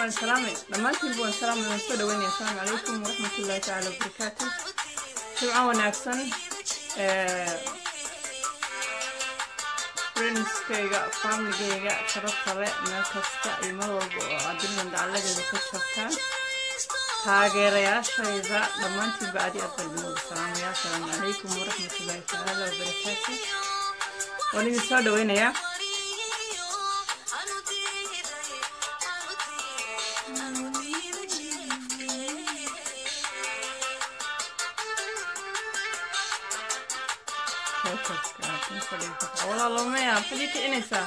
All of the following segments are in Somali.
waan salaamay dhammaantiinba waan salaamay waan soo dhaweynaya asalaamu calaykum waraxmatullahi tacaala wabarakaatu jimco wanaagsan friendskayga famligayga sharafale meel kasta iyo mar walba oo adduunyan dacaladeeda ka joogtaan taageerayaashayda dhammaantiinba adi aad baan idin wada salaamaya asalaamu calaykum waraxmatullahi tacaala wabarakaatu waan idin soo dhaweynayaa walaalomaya maxaad ii kicinaysaa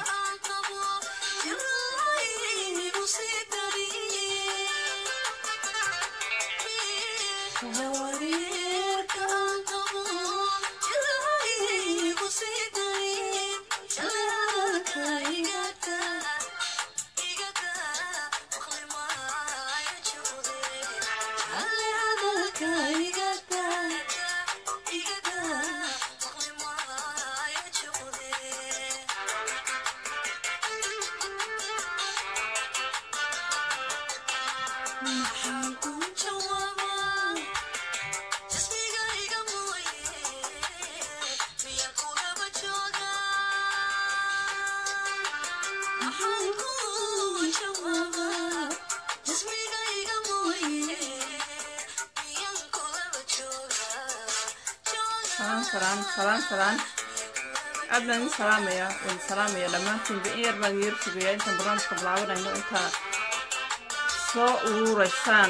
salaan salaan salaan salaan aad baan idin salaamaya idin salaamaya dhammaantiinba in yar baan yar sugaya intaan barnaamijka bilaabanayno intaa soo uruuraysaan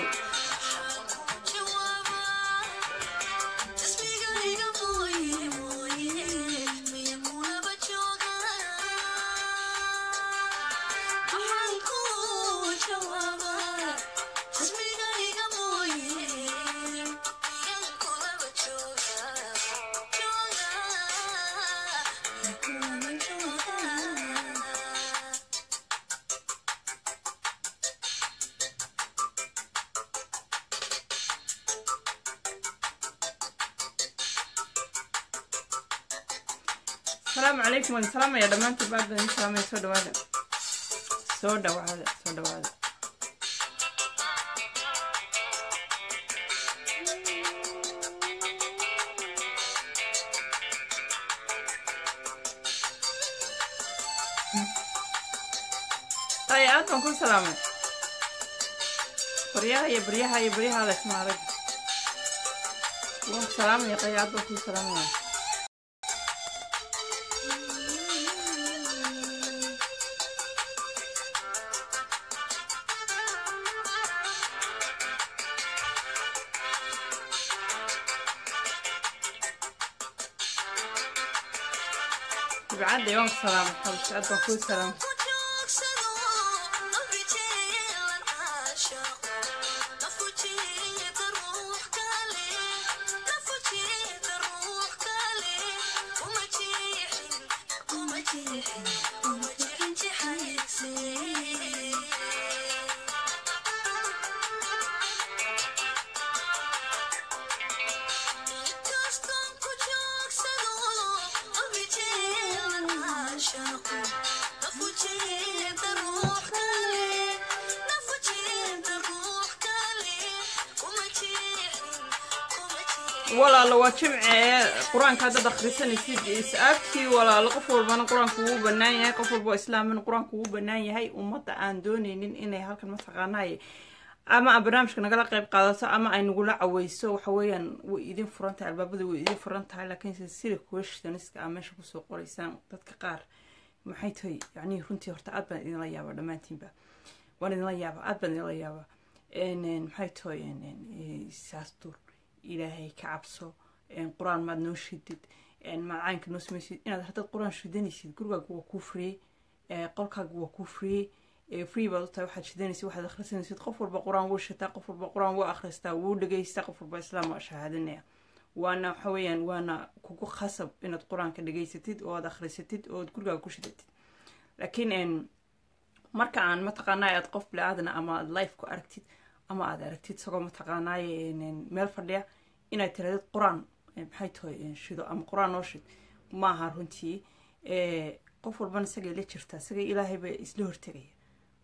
asalaamu calaykum waan salaamaya dhammaantiin baad baan idin salaamaya soo dhawaada soo dhawaada soo dhawaada ay aad baan ku salaamay baryaha iyo baryaha iyo baryaha laysma adag waan ku salaamaya qay aad baan ku salaamaya بعد يوم سلام حبيبتي أدبا كل سلام walaalo waa jimcee qur-aanka haddaad akhrisanaysid is-aagtii walaalo qof walbana qur-aanku wuu bannaan yahay qof walba oo islaamana qur-aanku wuu bannaan yahay ummadda aan dooneynin inay halkan mataqaanaay ama a barnaamijka nagala qayb qaadato ama ay nagula caweyso waxa weeyaan way idin furan tahay albaabada way idin furan tahay laakiinse sida questioniska aa meesha kusoo qoraysaan dadka qaar maxay tahay yacnii runtii horta aad baan idinla yaaba dhammaantiinba waan idinla yaaba aad baan idinla yaaba maxay tahay saastur ilaahay ka cabso qur-aan maad noo shidid macaanka noo samaysid inaad haddaad qur-aan shidanaysid gurigaaga waa kuu free qolkaaga waa kuu free free baad u tahay waxaad shidanaysid waxaad akhrisanaysid qof walba qur-aan wuu shitaa qof walba qur-aan wuu akhristaa wuu dhegeystaa qof walba islaam waa shahaadanaya waana waxa weeyaan waana kugu khasab inaad qur-aanka dhegeysatid oo aad akhrisatid oo aad gurigaaga ku shidatid laakiin marka aan mataqaanaa aad qof bili-aadana ama aad life ku aragtid ama aad aragtid isagoo mataqaanaaye meel fadhiya inaad tirahdid qur-aan maxay tahay shido ama qur-aan noo shid maaha runtii qof walbana isagay la jirtaa isaga ilaahay ba isla hortegaya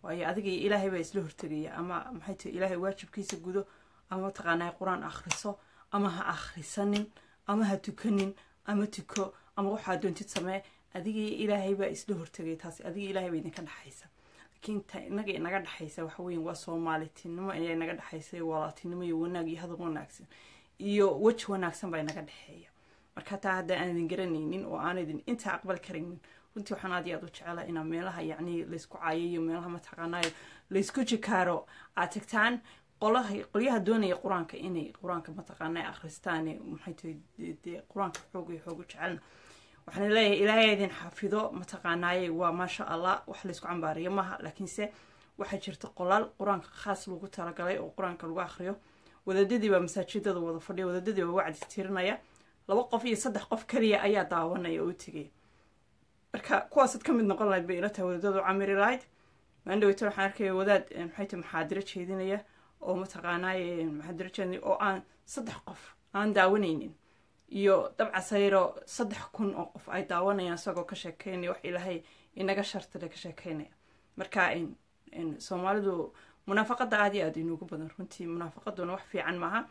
waayo adiga iyo ilaahay baa isla hortegaya ama maxay tahay ilaahay waajibkiisa gudo ama mataqaanaa qur-aan akhriso ama ha akhrisanin ama ha tukanin ama tuko ama waxaa doontid samee adiga iyo ilaahay baa isla hortegaya taasi adiga ilaahay baa idinka dhexaysa laakiin ta inaga inaga dhexaysa waxa weyan waa soomaalitinimo ayaa inaga dhexaysa walaaltinimo iyo wanaag iyo hadal wanaagsan iyo weji wanaagsan baa inaga dhexeeya marka taa hadda aan idin garanaynin oo aan idin intaa aqbal karaynin runtii waxaan aad iyo aad u jecela inaa meelaha yacni laysku caayayo meelaha mataqaanayo laysku jikaaro aad tagtaan qolaha qolyaha doonaya qur-aanka inay qur-aanka mataqaanaa akhristaan maxay tahay dee qur-aanka xoog iyo xoog u jecelna waxaan leeyahay ilaahay idin xafido mataqaanaaye waa maasha allah wax laysku cambaariyo maaha laakiinse waxaa jirta qolaal qur-aanka khaas lagu talagalay oo qur-aanka lagu akhriyo wadaadadii baa masaajidada wada fadhiya wadaadadii baa wacdi tirinaya laba qof iyo saddex qof kaliya ayaa daawanaya oo u tegaya marka kuwaasaad ka mid noqon lahayd bay ila tahay wadaadadu camiri lahayd maandhaweyta waxaan arkaya wadaad maxay tahay maxaadiro jeedinaya oo mataqaanaaye maxaadiro jeedinaya oo aan saddex qof aan daawanaynin iyo dabcasayro saddex kun oo qof ay daawanayaan isagoo ka sheekeynaya wax ilaahay inaga shartale ka sheekeynaya marka soomaalidu munaafaqada aad iyo aad inugu badan runtii munaafaqaduna wax fiican maaha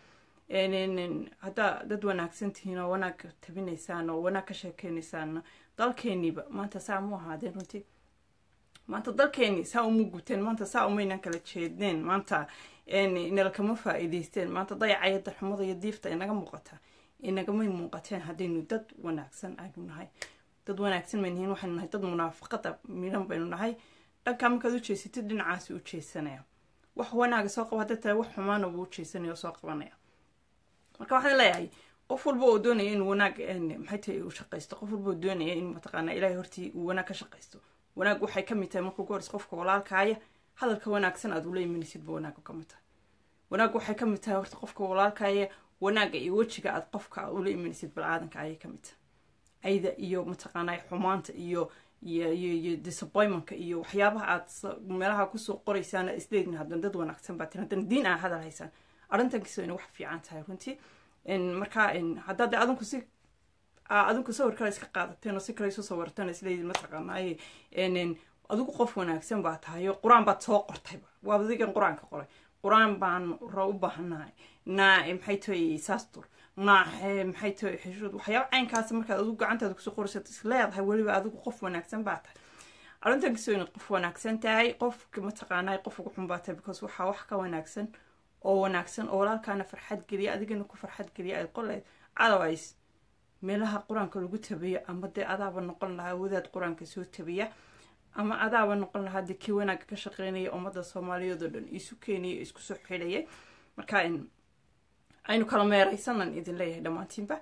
haddaa dad wanaagsan tihiin oo wanaag tabinaysaan oo wanaag ka sheekeynaysaan dalkeeniiba maanta saa mu ahaadeen runtii maanta dalkeeni saa uma guteen maanta saa umaynan kala jeedneen maanta nalakama faa'iidaysteen maanta dayacaya darxumada iyo diifta inaga muuqata inagamay muuqateen haddaynu dad wanaagsan aynu nahay dad wanaagsan baynu nahin waxaynu nahay dad munaafaqada midhan baynu nahay dhankaa markaad u jeesatid dhinacaasi u jeesanaya wax wanaaga soo qaba hadday tahay wax xumaana buu u jeesanaya oo soo qabanaya marka waxaan leeyahay qof walba oo doonaya inuu wanaag maxay tahay uu shaqaysto qof walba oo doonaya in mataqaanaa ilaahay hortii uu wanaag ka shaqaysto wanaag waxay ka mid tahay marka ugu horeysa qofka walaalkaaya hadalka wanaagsan aad ula imanaysidba wanaagga ka mid tahay wanaag waxay ka mid tahay horta qofka walaalkaaya wanaagga iyo wejiga aad qofka ula imanaysid balaadanka ayay ka mid tahay ayda iyo mataqaanaa xumaanta iyo iyo iyo iyo disappointmentka iyo waxyaabaha aad meelaha kusoo qoraysaan isleedin haddana dad wanaagsan baa tirin haddana diin aa hadal haysaan arrintankiisa inay wax fiican tahay runtii marka haddaad adinku si adinku sawir kale iska qaadateen oo si kale isu sawirteen isleedin mataqaanaaye adigu qof wanaagsan baa tahay oo qur-aan baad soo qortayba waa adigan qur-aanka qoray qur-aan baan ra u baahanahay naa maxay tahay saastur naa maxay tahay xishood waxyaaba caynkaas markaad adigu gacantaada kusoo qoraysad is leedahay weliba adigu qof wanaagsan baa tahay arrintan kasoo inaad qof wanaagsan tahay qofka mataqaanaa qof ugu xun baa tahay because waxaa wax ka wanaagsan oo wanaagsan oo walaalkaana farxad geliya adigana ku farxad geliya ay qoleed otherwise meelaha qur-aanka lagu tabiyo ama dee adaaba noqon lahaa wadaad qur-aanka soo tabiya ama adaaba noqon lahaa dee kii wanaagga ka shaqeynaya ummadda soomaaliyeed oo dhan isu keenaya isku soo xidhaya marka aynu kala meeraysanan idin leeyahay dhammaantiinba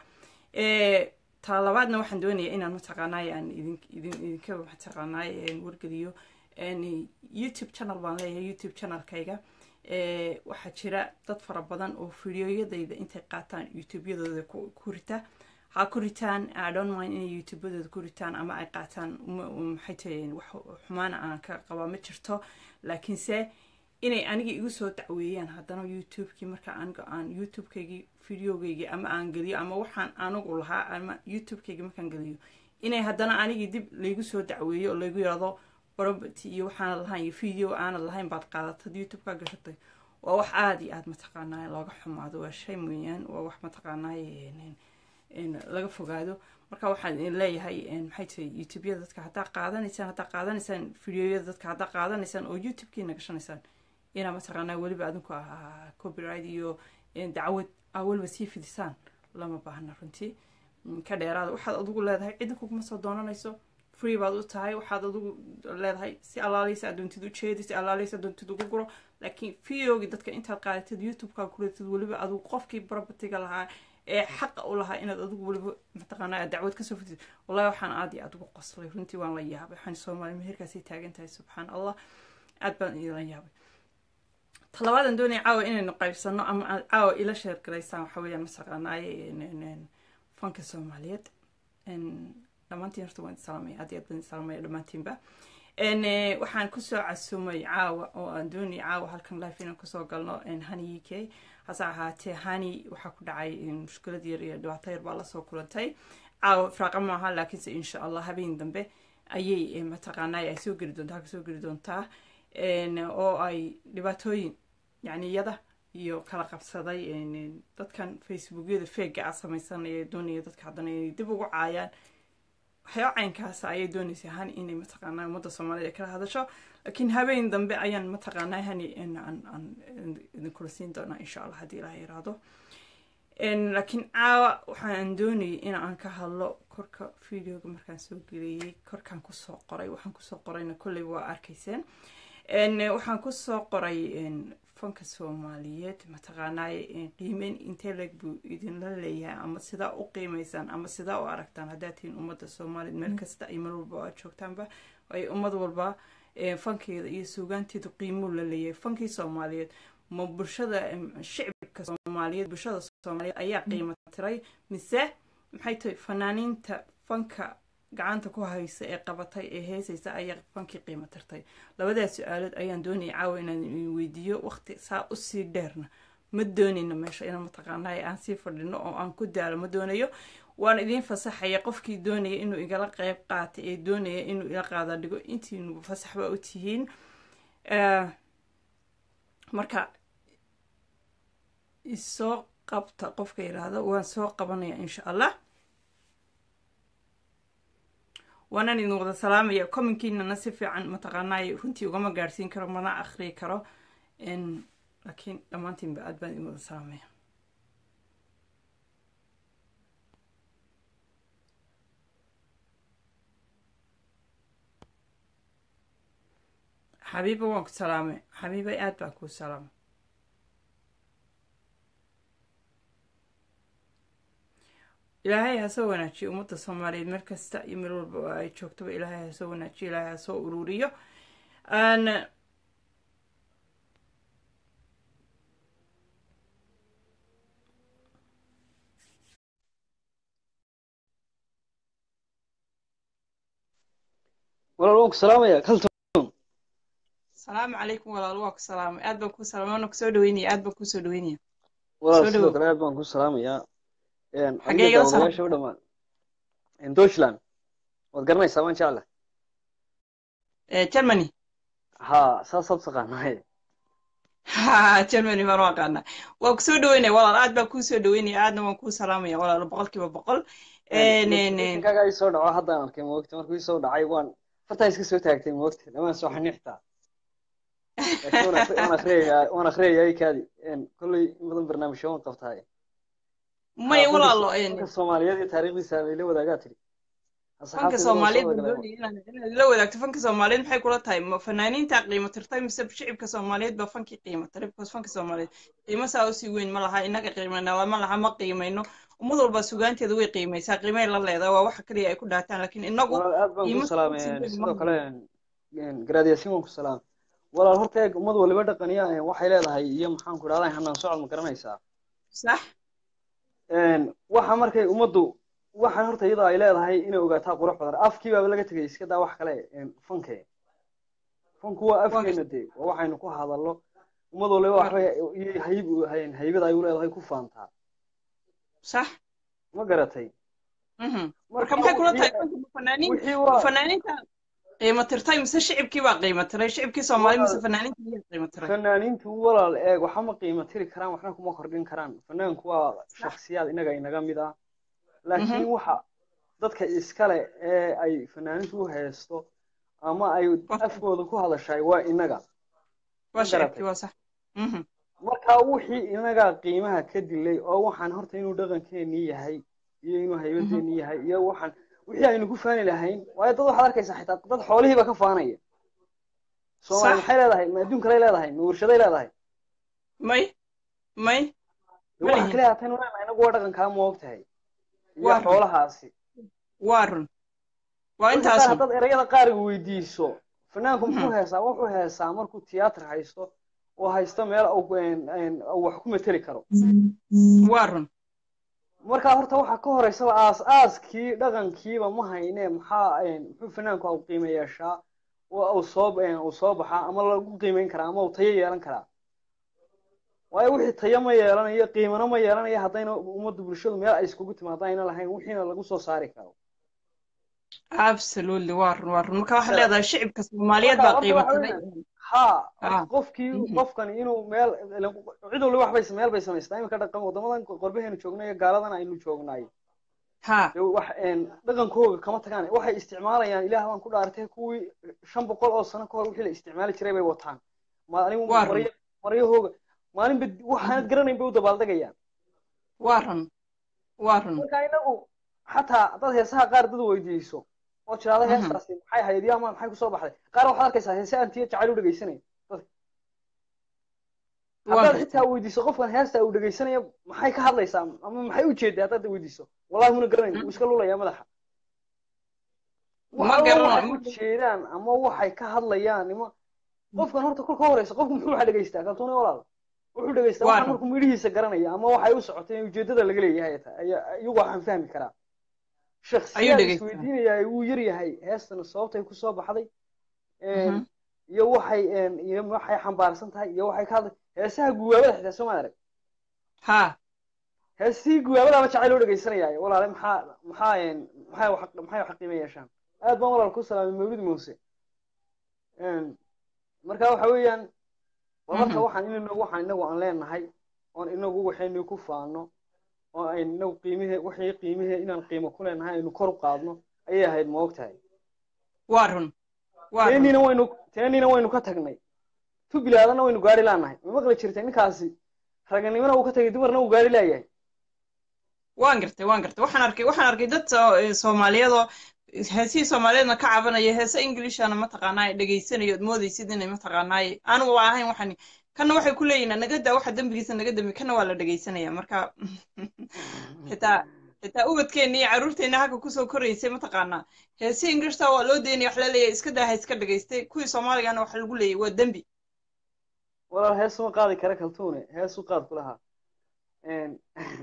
taa labaadna waxaan doonayaa inaan mataqaanaay aan idin idin idinka mataqaanaay wargeliyo youtube channel baan leeyahay youtube channelkayga waxaa jira dad fara badan oo fideoyadayda intay qaataan youtubeyadooda ku rita ha ku ritaan adon mind inay youtubadooda ku ritaan ama ay qaataan maxay tahay wax xumaana aan ka qabaa ma jirto laakiinse inay aniga igu soo dacweeyaan haddana youtubekii marka aniga aan youtubekaygii videogaygii ama aan geliyo ama waxaan anigu lahaa ama youtubekaygii markaan geliyo inay haddana anigii dib laygu soo dacweeyo oo laygu yirahdo robert iyo waxaanad lahayn iyo video aanad lahayn baad qaadatad youtube-ka gashatay waa wax aada iyo aada mataqaanaa looga xumaado waa shay mooyaan waa wax mataqaanaa laga fogaado marka waxaan idin leeyahay maxay tahay youtubeyada dadka haddaa qaadanaysaan haddaa qaadanaysaan videoyada dadka haddaa qaadanaysaan oo youtube-kiina gashanaysaan inaa mataqaanaa weliba adinku ahaa copyright iyo dacwad aa weliba sii fidisaan lama baahna runtii ka dheeraada waxaad adigu leedahay cidda kuguma soo doonanayso free baad u tahay waxaad adigu leedahay si alaaleysa adoontid u jeedi si alaaleysa adoontid ugu guro laakiin videogii dadka intaad qaadatid youtube-kaa kuleetid weliba adigu qofkii barabatiga lahaa ee xaqa u lahaa inaad adigu weliba mataqaanaa dacwad kasoo fidid wallahi waxaan aad iyo aad ugu qoslay runtii waan la yaabay waxaan soomaali meherkaasay taagan tahay subxaan allah aad baan idinla yaabay talabaadan doonaya caawa inaynu qaybsano ama aad caawa ila sheergalaysaan waxa weeyaan mataqaanaaye fanka soomaaliyeed dhammaantiin horta waan salaamaya aad iyo aad baan salaamaya dhammaantiinba waxaan kusoo casumay caawa oo aan doonaya caawa halkan life inaan kusoo galno hani u k hase ahaatee hani waxaa ku dhacay mushkilad yar iyo dhibaato yar baa lasoo kulantay caawa firaaqa maaha laakiinse insha allah habeen dambe ayay mataqaanaa ay soo geli doontaa kasoo geli doontaa oo ay dhibaatooyin yani iyada iyo kala qabsaday dadkan facebookyada feega a samaysanaya doonaya dadka haddana inay dib ugu caayaan waxyaaba caynkaasa ayay doonaysa hani inay mataqaanaa ummadda soomaaliyed ay kala hadasho laakiin habeen dambe ayaan mataqaanaa hani aan idinkula siin doonaa insha allah haddii ilaah yiraahdo laakiin caawa waxaan doonayay in aan ka hadlo korka videoga markaan soo geliyey korkaan kusoo qoray waxaan kusoo qorayna kolley waa arkayseen waxaan kusoo qoray fanka soomaaliyeed mataqaanaaye qiimeyn intee leeg buu idinla leeyahay ama sidaa u qiimaysaan ama sidaa u aragtaan haddaad tihiin ummadda soomaaliyeed meel kasta iyo meel walba aad joogtaanba ay ummad walba fankeeda iyo suugaanteedu qiimuu la leeyahay fankii soomaaliyeed ma bulshada shicibka soomaaliyeed bulshada soomaaliyeed ayaa qiimo tiray mise maxay tahay fanaaniinta fanka gacanta ku haysa ee qabatay ee heesaysa ayaa fankii qiimo tirtay labadaas su-aalood ayaan doonaya caawa inaan weydiiyo waqti saa usii dheerna ma doonayno meesha ina mataqaanay aan sii fadhino oo aan ku daalo ma doonayo waan idiin fasaxaya qofkii doonaya inuu igala qeyb qaata ee doonaya inuu ila qaada dhigo intiinuba fasax ba u tihiin marka isoo qabta qofka yidhaahdo waan soo qabanaya insha allah waanaan idin wada salaamaya commonkiinana si fiican mataqaanaay runtii ugama gaadhsiin karo mana akhriyi karo laakiin dhammaantiinba aad baan idin wada salaamaya xabiiba waan ku salaamay xabiibay aad baan kuu salaamay ilaahay ha soo wanaajiyo ummadda soomaaliyeed meel kasta iyo meel walba oo ay joogtaba ilaahay ha soo wanaajiyo ilaahay ha soo ururiyo walaal waan ku salaamaya kalton salaamu calaykum walaal waa ku salaamay aad baan kuu salaamay waana kusoo dhaweynaya aad baan kuusoo dhaweynaya walaal Soo sidoo dhawow. kale aad baan ku salaamayaa Xagee igala salaam- daawadayaasha u dhamaan deutschland waad garanaysaa waan jecla Eh, germany ha saasaad taqaanaaye ha germany baan u aqaanaa waa kusoo dhaweynaya walaal aad baan kuusoo dhaweynaya aadna waan kuu salaamaya walaal boqolkiiba boqol kaaga ii soo dhaco haddaan arkay moogta markuu ii soo dhacay waan fartaa iska soo taagtay moogta dhamaan soo xaniixtaa laakiin waan akri- waan akriyayaa waan akriyayaa kaadi kolley in badan barnaamijyo waan qabtaay maya Ha, walaalo fanka- fanka soomaaliyeed iyo taariikhdiisa layla wadaagaa tiri fanka soomaaliyeed baan doonaya inaan inaad la wadaagto fanka soomaaliyeed maxay kula tahay ma fanaaniinta qiimo tirtay mise shicibka soomaaliyeed baa fankii qiimo tiray because fanka soomaaliyeed qiimo saa usii weyn ma laha inaga qiimayna ma laha ma qiimayno ummad walba sugaanteeda way qiimaysaa qiimay la leedahay waa waxa kaliya ay ku dhaataan laakiin inagu walaal aad baan qiimo ku sii salaamay weyn sidoo ma kale garaadiyaasin waan ku salaamay walaal horta eeg ummad waliba dhaqaniya waxay leedahay iyo maxaan ku idhahdaa hanaan socod ma garanaysaa sax waxa markay ummaddu waxaan horta iyadoo ay leedahay inay ogaataa qurux badan afkii baaba laga tegay iska daa wax kale fanke fanku waa afkeena dee waa waxaynu ku hadallo ummad waliba waxbay iyo hayb haybada ay u leedahay ku faantaa sax ma garatay mhm marka maxay kula tahay fanka ma fanaaniin wixii ma waa fanaaniinta qiimo tirtay mise shicibkii baa qiimo tiray shicibkii soomaali mise fanaaniinta miyaa qiimo tiray fanaaniintu walaal eeg waxa ma qiimo tiri karaan waxna kuma kordhin karaan fanaanku waa shakhsiyaad inaga inaga mid ah laakiin waxa dadka iskale ee ay fanaaniintu u haysto ama ay afkooda ku hadashay waa inaga waa ma shicibkii garatay waa sax mhm marka wixii inaga qiimaha ka dilay oo waxaan horta inuu dhaqankeenii yahay iyo inuu haybadeenii yahay iyo waxaan wixii aynu ku faani lahayn waayo dad waxaad arkaysaa xitaa dad xoolihiiba ka faanaya soomaali Sax. maxay leedahay ma adduunkalay leedahay ma warshaday leedahay may may De waxa Welihin. kale haatan walaal inagu waa dhaqankaa ma og tahay iyo Waa run. xoolahaasi waa run waa marka qaar intaas haddaad erayada qaar weydiiso fanaanku muxuu heesaa wuxuu heesaa markuu tiyaatar haysto oo haysto meel uu een- een uu wax ku mateli karo waa run marka horta waxaa ka horeysaba aas aaskii dhaqankiiba ma hayne maxaa een, muxuu fanaanku u qiimo yeeshaa oo uu soo een, uu soo baxaa ama lagu qiimeyn karaa ama uu tayo yeelan karaa waayo wixii tayo ma yeelanayo qiimana ma yeelanayo haddayna ummadda bulshadu meel ay iskugu timaado ayna lahayn wixiina lagu soo saari karo absolutely waa run waa run marka waxaad Marka- leedahay shicibka soomaaliyeed marka baa horta qiimo waxa tiray weeyaan, ha Ah. qofkii Mhm. qofkani inuu meel ilan cid walba wax bay meel bay samaystaa iminka dhaqan wadamadan qorbaheenu joognay iyo gaaladan aynu joognaay ha dee wax een, dhaqankooga kama tagaan waxay isticmaalayaan ilaah baan ku dhaartay kuwii shan boqol oo sano ka hor wixii la isticmaali jiray bay wataan maalin Waa run. maryo maryahooga maalinba waxaanad garanayn bay u dabaaldegayaan waa run waa run marka inagu xataa dad heesaha qaar dad weydiiso oo tiraahdo Mhm. heestaasi maxay ahayd iyo ama maxay kusoo baxday qaar waxaad arkaysaa heese antiya jacayl u dhegeysanaya waa haddaad gartay xitaa weydiiso qofkan heesta uu dhegeysanaya maxay ka hadlaysaa ama maxay u jeedaa haddaad weydiiso wallahi muna garanayn wuu iska lulayaa madaxa Ma wax alla garanayo, waxay ma- u jeedaan ama waxay ka hadlayaan ima qofkan horta kolka horeysa qofku muxuu waxa dhegeystaa kaltuuni walaal wuxuu dhegeystaa Waa waxaan run. markuu midhihiisa garanaya ama waxay u socotay in ujeedada laga leeyahay ay tahay ayaa iyagu waxaan fahmi karaa shakhsiyaad dhegeystaa. isweydiinaya wuu yar yahay heestan sababtay kusoo baxday een, Mhm. iyo waxay een, iyo waxay xambaarsan tahay iyo waxay ka hadlay heesaha guwaabada xitaa soo maad arag ha heesihii guwaabadaaba jacayl loo dhegeysanayaayo walaale maxaa maxaa een, maxay wax maxay wax qiimo yeeshaan aad baan walaal ku salaamay mawlid muuse Een, marka waxa weeyaan waa marka Mhm. waxaan inagu waxaan inagu aan leenahay oon inagu waxaynu ku faano oo aynu inagu qiimihe wixii qiimihe inaan qiimo ku leenahay aynu kor u qaadno ayay ahayd ma ogtahay waa run waa run teenina waynu teenina waynu ka tagnay tu bilaadana waynu gaari laanahay ma maqli jirtay ninkaasi raganimana uu ka tagay dumarna uu gaari laayahay waan gartay waan gartay waxaan arkay waxaan arkay dad soo- soomaaliyadoo heesihii soomaaliyeedna ka cabanaya heese englishana mataqaanaa ay dhegaysanayo ood moodaysid inay mataqaanaaye anugu waa ahayn waxaan kana waxay ku leeyihin naga daa waxa dembigiisa naga dembi kana waa la dhegaysanaya marka xitaa xitaa ubadkeenna iyo carruurteenna halka kusoo koraysay mataqaanaa heesihii englishta waa loo daynaya wax la leeyahay iska daa ha iska dhagaystay kuwii soomaaligana waxa lagu leeyahay waa dembi walaal hees uma qaadi kara kaltuune hees u qaad kulahaa Een,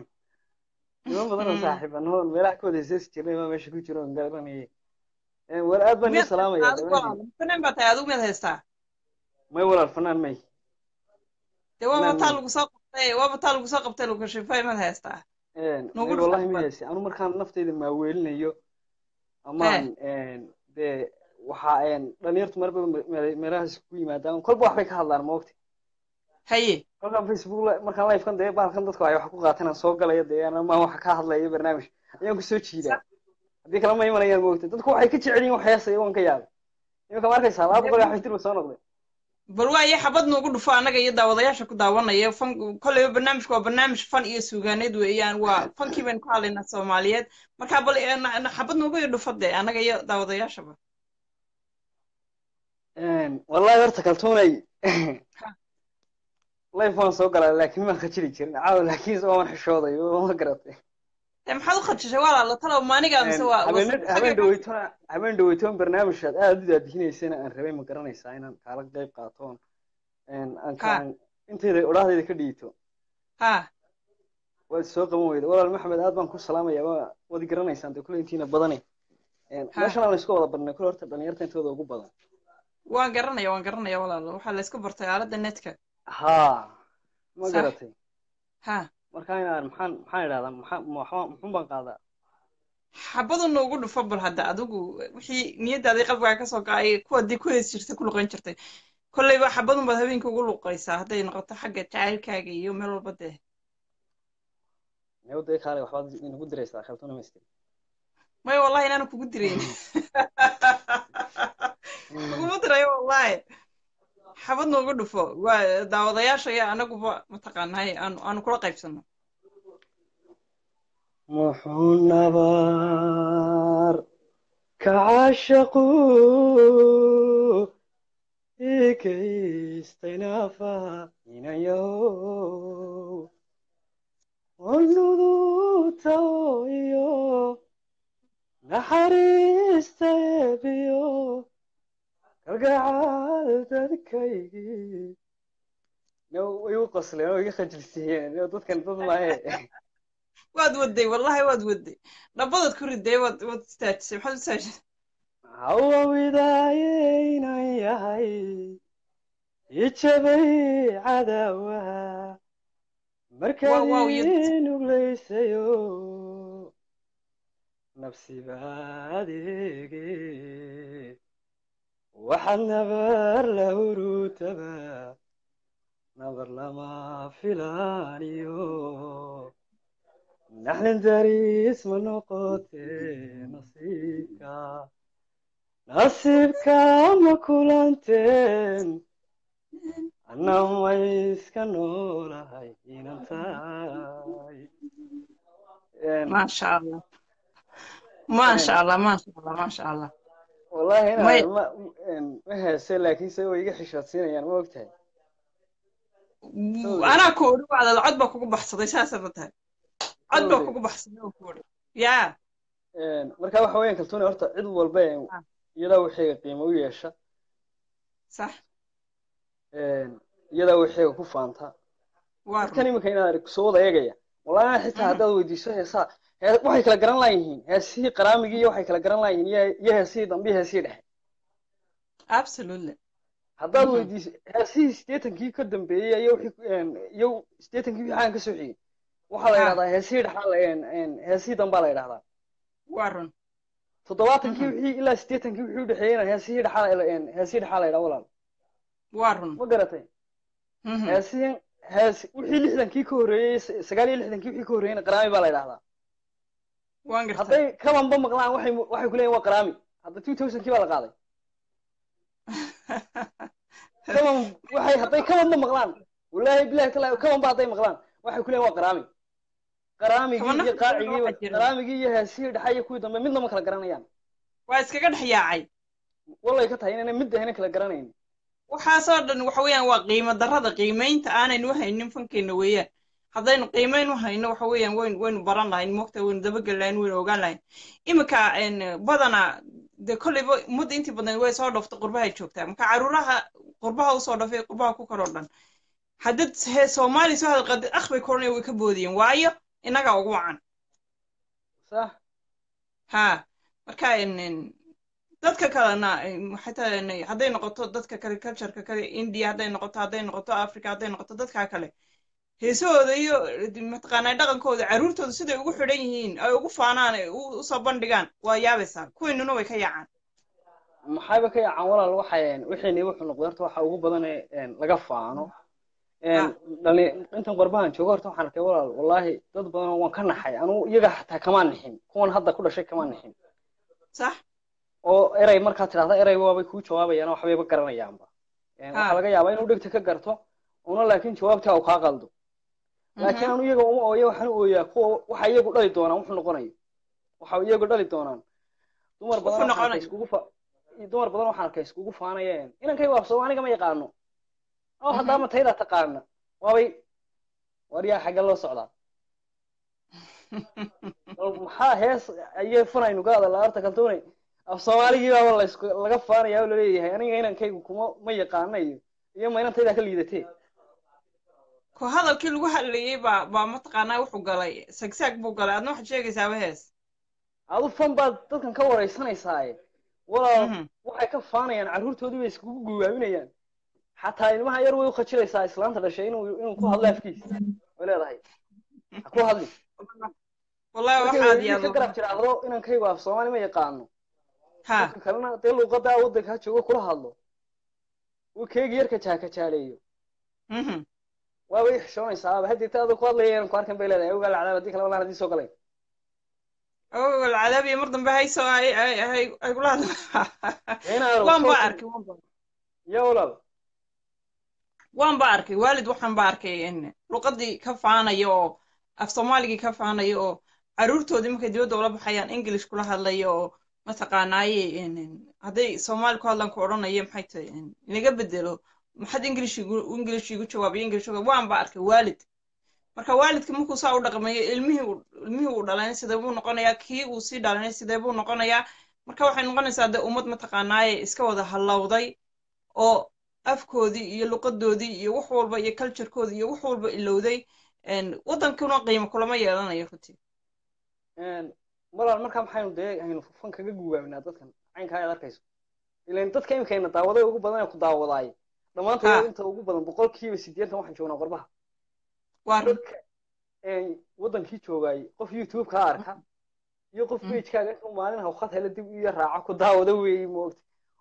niman badan oo Mm. saaxiibano meelaha ka wada heeseesi jirnay baa meesha ku jiro oon garanayay Een, war aad baan ii miyaad salaamaya adigu walaal fanaan baa tahay adigu miyaad haystaa may walaal fanaan may dee waaba Fanaan taa may lagu soo qabtay waaba taa lagu soo qabtay lagu shifay miyaad haystaa Een, Nugu may dhufan wallahi ma bad. heesi anu markaan naftayda maaweelinayo amaan een, dee waxa een, dhalinyartu marba me- meelahaas ku yimaadaan kolba waxbay ka hadlaan ma ogti haye kolkaan facebook la- markaan livekan dee bahalkan dadku ay wax ku qaataan aan soo galaya dee ama waxa ka hadlaya barnaamij ayaan kusoo jiidaa haddii kale ma imanayaan ma ogti dadku waxay ka jecel yihiin wax heesaya waan ka yaabay iminka ma arkaysaa laba boqol iyo xafitir ba soo noqday bal waaye xabad noogu dhufo annaga iyo daawadayaasha ku daawanaya fan kolleyba barnaamijku waa barnaamij fan iyo suugaaneed weeyaan waa fankii baynu ku hadlaynaa soomaaliyeed marka bal eh, na- na- xabad noogu iyo dhufo dee annaga iyo daawadayaashaba Een, wallahi horta kaltuunay live waan soo galaa laakiin maan khajili jirin caawa laakiin waan xishooday oo ma garatay dee maxaad u khajishay walaala talow maaniga mise waa waa- habeen habeen dhaweytona habeen dhaweytoon barnaamijkaad aad u daadihinaysana aan rabay ma garanaysaa inaan kaala qayb qaato een, aan Ha. kaan intayda odhahdayda ka dhiito ha waad soo qaban weyda walaal maxamed aad baan ku salaamaya waa waad i garanaysaan dee kule intiina badani Een, Ha. meeshan aan isku wada barnay kule horta dhalinyarta intooda ugu badan waan garanaya waan garanaya walaalo waxaa la iska bartay aaladda netka ha ma Sax. garatay ha marka inaan maxaan maxaan idhahdaa maxaa maxaa- muxuun baan qaadaa xabadu noogu dhufo bal hadda adigu wixii niyadaadii qalbigaa kasoo kacay kuwa dii ku hees jirtay ku luqan jirtay kolleyba xabadun baad habeenkii ugu luqaysaa hadday noqoto xagga jacaylkaaga iyo meel walba dee nabadda kaale waxbaad inagu diraysaa khaltuna maystir may wallahi inaanu kugu dirayn kuguma dirayo wallahi xabad noogu dhufo waa daawadayaasha iyo anaguba mataqaanahay aanu aanu kula qaybsano muxuu nabar ka caashaqu ikaystay nafa inayow onuduta iyo naxariista eebiyo kalgacal dadkaygii way u qosleen oo iga khajilsiiyeen dadkan dad maahe waad waday wallahi waad waday dhabadaad ku riday waad waad istaajisay maxaad u istaajisay hawawidayaynan yahay ijabay cadaawaha markaad Wow, wow, you- ii nuglaysayo nafsiba adeege waxaad nabar la hurutaba nabar lama filaaniyo naxlin daris ma noqote nasiibka nasiibka ma kulanteen anna ma iska noolahay inan tahay maasha allah maasha allah maasha allah maasha allah wallahi May- inaan ma ma heese laakiinse way iga xishoodsiinayaan ma ogtahay anaa ku odhi wacdal cod baa kugu baxsaday saasa ma tahay cod baa Sorry. kugu baxsaday oo ku odhi yaa marka waxa weeyaan kaltuune horta cid walba ee Ah. iyadaa waxayga qiimo u yeesha sax iyadaa waxayga ku faanta waa dadkan run iminka inaad arag soo wada eegaya wallahi ana xitaa Mhm. haddaad weydiiso heesaa hee- waxay kala garan laayihiin heesihii qaraamigii iyo waxay kala garan laayihiin iyo iyo heesihii dambe iyo heesihii dhexe absolutely haddaad Mhm. weydiiso heesihii siddeetankii ka dambeeyey iyo wixii iyo siddeetankii wixii aan ka soo xigay waxaa la Ah. yidhahdaa heesihii dhexaa la heesihii dambaa la yidhahdaa waa run toddobaatankii Mhm. wixii ilaa siddeetankii wixii u dhexeeyeyna heesihii dhexaa la heesihii dhexaa la yidhaha walaal waa run ma garatay Mhm. heesihin hees wixii lixdankii ka horreeyey s- sagaal iyo lixdankii wixii ka horreeyeyna qaraami baa la yidhahdaa waan gartay hadday kabanba maqlaan waxay waxay ku leeyihin waa qaraami hadda two thousandkii baa la qaaday kaban waxay hadday kabanba maqlaan wallaahi bilahi kala kabanba hadday maqlaan waxay ku leeyihin waa qaraami qaraamigii Kabana iyo fikrada qaacigii waxaa jira. qaraamigii iyo heesihii dhexe iyo kuwii dambe midna ma kala garanayaan waa iskaga dhex yaacay wallay ka tahay inayna mid ahayna kala garanayn waxaasoo dhan waxa weeyaan waa qiimo darrada qiimaynta aanaynu haynin fankeena weeyaan haddaynu qiimayn u hayno waxa weeyaan waynu waynu baran lahayn moogta waynu dabageli lahayn waynu ogaan lahayn iminka een, badanaa dee kolleyba mudda intii badnayd way soo dhooftay qurbahay joogtaa marka caruuraha qurbaha usoo dhafay qurbaha ku kaloo dhan haddad he soomaali soo hadalqadid akh bay koranaya way ka boodiyeen waayo innagaa ugu wacan sax ha marka een, een, dadka kalena een, xataa een, hadday noqoto dadka kale cultureka kale india hadday noqoto hadday noqoto africa hadday noqoto dadka kale heesahooda iyo mataqaanaa dhaqankooda carruurtooda siday ugu xidhan yihiin ay ugu faanaan ay u- usoo bandhigaan waa yaabaysaa kuwiinuna way ka yaacaan maxayba ka yaacaan walaal waxay wixii wuxuu noqday horta waxa ugu badan ee een, laga faano een, Ah. dhali intan qorbahan joogo horta waxaan arkay walaal wallaahi dad badan oo waan ka naxay anugu iyaga xataa kamaan nixin kuwan hadda ku dhashay kamaan nixin sax oo erey markaad tidhahda erey waabay kuu jawaabayaan oo waxbayba garanayaanba Een, waxaa Ah. laga yaabaa inuu dhegta ka garto una laakiin jawaabtaa uu kaa qaldo laakiin anu iyaga uma ooya waxaan u ooyaa kuwa waxa iyagu dhali doonaan wuxuu noqonayo waxa iyagu dhali doonaan dumar badan Wuxuu waxaan arkay noqonayo. iskugu fa dumar badan waxaan arkay iskugu faanayeen inankay waabsado aniga ma yaqaano oo haddaama taydaa taqaana waabay waryaa xagga loo socdaa bal maxaa hees ayay funaynu ka hadalaa horta kaltuunay af soomaaligii baaba laysku laga faanaya oo laleeyahay aniga inankaygu kuma ma yaqaana iyo iyo ma inantaydaa ka liidatee ko hadalkii lagu hadlayey baa baa mataqaanaa wuxuu galay sagsaag buu galay adna waxaad sheegaysaaba hees adu fan baad dadkan ka waraysanaysaa walaal Mhm. waxay ka faanayaan carruurtoodii bay iskugu guwaabinayaan xataa ilmaha yar way u khajilaysaa islaanta dhashay inuu inuu ku hadlo afkiisa way leedahay ha ku hadli wallahi markay waxaad hooyadii ka yaado garab tiraahdo inankaygu af soomaali ma yaqaano ha dadka kalena dee luuqadaa waddanka ha joogo kula hadlo uu keegi yarka jaakajaaleeyo Mhm. waaba i xishoonaysaa hadeeta adoo ku hadlaya inaan ku arkan bay leedahay ogaa lacdaab haddii kale walaan haddii soo galay oo alcadaabiya mar dambe hayso ay ay ay ay kula hadla inaanu waan ba soo- arkay waan ba ya walaal waan ba arkay waalid waxaan ba arkay in luqadii ka faanaya oo af soomaaligii ka faanaya oo carruurtoodii markay dibadda ula baxayaan english kula hadlaya oo mataqaanaaye in- in hadday soomaali ku hadlaan ku odhanaya maxay tahay in inaga bedelo maxaad english igu english igu jawaabiyo english uga- waan ba arkay waalid marka waalidka markuu saa u dhaqmayo ilmihii uu ilmihii uu dhalanay sidee buu noqonayaa kii uu sii dhalanay sidee buu noqonayaa marka waxay noqonaysaa dee ummad mataqaanaaye iska wada hallowday oo afkoodii iyo luqadoodii iyo wax walba iyo culturekoodii iyo wax walba ilowday een, waddankuna qiimo kulama yeelanayo runtii walaal markaa maxaynu dee aynu fan kaga guwaabinaa dadkan caynkaa aad arkayso ilan dadka imikayna daawaday ugu badan ee ku daawadaay Ha. dhammaantood inta ugu badan boqolkiiba siddeetan waxaan joognaa qorbaha waa run dadka een, waddankii joogaay qof youtube kaa arka iyo qof Mm. pagekaaga intuu maalin hawqad hele dib iyo raaco ku daawada weeyi moogta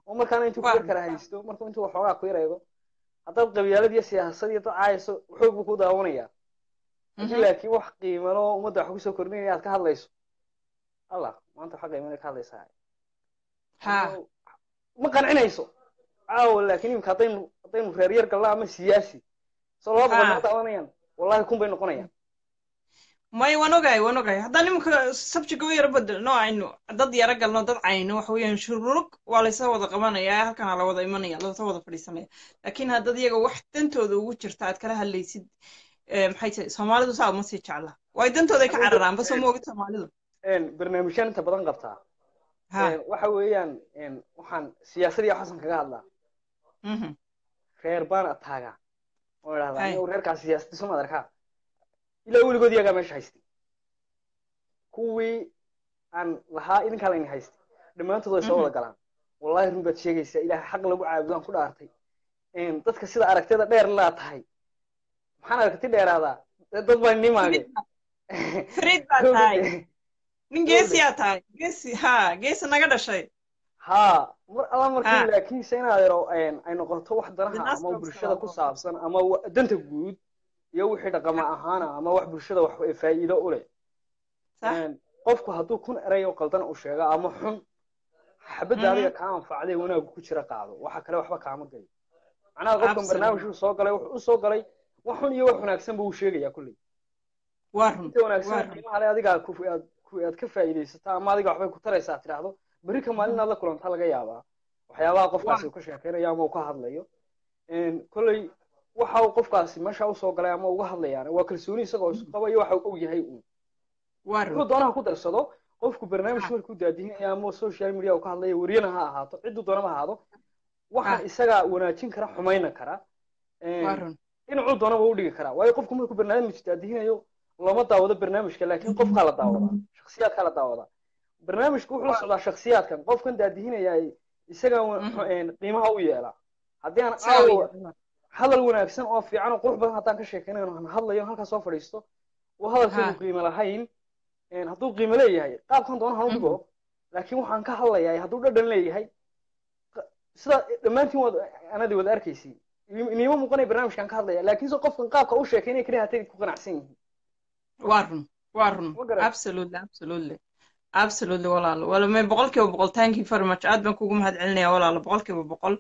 oo markaana intuu Waa. ku yar kala haysto markuu intuu waxoogaa ku yareego haddaad qabyaalad iyo siyaasad iyo dad caayayso xoog buu ku daawanaya haddii Mhm. laakiin wax qiimalo ummadda wax kusoo kordhinaya aad ka hadlayso allah maanta waxa qiimale ka hadlaysaa ha ma qancinayso caawa laakiin imika haddaynu haddaynu reer yar galna ama siyaasi soo laba boqol Ha. ma daawanayaan wallahi kun bay noqonayaan may waan ogahay waan ogahay haddaan iminka sabjiga u yaro bedelno aynu dad yaro galno dad cayno waxa weeyaan shururug waa laysa wada qabanaya halkana la wada imanaya lasa wada fadhiisanaya laakiin haddad iyaga wax dantooda ugu jirta aad kala hadlaysid eh, maxay tahay soomaalidu saa uma sii jecla waay dantooday ka cararaan bas uma ogid soomaalidu Een, barnaamijyaan inta badan qabtaa ha Een, waxa weeyaan een, waxaan siyaasad iyo xasan kaga hadlaa mhm reer baan ataagaa oo idhahdaa Hay. anigu reerkaas siyaasadi soo madarkaa ilaa weligood iyagaa meesha haystay kuwii aan lahaa idinkaa layni haystay dhammaantood way soo Mhm. wada galaan wallahi run baad sheegaysaa ilaahay xaq lagu caabudo aan ku dhaartay Een, dadka sida aragtida dheer laa tahay maxaan aragti dheeraadaa dad baa nimaage fariid baa tahay nin geesiyaa tahay geesi ha geesi naga dhashay haa mar alla markii Ha. laakiinse inaad yaro een, ay noqoto wax danaha Dinaas ama baa bulshada ku sababa. saabsan ama wa- danta guud iyo wixii dhaqama ahaana ama wax bulshada wax faa'iido u leh sax Een, qofku hadduu kun erey oo qaldan u sheego ama xun xabadda Mhm. adiga kaa anfacday wanaagu ku jira qaado waxa kale waxba kaama gelin macnaha qofkan Absolutely. barnaamijku soo galay wuxuu u soo galay wax xun iyo wax wanaagsan buu sheegayaa kulley waa run inta waa wanaagsan run qiimaha le adiga ku aad ku aad ka faa'iidaysataa ama adiga waxbay ku taraysaa tidhaahdo berri ka maalin aad la kulantaa laga yaabaa waxyaabaha qofkaasi uu ka sheekaynayo ama uu ka hadlayo Een, kolley waxa uu qofkaasi meesha usoo galay ama uga hadlayaana waa kalsooni isagoo isu qaba iyo waxa uu og yahay uun waa wuxuu run doonaha ku darsado qofku barnaamij Ha. markuu daadinaya ama social media uu ka hadlayo wariyana ha ahaato cidduu doonaba ha ahaado waxaan Ha. isagaa wanaajin kara xumayna kara Een, waa run dhinacuu doonaba u dhigi karaa waayo qofku markuu barnaamij daadihinayo lama daawado barnaamijka laakiin qofkaa la daawadaa shakhsiyaadkaa la daawadaa barnaamijku wuxuu la socdaa shakhsiyaadkan qofkan daadihinaya isaga Mhm. qiimaha u yeela haddii aan saa u caawa yahay. hadal wanaagsan oo fiican oo qurux badan haddaan ka sheekaynayo aan hadlayo halkaa soo fadhiisto oo hadalkeedu Ha. qiimo lahayn een, hadduu qiimo leeyahay qaabkan doona han u dhigo laakiin waxaan ka hadlayaa hadduu dhadhan leeyahay qa- sida dhammaantiin waad anadi wada arkaysiin iniima muuqanaya barnaamijkan ka hadlaya laakiin se qofkan qaabka u sheekaynaya keliya hatay ku qanacsan yihiin waa run waa run Ma garan. absolutely absolutely absolutely walaalo wala may boqolkiiba boqol thank you very much aad baan kugu mahad celinaya walaalo boqolkiiba boqol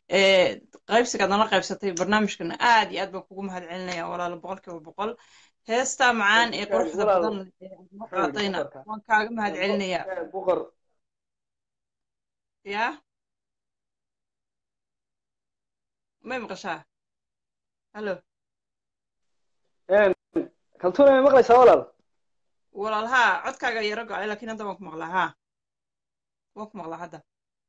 ee qaybsigaad nala qaybsatay barnaamijkan aad iyo aad baan kugu mahad celinaya walaalo boqolkiiba boqol heestaa macaan ee quruxda Walaalo. badan leh ee aad noo qaadayna boqorka. waan kaaga mahad celinaya Eh, boqor ya may maqashaa hallo kaltuuna ma maqlaysaa walaal walaal haa codkaaga yaro go-ay laakiin hadda waan ku maqlaa haa waan ku maqlaa hadda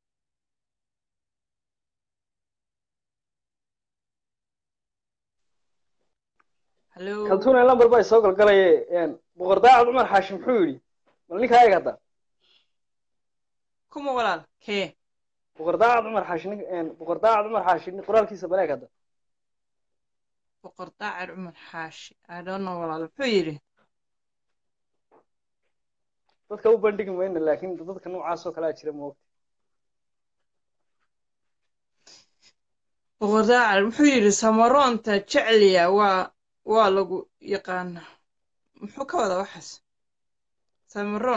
hallo kaltuuna lambar baa soo galgalaye een, boqor daacad cumar xaashi muxuu yidhi bal ninkaa eeg hadda kuma walaal kee boqor daacad cumar xaashi nin- een, boqor daacad cumar xaashi nin- qoraalkiisa bal eeg hadda boqor daacir cumar xaashi i don't know walaal muxuu yidhi dadka u bandhigi mayna laakiin dadka noocaas oo kalea jira moogta boqor daacir muxuu yidhi samaroonta jecliya waa waa lagu yaqaana muxuu ka wadaa waxaas samaroon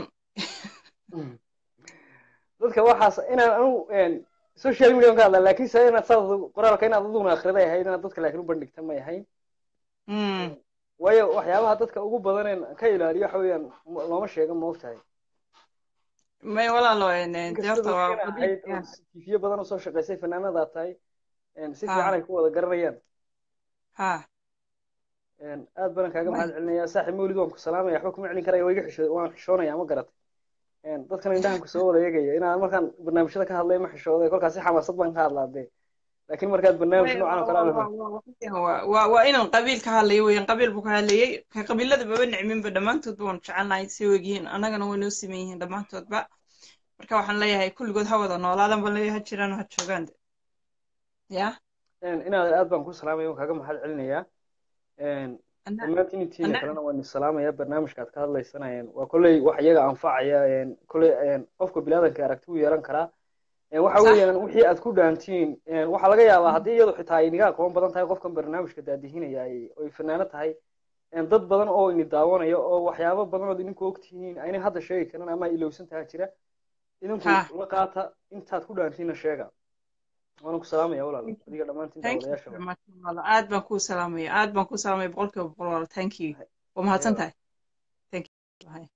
dadka waxaas inaan anu een, social media ka hadla laakiin se inaad saas qoraalka inaad aduguna akhriday ahayd inaad dadka laakiin u bandhigta may ahayn Mm, waayo waxyaabaha dadka ugu badaneen ka ilaaliyo waxa weeyaan m- looma sheega moogtahay may walaalo een, een, inkasta deerta waa dadkana ahayd oo tiifiyo badan usoo shaqaysay fanaanadaa tahay een, si Ha. fiican ay ku wada garanayaan ha een, aad baan kaaga Way. mahad celinaya saaxiib mawlid waan ku salaamaya waxba kuma celin karaya waa iga xisho waan xishoonaya ma garatay een, dadkan indhahan ku soo wada eegaya inaan markaan barnaamijyada ka hadlay ma xishooday kolkaas si xamaasad baan ka hadlaa dee laakiin markaad barnaamij noocan oo kale aad lahayd waa waa inaan qabiil ka hadlayo weeyaan qabiil buu ka hadlayay ka qabiilada baba nicminba dhammaantoodba waan jecelnahay si wegyihiin annagana way noo siman yihiin dhammaantoodba marka waxaan leeyahay kulligood ha wada noolaadan baan leeyahay ha jiraan oo ha joogaan de ya Een, inaad aad baan ku salaamaya waan kaaga mahad celinayaa Een, Anna- dhammaantiin intiina Anna- kalena waan salaamaya barnaamijka aad ka hadlaysanayeen waa kolley wax iyaga anfacaya een, kolley een, qofka bilaadanka aragti u yeelan karaa Ee, waxa Sax. weeyaan wixii aad ku dhaantiin ee, waxaa laga yaabaa haddii iyadu xitaa ay niga aqoon badan tahay qofkan barnaamijka daadihinaya ay ay fanaano tahay een, dad badan oo ini daawanaya oo waxyaabo badan ood idinku ogtihiin aynay hadda sheegi karin ama ay ilowsan tahay jira idinku Ha. la qaata intaad ku dhaantiinna sheega waana ku salaamaya walaal adiga dhammaantiin thank you daawadayaasha very much walaalo aad baan kuu salaamaya aad baan kuu salaamaya boqolkiiba boqol walaalo thank you waa mahadsan tahay thank you Bye.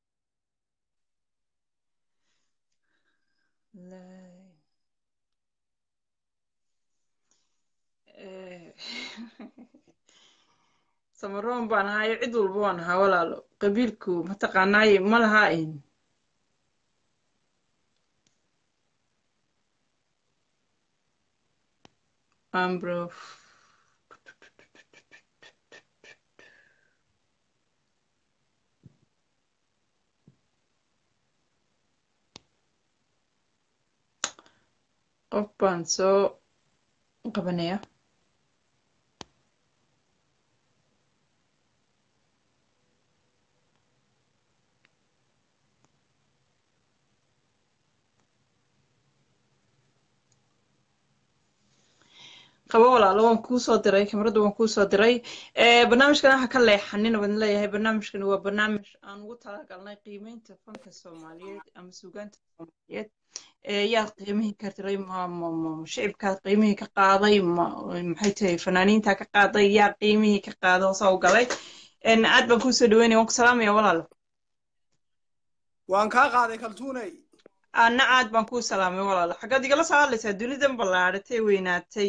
Lay. Eh, samaroon baan ahayo cid walba waan ahaa walaalo qabiilku mataqaanaaye ma laha in ambro qof baan soo qabanaya qabo walaalo waan kuu soo diray kamarada waan kuu soo diray Eh, barnaamijkan waxa ka leexanin waan leeyahay barnaamijkan waa barnaamij aan ugu talagalnay qiimeynta fanka soomaaliyeed ama suugaanta soomaaliyeed Eh, yaa qiimihii ka diray ma ma ma shicibkaa qiimihii ka qaaday ma maxay tahay fanaaniinta ka qaaday yaa qiimihii ka qaaday hoosa u galay En, aad baan kuusoo dhaweynaya waan ku salaamaya walaalo waan kaa qaaday kaltuunay anna aad baan kuu salaamay walaalo xaggaad igala soo hadlaysaa dunidan ballaadhatay weynaatay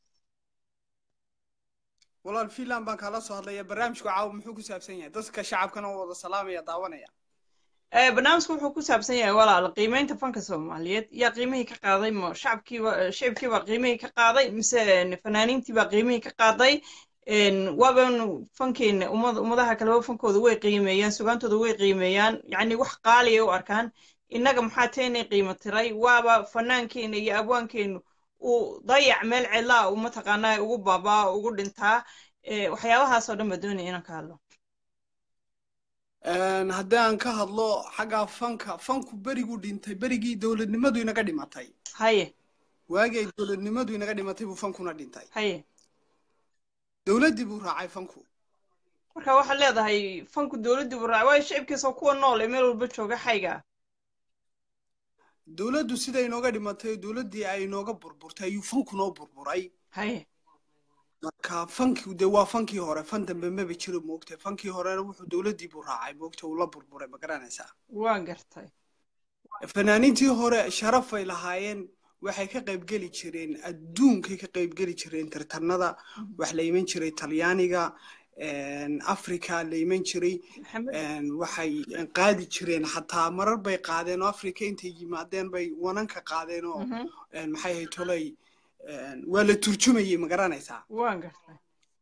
walaal finland baan kaala soo hadlaya barnaamijku caawa muxuu ku saabsan yahay dadka shacabkana oo wada salaamaya daawanaya Eh, barnaamijku wuxuu ku saabsan yahay walaal qiimeynta fanka soomaaliyeed yaa qiimihii ka qaaday ma shacabkiiba shicibkiibaa qiimihii ka qaaday mise fanaaniintiibaa qiimihii ka qaaday En, waaban fankeena ummad ummadaha kaleba fankooda way qiimeeyaan sugaantooda way qiimeeyaan yacni wax qaali ay u arkaan innaga maxaa teenay qiimo tiray waaba fanaankeena iyo abwaankeenu uu dayac meel cidlaa uu mataqaanaa ugu baabaa ugu dhintaa Eh, waxyaabahaasoo dhan baa doonaya inaan ka hadlo Een, haddii aan ka hadlo xagga fanka fanku beriguu dhintay berigii dowladnimadu inaga dhimatay haye waagii ay dowladnimadu inaga dhimatay buu fankuna dhintay haye dowladdii buu raacay fanku marka waxaad leedahay fanku dowladdii buu raacay waayo shicibkiisa kuwa nool ee meel walba jooga xayga dowladdu sida inooga dhimatay oo dowladdii ay inooga burburtay ayuu fanku noo burburay haye marka fankii dee waa fankii hore fan dambe maba jiro moogtay fankii horena wuxuu dowladdii buu raacay moogtay uu la burburay ma garanaysaa waan gartay fanaaniintii hore sharafay lahaayeen waxay ka qaybgeli jireen adduunkay ka qaybgeli jireen tartanada wax la iman jiray talyaaniga africa la iman jiray maxamed waxay qaadi jireen xataa marar bay qaadeen oo africa intay yimaadeen bay wananka qaadeen oo Mhm. maxay ahayd tolay waa la turjumayay ma garanaysaa waan gartay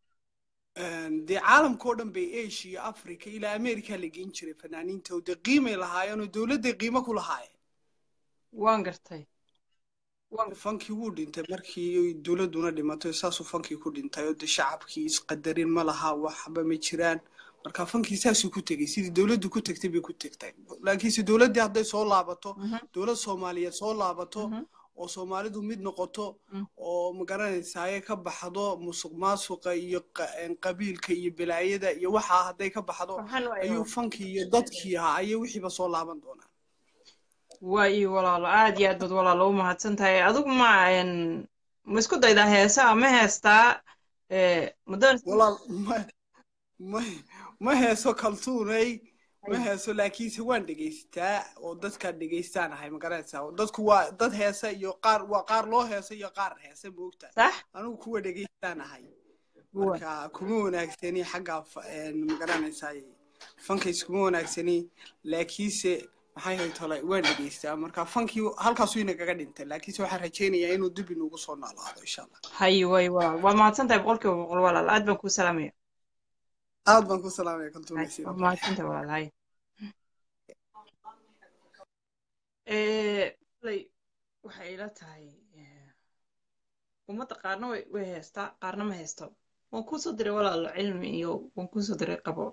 dee caalamkao dhan bay asia africa ilaa america la geyn jiray fanaaniinta oo dee qiimay lahaayeen oo dowladday qiimo ku lahaayeen waan gartay waan fankii wuu dhintay markii dowladduna dhimatay saasuu fankii ku dhintay oo dee shacabkii isqadarin ma laha waxba ma jiraan marka fankii saasuu ku tegey sidii dowladdu ku tegtay bay ku tegtay laakiinse dowladdii hadday soo laabato Mhm. dowlad soomaaliyeed soo laabato Mhm. oo soomaalidu mid noqoto Mm. oo magaranaysaye ka baxdo musuq maasuqa iyo qa- qabiilka iyo balaayada iyo waxaa hadday ka baxdo waxaan waayo ayuu fankii iyo dadkii ahaa ayay wixiiba soo laaban doonaa waa iyo walaalo aad iyo aad baad walaalo u mahadsan tahay adigu ma en, ma isku daydaa heesaa ma heestaa Eh, ma doonaysa walaal ma ma ma heeso kaltuunay ma heeso laakiinse waan dhegaystaa oo dadkaan dhegaystaan ahay ma garanaysaa dadku waa dad heesa iyo qaar waa qaar loo heesa iyo qaar heesa moogta sax anigu kuwa dhegaystaan ahay Waa. marka kuma wanaagsani xagga fa- een, ma garanaysaa fankays kuma wanaagsani laakiinse maxay hay tolay waan dhegaystaa marka fankii halkaasuu inagaga dhintay laakiinse waxaan rajaynayaa inuu dib inugu soo noolaado insha allah haye way walaal waa mahadsan tahay boqolkiiba boqol walaal aad baan kuu salaamaya aad baan ku salaamaya Haye, kaltuunaysi waa mahadsan tahay walaal haye Eh, koley waxay ila tahay eh, ummadda qaarna way way heestaa qaarna ma heesto waan kuusoo diray walaalo cilmi iyo waan kuusoo diray qabo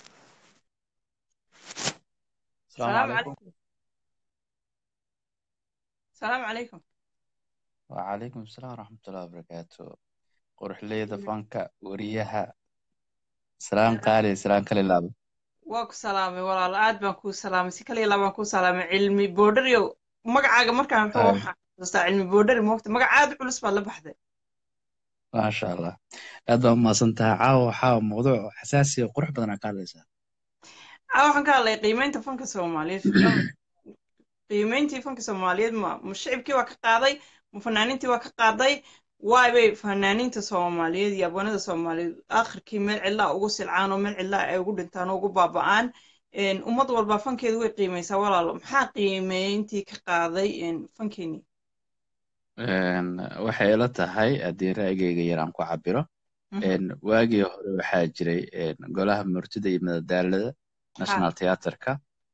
السلام salaam عليكم calaykum asalaamu calaykum وعليكم السلام ورحمة الله وبركاته قرح ليدا فانكا وريها سلام قالي سلام كلي لابا waa ku salaamay walaal aad baan kuu salaamay si kaliya labaan kuu salaamay cilmi boodhariyo magacaaga markaan muxuu آه. waxaan xasuustaa cilmi boodhari moogta magac aad u culus baad la baxday ما شاء الله هذا ما صنتها عاو حاو موضوع حساسي وقرح بدنا قال ليس aa waxaan ka hadlay qiimeynta fanka soomaaliyeed qiimeyntii fanka soomaaliyeed ma ma shicibkii waa ka qaaday ma fanaaniintii waa ka qaaday waay bay fanaaniinta soomaaliyeed iyo abwanada soomaaliyeed aakhirkii meel cidlaa ugu silcaan oo meel cidlaa ay ugu dhintaan oo ugu baaba'aan Een, ummad walba fankeedu way qiimeysaa walaalo maxaa qiimeyntii ka qaaday een, fankeenii waxay ila tahay haddii ra'yigayga yar aan ku cabiro Mhm. waagii hore waxaa jiray golaha murtida iyo madadaalada national theatreka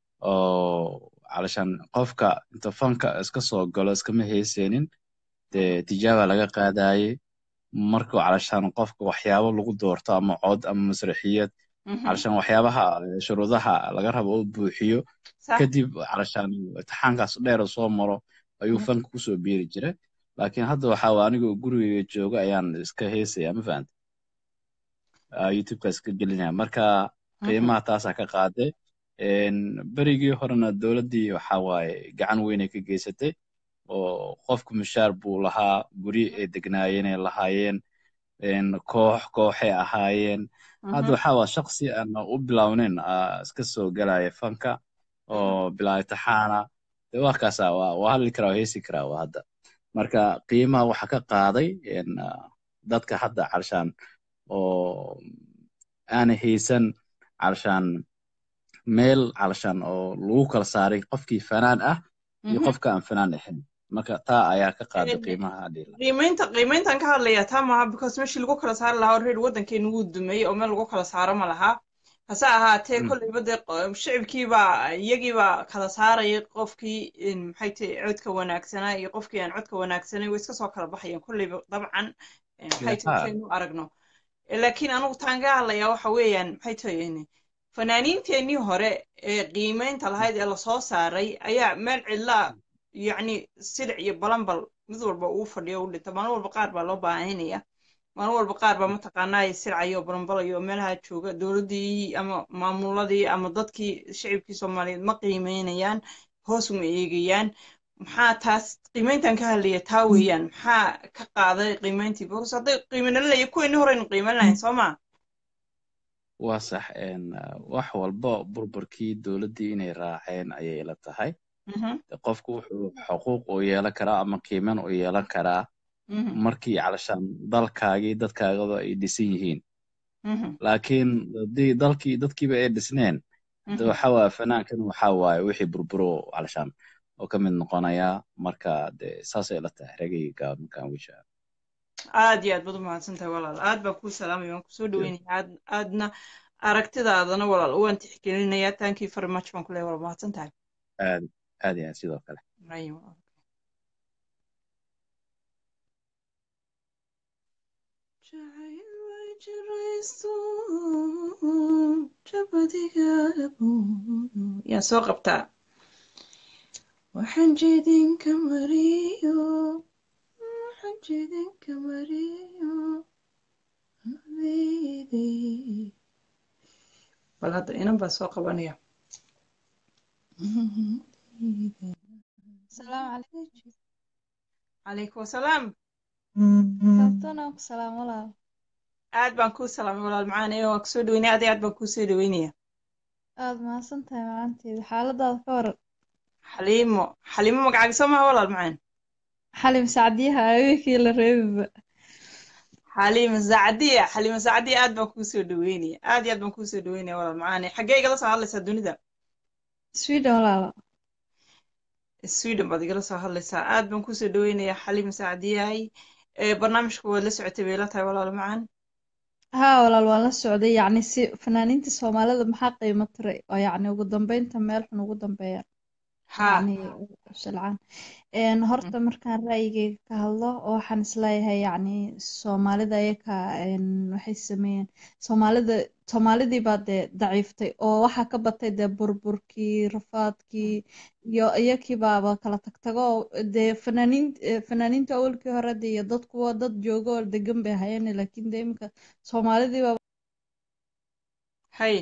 oo calashaan qofka inta fanka iska soo galo iskama heyseenin dee tijaaba laga qaadayey markuu calashaan qofka waxyaabo lagu doorto ama cod ama masraxiyad Mhm. calashaan waxyaabaha shuruudaha laga rabo uu buuxiyo Sax. kadib calashaan imtixaankaas dheer soo maro ayuu Mhm. fanka kusoo biiri jiray laakiin hadda waxaa waa anigoo gurigeyga jooga ayaan iska heesaya ma fahanta youtubeka iska gelinaya marka Mhm. qiimaha taasaa ka qaaday Een, berigii horena dowladdii waxaa waaye gacan weyn ay ka geysatay oo qofku mushaar buu lahaa guri ay degnaayeen ay lahaayeen een, koox kooxay ahaayeen hadda Mhm. waxaa waa shaqsi aan u bilownin aa iska soo galaya fanka oo bilaa imtixaana dee waa kaasa waa waa hadli karaa waa heesi karaa waa hadda marka qiimaha waxa ka qaaday een, ah, dadka hadda calashaan oo aanay haysan calashaan meel calashaan oo lagu kala saaray qofkii fanaan ah iyo Mhm. qofka aan fanaan ahayn marka taa ayaa ka qaaday Een, qiimaha dhila qiimeynta qiimeyntan ka hadlayaa taa maaha because meeshii lagu kala saari lahaa already waddankeenu wuu dumay oo meel lagu kala saaro ma laha hase ahaatee Mm. kolleyba dee qo- shicibkiibaa iyagiibaa kala saarayay qofkii in maxay tahay codka wanaagsanaa iyo qofkii aan codka wanaagsanayn way iska soo kala baxayaan kolleyba dabcan eh, maxay tahay haa saynu aragno Eh, laakiin anigu taan ka hadlayaa waxa weeyaan maxay tahay fanaaniinteenii hore ee qiimeynta lahayd ee lasoo saaray ayaa meel cidlaa yacni silic iyo balanbal mid walba uu fadhiyo u dhinta maalin walba qaar baa loo baahanaya maalin walba qaar baa mataqaanaa silcayo oo balanbalayo oo meelaha jooga dowladdii ama maamuladii ama dadkii shicibkii soomaaliyeed ma qiimeynayaan hoos uma eegayaan maxaa taas qiimeyntan ka hadlaya taa weeyaan maxaa ka qaaday qiimeyntii because hadday qiimeynala leeyahay kuweenii horeynu qiimeyn lahayn soo maa waa sax een, ah, wax walba burburkii dowladdii inay raaceen ayay ila tahay Mhm, De qofku wuxuu xuquuq u yeelan karaa ama qiiman u yeelan karaa mhm, markii calashaan dalkaagii dadkaagaba ay dhisan yihiin mhm, laakiin haddii dalkii dadkiiba ay dhisneen de mhm. waxa waaye fanaankan waxa waaye wixii burburo calashaan oo ka mid noqonaya marka de saasay ila tahay ragayga markaan wisha aad iyo aad baad u mahadsan tahay walaal aad baan kuu salaamaya waan kusoo dhaweynaya aad aadna aragtidaadana walaal waan tixgelinayaa thank you very much baan ku leeyahay walaal mahadsan tahay aad aad iyo aad sidoo kale Right, walaal. Jacayl way jirayso, jabadiga labuudo. yaa soo qabtaa waxaan jeedinka mariyo waxaan jeedinka mariyo habeedey. bal hadda inan baa soo qabanaya السلام عليكم calaykum wasalaam كابتن سلام ولا aad baan kuu salaamay walaal macaan ee waan kusoo dhaweynaya aad iyo aad baan kuu soo dhaweynaya aad mahadsantahay macanteeda xaaladaada ka waran xaliimo xaliimo magacaaga soo maha walaal macaan xalim sacdiyaha awikii la reebiba xaliimo saacadiya xaliimo saacadiya aad baan kuu soo dhaweynaya aad iyo aad baan kuu soo dhaweynaya walaal macaan xaggee igala soo hadlaysaa dunida sweden walaala sweden baad igala soo hadlaysaa aad baan kuu soo dhaweynaya xaliimo saacadiyahay ee barnaamijka waad la socotay bay la tahay walaal macaan haa walaal waan la socday yacni si fanaaniinta soomaalida maxaa qiimo tiray oo yacni ugu dambeynta meel xun ugu dambeeyaan ha yacni silcaan Een, horta markaan ra'yigayga ka hadlo waxaan isleeyahay yacni soomaalida ayaka een, waxay sameeyeen soomaalida soomaalidii baa dee daciiftay oo waxaa ka batay dee burburkii rafaadkii iyo iyakii baaba kala tagtago oo dee fanaaniin eh, fanaaniinta awalkii hore dee iyo dadku waa dad joogo oo degan bay hayeen laakiin dee iminka soomaalidii baa hay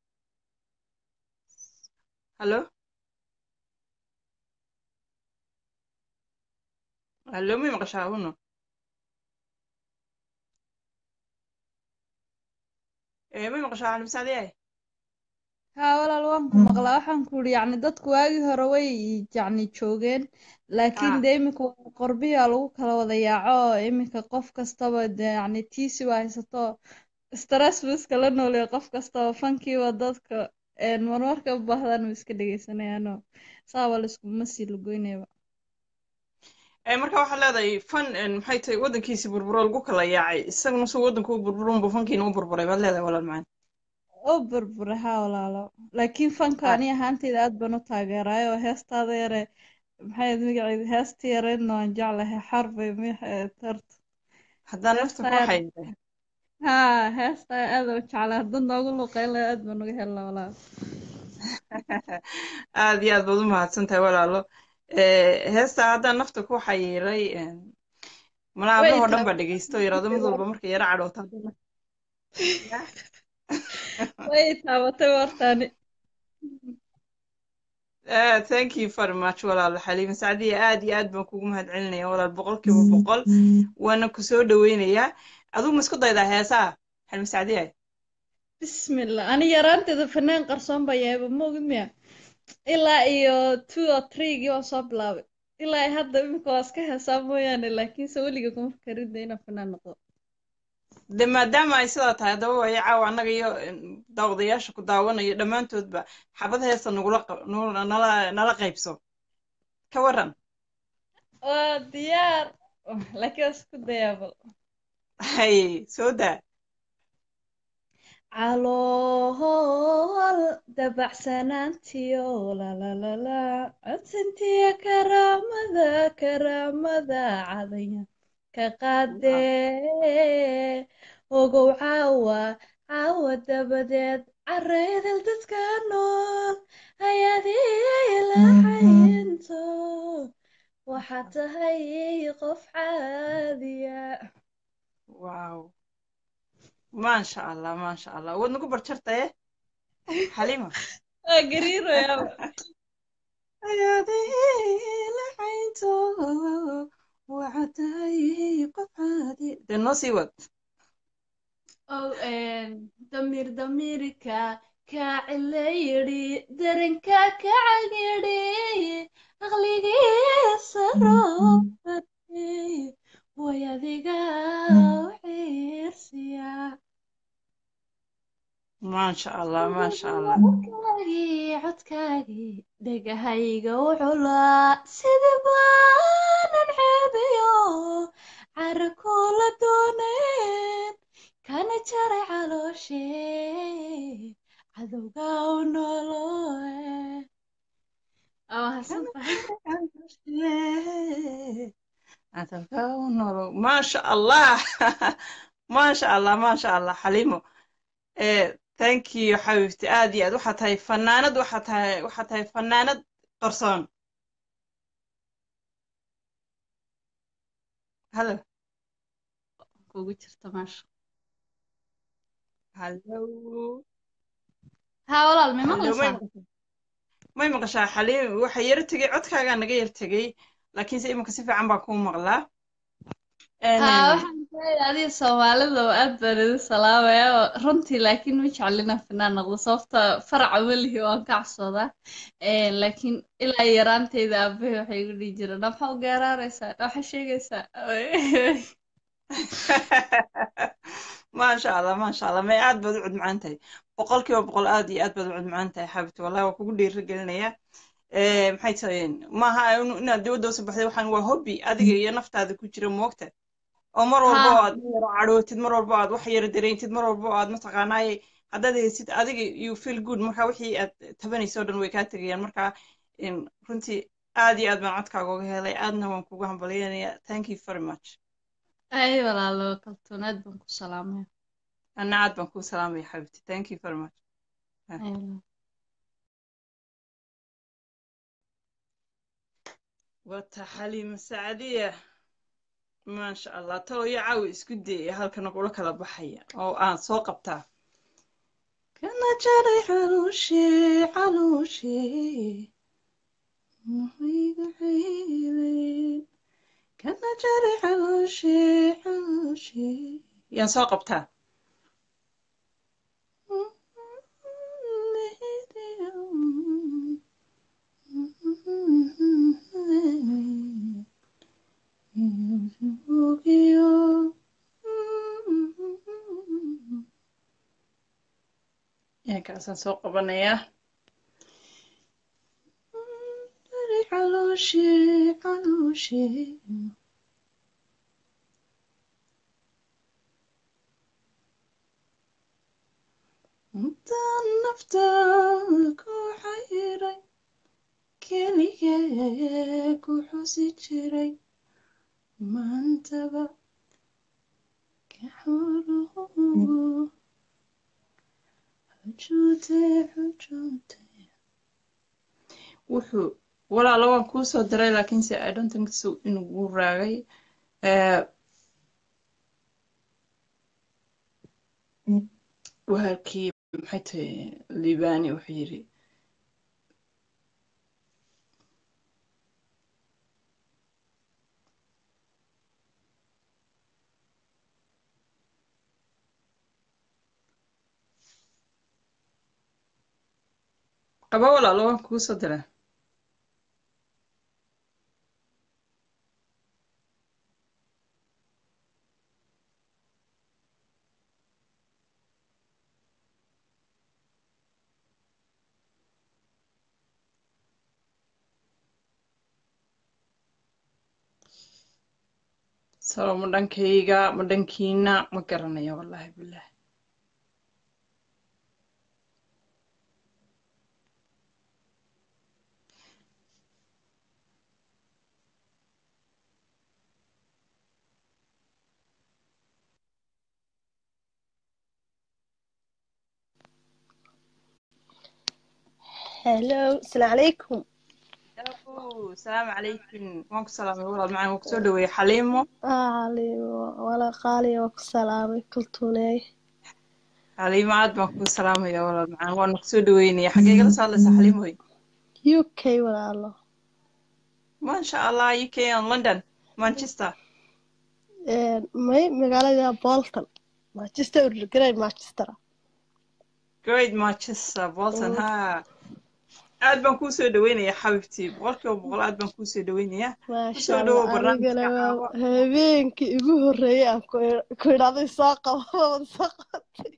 hallo hallo may maqashaa uno ee may maqashaa cali masaadiyaay haa walaal waan ku maqlaa waxaan ku uri yacni dadku waagii hore way yacni joogeen laakiin ha dee iminka qorbiyaa lagu kala wada yaaco oo iminka qof kastaba dee yacni tiisi waa haysato stress buu iskala nooleyo qof kastaba fankiiba dadka een, marmarka u baahdaan uu iska dhegeysanayaanoo saaba layskuma sii lugoynayba ee marka waxaad leedahay fan een, maxay tahay waddankiisi burburo lagu kala yaacay isaguna suu waddanku u burburo unbuu fankiina u burburay baad leedahay walaal macaan oo burbura haa walaalo laakiin fanka ha ani ahaanteyda aad baan u taageeraayo oo heestaada yare maxay ahayd magaceeda heesta yareedna waan jeclahay xarbay maxay tarta haddaan nafta heesta ku yar hayday haa heesta aad u jeclaa haddad noogu luqeyn lahaa aad baan uga helnaa walaal aad iyo aad baad u mahadsan tahay walaalo ee heesta haddaan nafta ku xayiray een, mana way ablahoo dhan baa taabatay dhegeysto yaraado mid walba markay yara cadhooto haddana Ya. way taabatay wartaani Ah, thank you very much walaalo xaliima sacdiya aad iyo aad baan kugu mahadcelinaya walaal boqolkiiba boqol waana ku soo dhaweynayaa adigu ma isku daydaa heesaha xaliima sacdiya bismillah ani yaraanteeda fanaan qarsoon baa yahayba ma ogid miya ilaa iyo two or threegii waan soo bilaabay ilaa ay hadda iminka waa iska heesaa mooyaane laakiinse weliga kuma fakarinda inaan fanaan noqdo de maadaama ay sidaa tahay haddaba waayo caawa annaga iyo een, daawadayaasha ku daawanayo dhammaantoodba xabad heesta nagula qa- nu- nala nala qaybso ka waran waa diyaar laakiin waa isku dayaa bal hay soo daa calool dabacsanaantiyo lalalala codsantiya karaamada karaamada cadaya ka qaadee ogow caawa caawa dabadeed careedel dadka nool ayaadii laxaynto waxaad tahay qof caadiya wow maasha allah maasha allah waad nagu barjartaye xaliima waa gariirayaa ayaadii laxaynto waxaad tahay qof caadi dee noo sii wad Oh, damir damirka ka cilayri daranka ka cagiri aqligiisa roobate way adiga u xiirsiya maasha allah maasha allah codkaagii codkaagii dhegahayga u culaa sida baanan ceebiyo cara kula dooneen kana jaray calooshe cadowga u noloe maasha allah maasha allah maasha allah xaliimo eh thank you xabiibti aad iyo aad waxaa tahay fanaanad waxaa tahay waxaa tahay fanaanad qarsoon halo kugu jirta maasha halo haa walaal may halo may maqlaysaa maqashaa may maqashaa xaliim waxa yar tegey codkaagaa naga yar tegey laakiinse iminka si fiican baa kuu maqlaa haa waxaan leeyahay adiga soomaalida oo aad baan idin salaamaya oo runtii laakiin ma jeclina fanaan noqdo sababta faraca welihi waan ka cabsoodaa Een, laakiin ilaa yaraanteyda aabahay waxay igu dhihi jireen "Naa maxaa u geeraaraysaa Naa waxaa sheegaysaa maasha allah maasha allah may aad baad u cud macaan tahay boqolkiiba boqol aad iyo aad baad u cud macaan tahay xaabibti wallahi waa kugu dhiirigelinayaa Eh, maxay tahay maaha in- inaad dibadda usoo baxday waxaan waa hobby adiga iyo naftaada ku jira moogta oo mar walba oo haa aad in yaro cadhootid mar walba oo aad wax yara dareentid mar walba oo aad mataqaanaaye haddaad haysid adiga you feel good marka wixii aad tabanayso o dhan way kaa tegayaan marka in runtii aad iyo aad baan codkaaga uga helay aadna waan kugu hambalyeynaya thank you very much ay walaalo kaltuun aad baan ku salaamaya anna aad baan kuu salaamaya xabibti thank you very much Ay, walaalo. wata xaliima sacdiya maasha allah talo iyo caawi isku dayaya halkana kula kala baxaya oo aan soo qabtaa kana jaray caluushi caluushi muxuyga ciiday kana jaray caluushi caluushi yaan soo qabtaa yaankaasaan soo qabanayaa calooshi calooshi intaan nafta ku xayiray keligee ku xusi jiray maantaba ka xoruhu xujuutay xujuutay wuxuu walaalo waan kuu soo diray laakiinse i don't think so inuu raagay Eh, wahalkii maxay tahay liibani wuxuu yidhi qaba walaalo waan kuu soo diray salo ma dhankayga ma dhankiina ma garanayo wallaahi bilaahi hello asalaamu calaykum Yaabo, salaamu calaykum waan ku salaamay walaal macaan waan kusoo dhaweeyey xaliimo Aalimo, wala qaaliya waa ku salaamay kultuuney xaliimo aad baan kuu salaamaya walaal macaan waana kusoo dhaweynaya xaggee igala soo hadlaysaa xaliimoy uk walaalo maasha allah uk on london manchester Een, may magaalada bolton manchester great manchester great manchester bolton ha aad baan kuu soo dhaweynaya xabibtii boqolkiiba boqol aad baan kuu soo dhaweynaya maasha kusoo dhawow allah barnaamijka anigana caawa waa habeenkii igu horreeyay aan ku ku idhahday soo qabo wada soo qabatay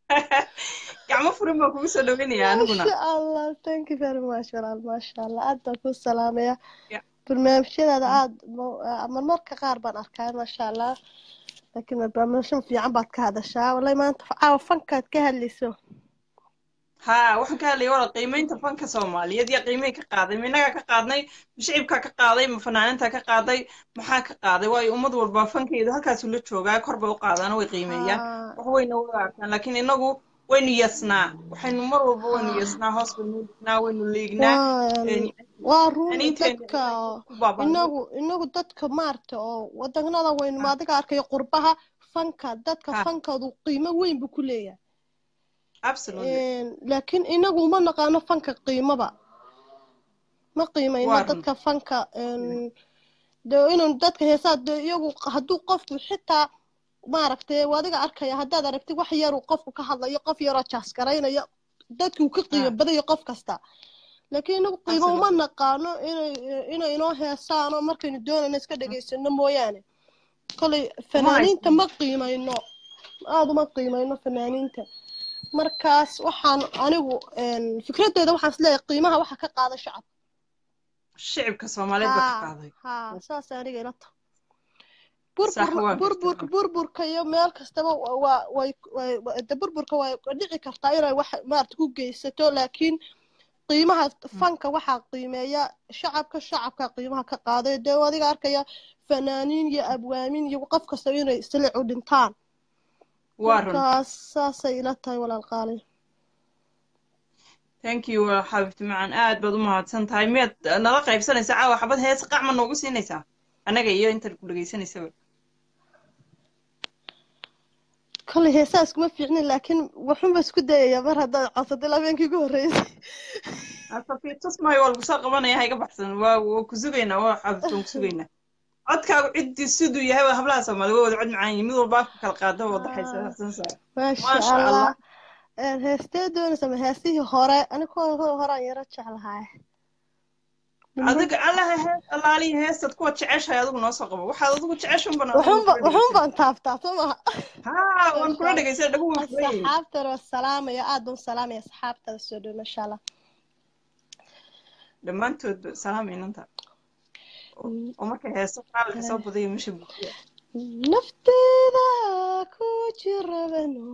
gacmo furin baan kugu soo dhaweynaya aniguna maasha allah thank you very much walaal maasha allah aad baan ku salaamaya Ya. barnaamijyadaada aad ma- marmarka qaar baan arkaa maasha allah laakiin barnaamijyo fiican baad ka hadashaa wallahi maanta caawa fankaad ka hadlayso ha waxaan ka hadlayay walaal qiimeynta fanka soomaaliyeed iyo qiimihii ka qaaday ma innagaa ka qaadnay ma shicibkaa ka qaaday ma fanaanintaa ka qaaday maxaa ka qaaday waayo ummad walba fankeedu halkaasuu la joogaa kor bay u qaadaan way qiimeeyaan Haa, wax wayna wada arkaan laakiin inagu waynu yasnaa waxaynu mar walba waynu haa. yasnaa hoos baynu dhignaa waynu liignaa waa waa run aniinteena dadka ku baaba'nay inagu inagu dadka maarta oo wadanada waynu ha adiga arkayo qurbaha fanka dadka ha fankoodu qiimo weyn buu ku leeyahay absolutely Een, laakiin inagu uma naqaano fanka qiimoba ma qiimayno waa run dadka fanka een, dee inuu dadka heesaa dee iyagu hadduu qofku xitaa maaragtay waa adiga arkaya haddaad aragtid wax yaruu qofku ka hadlayo qof yaroo jaas garaynayo dadkuu ka qiimo ha badayo qof kasta laakiin inagu qiimo uma absolutely naqaano inay inay inoo heesaano markaynu doonayno iska dhegaysano mooyaane kolay uma fanaaniinta haysan ma qiimayno aada uma qiimayno fanaaniinta markaas waxaan anigu een, fikradeyda waxaan isleeyahay qiimaha waxa ka qaada shacab shicibka soomaaliyeed baa ka haa qaaday haa saas aniga ila tahay sax burbur waan burburka gartaa burburka iyo meel kastaba wa- waa way way wa- de burburka way dhici kartaa inay wax maarata ku geysato laakiin qiimaha fanka waxaa qiimeeya shacabka shacabka qiimaha ka qaaday dee adiga arkaya fanaaniin iyo abwaamin iyo qof kasta inay silic u dhintaan waa run markaas saasay ila tahay walaal qaali thank you xabibti macan aad baad u mahadsan tahay miyaad nala qaybsanaysaa caawa xabad hees qacma noogu siinaysaa annaga iyo intan ku dhagaysanaysaba kolley heesaa iskuma fiicnin laakiin waxunba isku dayaya mar haddaad codsatay labeenkii ugu horreysay asafiitus maayo waa lagu soo qabanaya ha iga baxsan waa waa ku sugaynaa waa xabibti waan ku sugaynaa codkaagu ciddii siduu yahay waa hablaha soomaali waa wada cod macaan yihin mid walba afka kala qaada waa wadaxaysa sansaa maasha maasha allah allah Een, heestee doonaysa ma heesihii hore ani kuwa horaan yaro jeclahay adiga allaha hees allaalihi heestaad kuwa jeceshahay adigu noo soo qabo waxaad adigu jeceshan bana adigu waxunba kula waxun dhegeysan baan taabtaa soo maha haa waan kula dhegeysan dhagu waan kula yihin asxaabtana waa salaamaya aad baan u salaamaya asxaabtada soo dhow masha allah dhammaantoodba salaam inanta oo markay heeso qaalka soo badaya meesha buuxiya nafteeda ku jirabano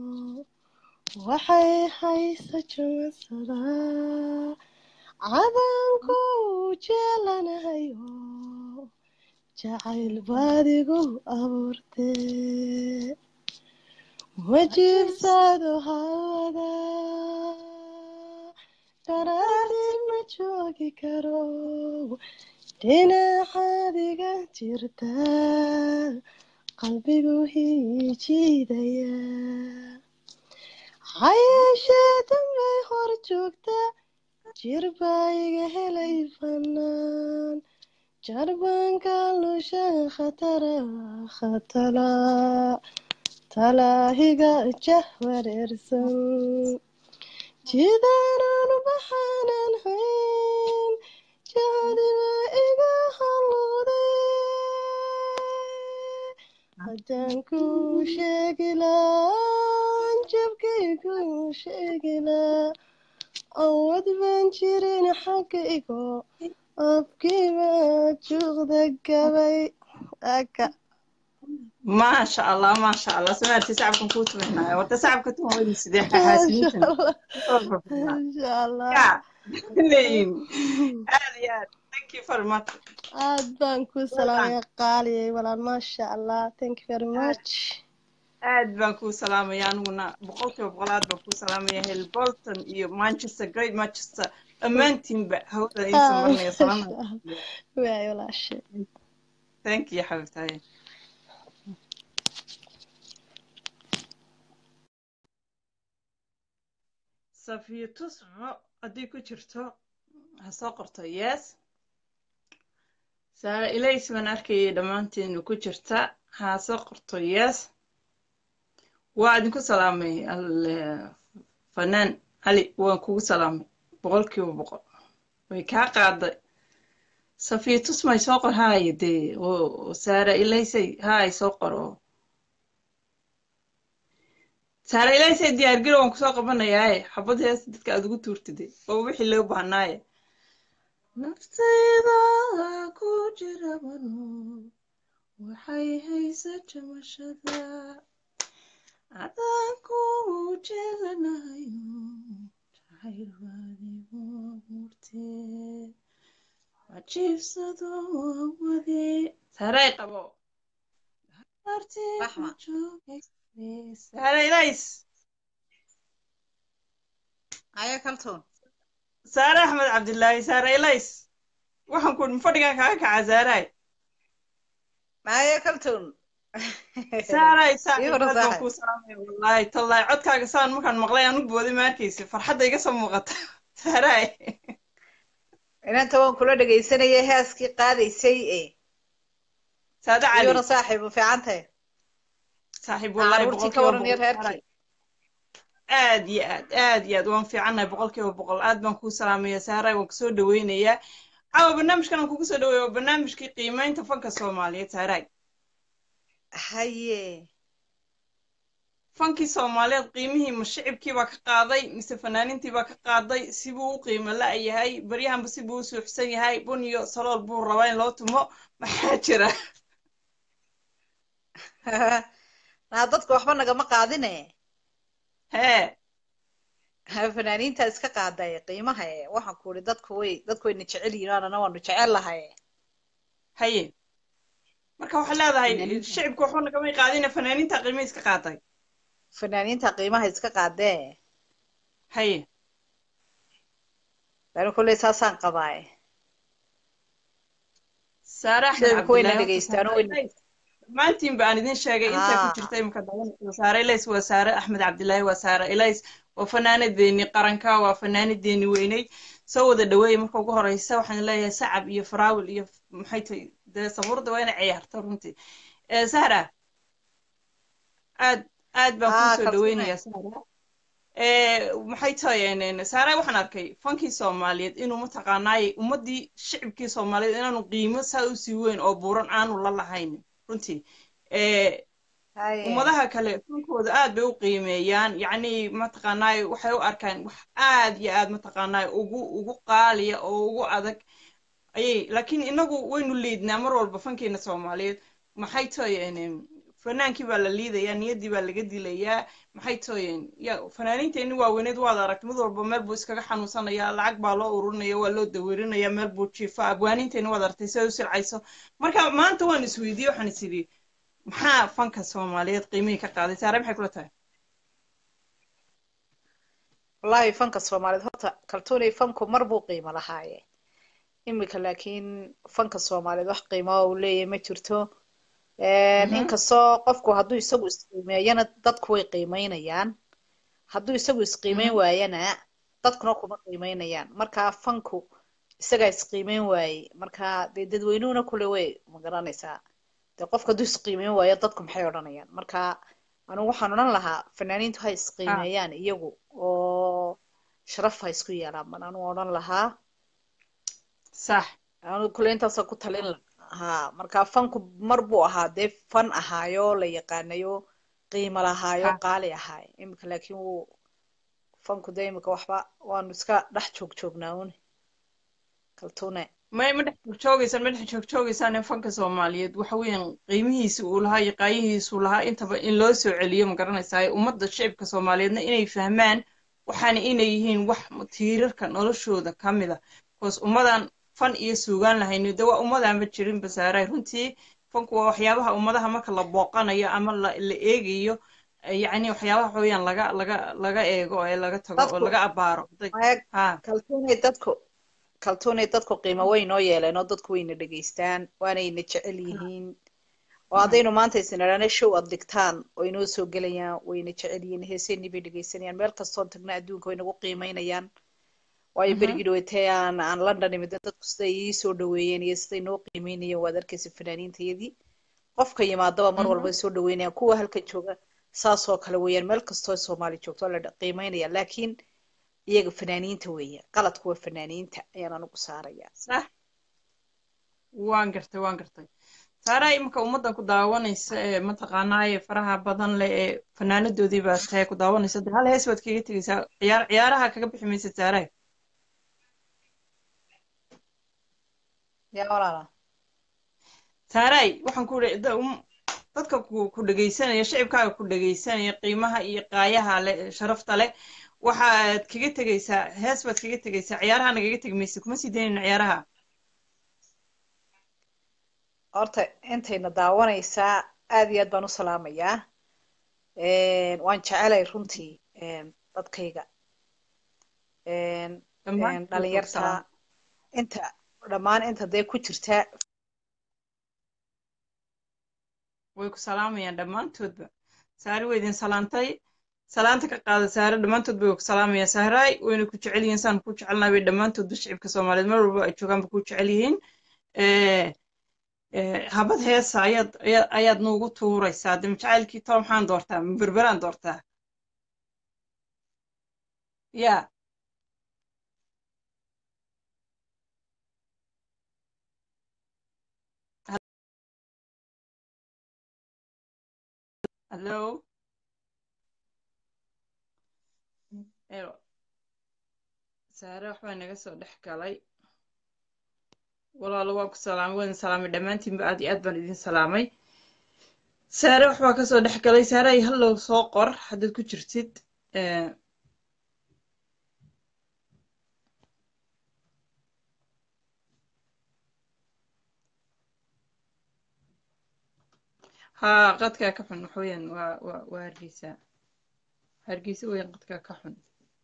waxay haysa jamasadaa cadanku jeelanahayo jacayl baadigu abuurtee ma jiibsado hawada daraadi ma joogi karo dhinacaadiga jirta qalbigu hiijiidaya hayeeshee dambay hor joogta jir baa iga helay fanaan jarbanka lusha khatara khatala talaahiga jah wareersan jidaanaan baxaanan hayn jahdiba iga halluuday haddaan ku sheegilaan jabkay ku sheegilaa awood baan jirin xagga igo afkiiba juuqda gabay aka maasha allah maasha allah samaarti sacabkan kuu tumaynaayo horta sacabka tuman weyni sidee maasha xahaasiniintan allah soo fafnaa maasha allah ya leeyihin aad iyo aad thank you very much aad baan ku well done salaamaya qaaliyay walaal maasha allah thank you very aad much aad baan kuu salaamaya aniguna boqolkiiba boqol aad baan kuu salaamaya hel bolton iyo manchester great manchester dhammaantiinba hawada iisa ah marinaya maasha salaamada allah waay walaashe thank you xabibtaye safiya tusco haddii ku jirto ha soo qorto yes saara ilays baan arkayay dhammaanteenu ku jirta ha soo qorto yes waa idinku salaamay al- fanaan cali waan kugu salaamay boqolkiiba boqol way kaa qaaday safiya tus may soo qor haaya dee oo saara ilaysay haay soo qoro saara ilaysay diyaargaro waan kusoo qabanayaaye xabad hees dadka aad ugu tuurtide oo wixii loo baahnaaye naftayda ku jira bano waxay haysa jamashada cadanku jeelanayo jacayl baadigu murtee wajiibsado wade saray qabo raxma saara ilays aya kaltuun saare axmed cabdilaahi saare ilays waxaan ku fadhigan kaaga kacaa saaraay aya kaltuun saaray ii saaxiib hore aad baan saaxib kuu salaamaya wallaahi tallaahi codkaaga saan markaan maqlay aan u booday ma arkaysa farxadda iga soo muuqata saaraay inanta waan kula dhegaysanayay heeskii qaadaysay e saade ii cali hore saaxiib u fiican tahay saaxiib wallaahi caruurtii ka boqolkiiba waran iyo boqol saaray reerkii aad iyo aad aad iyo aad waan fiicannahay boqolkiiba boqol aad baan kuu salaamaya saaray waan kusoo dhaweynayaa caawa barnaamijkan aan kugu soo dhaweeya waa barnaamijkii qiimeynta fanka soomaaliyeed saaraay haye fankii soomaaliyeed qiimihii ma shicibkii baa ka qaaday mise fanaaniintii baa ka qaaday sibuu u qiimo la-yahay baryahanba sibuu u suuxsan yahay bun iyo salool buu rabaa in loo tumo maxaa jira naa dadka waxba nagama qaadine hee fanaaniinta iska qaaday qiimaha e waxaan ku uri dadku way dadku wayna jecel yihiin anana waanu jecel lahay haye marka waxaad leedahay Fanaaniinta. shicibka waxba nagamay qaadina fanaaniinta qiimo iska qaatay fanaaniinta qiimaha iska qaadee haye lana kulley saasaan qabaaye saare axmed shicibku wayna cabdilaahi dhegeystaan oo wayna dhammaantiin ba aan idin sheegay intay ku Haa. jirta imika dawanaysa saare elays waa saare axmed cabdilaahi waa saare elays waa fanaanadeeni qaranka waa fanaanadeeni weynay soo wada dhaweeye marka ugu horeysa waxaan leeyahay sacab iyo faraawil iyo maxay tahay dee sabuurda waa inay ciyaarto runtii Eh, sahra aad aad baan Haa, kuu soo kalsoonay. dhaweynayaa sahra Eh, maxay tahay en- saare waxaan arkay fankii soomaaliyeed inuu mataqaanaayey ummadii shicibkii soomaaliyeed inaanu qiimo saa usii weyn oo buuran aanu la lahayn runtii Eh, haye ummadaha kale fankooda aad bay u qiimeeyaan yacni mataqaanaay waxay u arkaan wax aad iyo aad mataqaanaay ugu ugu qaaliya oo ugu adag ayay laakiin inagu waynu liidnaa mar walba fankeena soomaaliyeed maxay tooyeen fanaankii baa la liidayaa niyaddii baa laga dilayaa maxay tooyeen ya fanaaniinteenni waaweyneed waad aragtay mid walba meel buu iskaga xanuunsanayaa lacag baa loo ururinaya waa loo dawirinaya meel buu jiifaa abwaaniinteenni waad aragtay siday u silcayso marka maanta waan isweydiiyey waxaan is idhi maxaa fanka soomaaliyeed qiimihii ka qaaday saare maxay kula tahay wallaahi fanka soomaaliyeed horta kaltuunay fanku mar buu qiimo lahaaye imika laakiin fanka soomaaliyeed wax qiimo uu leeyahay ma jirto Mhm. inkastoo qofku hadduu isagu isqiimeeyana dadku way qiimeynayaan hadduu isagu isqiimeyn waayana dadkuna kuma qiimeynayaan marka fanku isagaa isqiimeyn waayey marka dee dadweynuhuna kule way ma garanaysaa dee qofka hadduu isqiimeyn waayo dadku maxay odhanayaan marka anigu waxaan odhan lahaa fanaaniintu ha isqiimeeyaan iyagu oo sharaf ha isku yeelaan baan anigu odhan lahaa sax anigu kule intaasoo ku talin lahaa marka fanku mar buu ahaa dee fan ahaayo la yaqaanayo qiimo lahaayo Ha. qaali ahaayo imika laakiin wuu fanku dee imika waxba waanu iska dhex joog joognaa un kaltuune may ma dhex joogjoogaysan ma dhex joogjoogaysaan in fanka soomaaliyeed waxa weeyaan qiimihiisa uu lahaa iyo qaayihiisuu lahaa intaba in loo soo celiyo ma garanaysaa ummadda shicibka soomaaliyeedna inay fahmaan waxaana inay yihiin wax tiirarka noloshooda ka mid a bcause ummadan fan iyo suugaan lahayni de waa ummadaanba jirin basaaray runtii fanku waa waxyaabaha ummadaha marka la booqanayo ama la la eegayo eh, yacni waxyaabaha waxa weeyaan laga laga laga eego ee laga tago oo Dadku- laga abaaro eeg ha kaltuunay dadku kaltuunay dadku qiimo way noo yeeleen oo dadku wayna dhegaystaan waanayna jecel yihiin oo haddaynu maanta isnidhaana show aad dhigtaan oo inoo soo gelayaan wayna jecel yihiin heeseenii bay dhegaysanayaan meel kastoon tagna adduunka way nagu qiimeynayaan waayo Mhm. berigii dhaweytay aan aan london imid dadku siday ii soo dhaweeyeen iyo siday noo qiimeynayeen waad arkaysa fanaaniintayadii qofka yimaadaba mar walba ay soo dhaweynayaan kuwa halka jooga saasoo kale weeyaan meel kastoo soomaali joogto waa la dha- qiimeynaya laakiin iyaga fanaaniinta weeye qaladku waa fanaaniinta ayaan anigu saaraya sax waan gartay waan gartay saaraa iminka ummaddan ku daawanaysa ee mataqaanaaye faraha badan leh ee fanaanadoodii baa tahay ku daawanaysa de hal hees baad kaga tegeysaa ciyaar ciyaaraha kaga bixi maysa saaraa yaa walaala saaraay waxaan ku iri da- um- dadka ku ku dhegaysanaya shicibkaaga ku dhegaysanaya qiimaha iyo qaayaha leh ee sharafta leh waxaad kaga tegeysaa hees baad kaga tegeysaa ciyaaraha nagaga tegi maysa kuma sii daynayna ciyaaraha horta intayna daawanaysaa aad iyo aad baan u salaamayaa waan jecelay runtii dadkayga dhammaan dhalinyarta inta dhammaan inta dee ku jirta way ku salaamayaan dhammaantoodba saari way idin salaantay salaanta ka qaada saare dhammaantoodba way ku salaamayaan sahraay wayna ku jecel yihiin saan ku jecelnahay bay dhammaantoodba shicibka soomaaliyeed mar walba ay joogaanba ku jecel yihiin habad heesa ayaad ayaad ayaad nuugu tuuraysaa de majacaylkii tolo maxaan doortaa ma berberaan doortaa ya hallo ero saare waxbaa naga soo dhex galay walaalo waa ku salaamay waan salaamay dhammaantiinba aad iyo aad baan idin salaamay saare waxbaa kasoo dhex galay saare ay hallow soo qor haddaad ku jirtid haa qadkaa ka xun waxweeyaan waa waa waa hargeysa hargeysa weeyaan qadkaa ka xun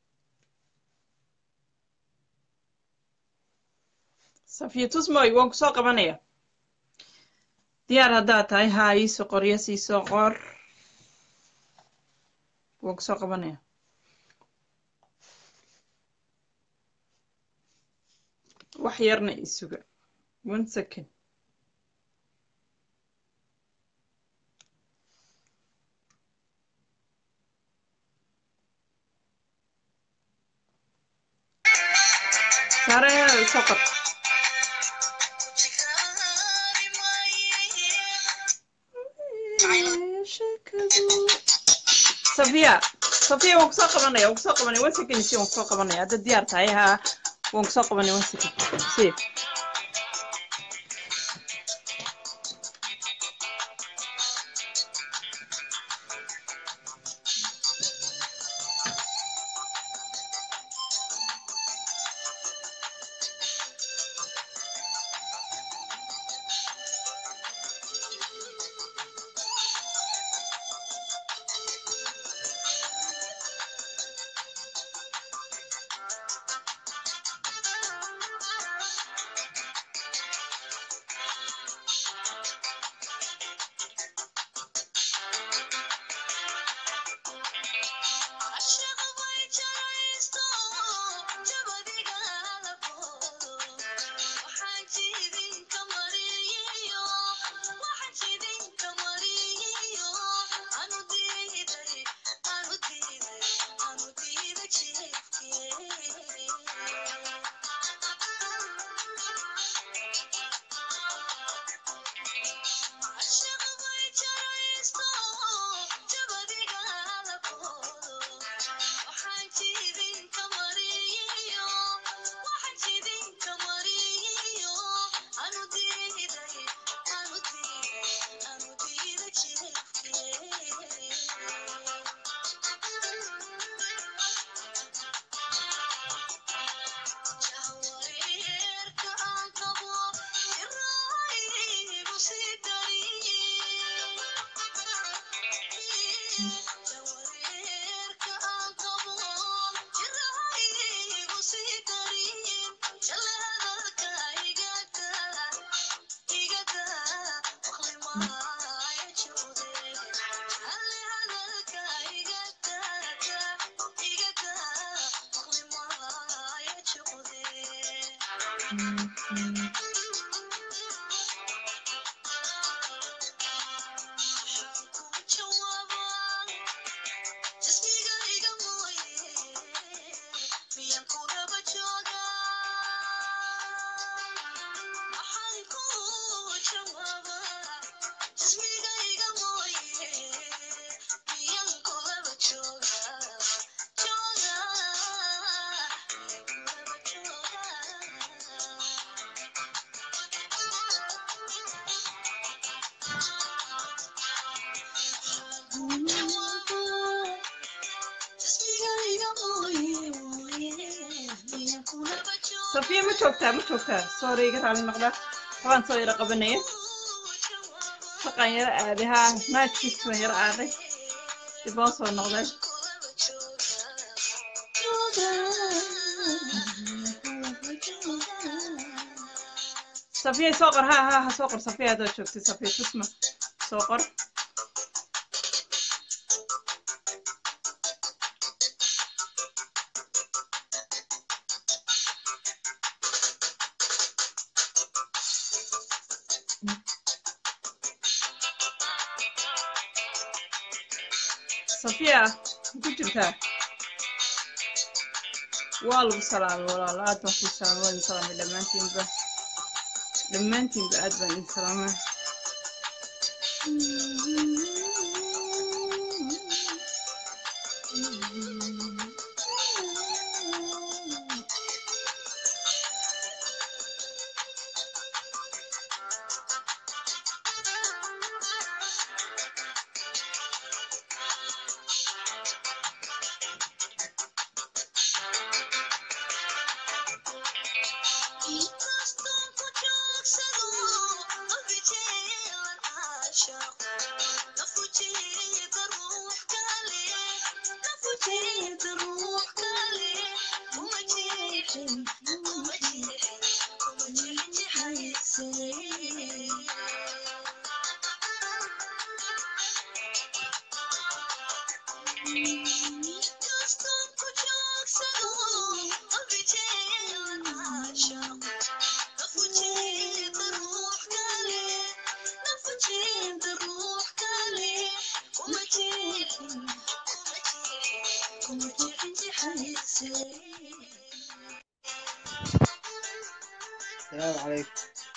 safiya tusmoy waan kusoo qabanaya diyaar haddaad tahay haa iisoo qor yes iisoo qor waan kusoo qabanaya wax yarna isuga one second saare soo qor safiya safiya waan kusoo qabanaya waan kusoo qabanaya one second si waan kusoo qabanaya hadda diyaar tahay haa waan kusoo qabanaya one second si safiya ma joogtaa ma joogtaa soore iga raali noqda waxbaan soo yaro qabanaya shaqaan yaro aaday haa naajkiis baan yaro aaday dib oo soo noqday safiya soo qor haa haa ha soo qor safiya haddaad joogtid safiya tusma soo qor safiya ku jirtaa waa lagu salaamay walaalo aad baan kuu salaamay waa idin salaamay dhammaantiinba dhammaantiinba aad baan idin salaamay salaamu calaykum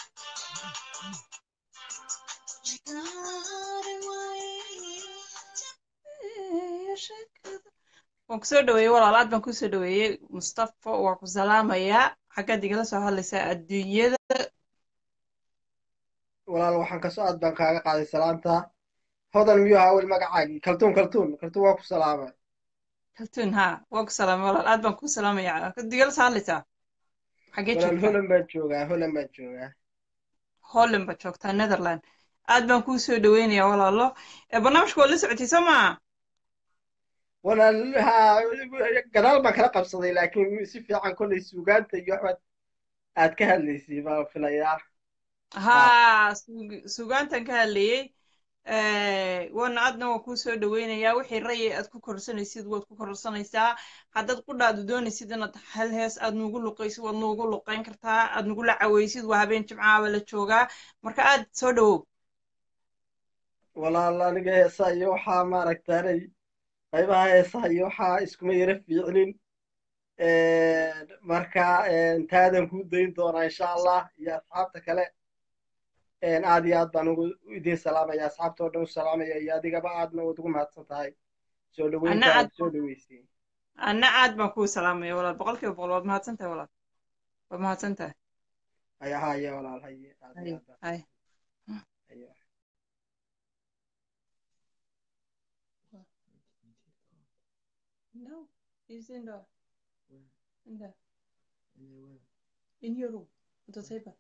waan kusoo dhaweeyey walaal aad baan kusoo dhaweeyey mustafa waa ku salaamayaa xaggaad igala soo hadlaysaa adduunyada walaal waxaan kasoo aad baan kaaga qaaday salaanta hodan miyuu ahaa weli magacaagii kaltuun kaltuun kaltuun waa ku salaamay kaltuun haa waan ku salaamay walaal aad baan ku salaamayaa xaggaad igala soo hadlaysaa xaggee walaal joogtaa holan baan joogaa holan baan joogaa holland baad joogtaa netherland aad baan kuu soo dhaweynayaa walaalo ee barnaamijka waad la socotay soo maa walaal haa gadaal baan kala qabsaday laakiin si fiican kollay suugaanta iyo waxbaad aad ka hadlaysay baan filayaa haa sug- sugaantan ka hadlayey waana aadna waan kuu soo dhaweynayaa wixii rayay aad ku korsanaysid waad ku korsanaysaa haddaad qudhaadu doonaysid inaad hal hees aad nuugu luqaysid waad nuugu luqayn kartaa aad nugula cawaysid waa habeen jimcaaba la joogaa marka aad soo dhawow walaal aniga heesaa iyo waxaa maaragtaanay qaybaha heesaha iyo waxaa iskuma yara fiicnin marka taadan kuu dayn doonaa insha allah iyo asxaabta kale aad iyo aad baan ugu idiin salaamaya asxaabta oo dhan u salaamaya iyo adigaba aadna waad ugu mahadsan tahay soo anna dhaweynta aad aad soo dhaweysay anna aad baan kuu salaamaya walaal boqolkiiba boqol waad mahadsan tahay walaal waad mahadsan tahay haya haya walaal haye aad iyo hay aad baan hay haye no he's in the in the in your room on the table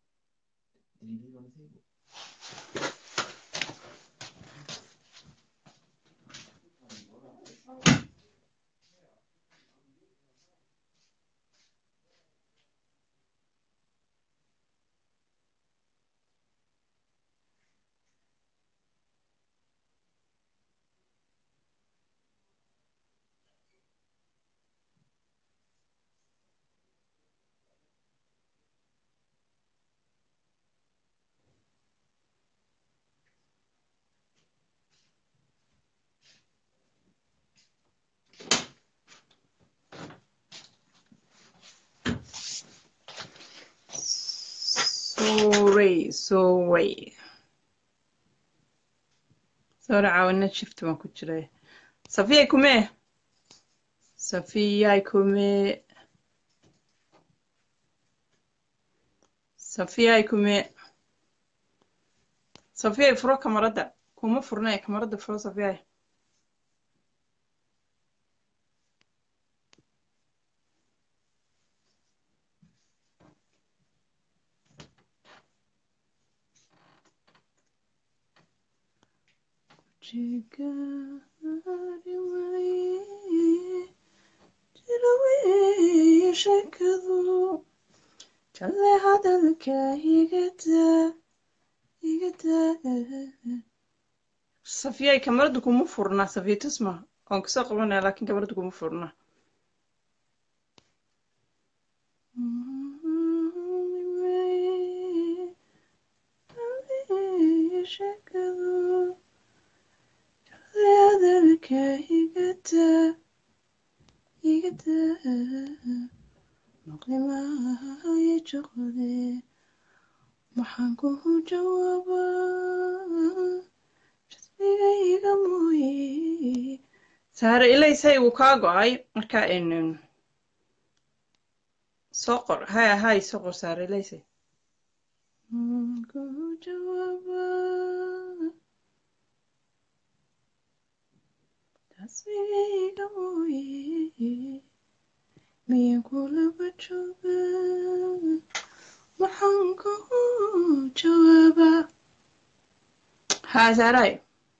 sorry sorry sorry caawinad shift baan ku jiray safiyay kumee safiyay kumee safiyay kumee safiyay furo kamarada kuma furne kamarada furo safiyay jigari waye jirawe shakadu jale hadalka igada igada safiyay kamarada kuma furna safiya tusma waan kusoo qabanaya laakiin kamarada kuma furna shakadu hadalka igada igada maqlimaya joqde maxaan kuhu jawaabaa jadbiga iga mooye saare ilaysay wuu kaa go-ay marka n soo qor haya hay soo qor saare ilaysay maxaan kuhu jawaabaa jadbiga iga mooye miyaan kulaba joogaa waxaan kuhu jawaabaa haa saaray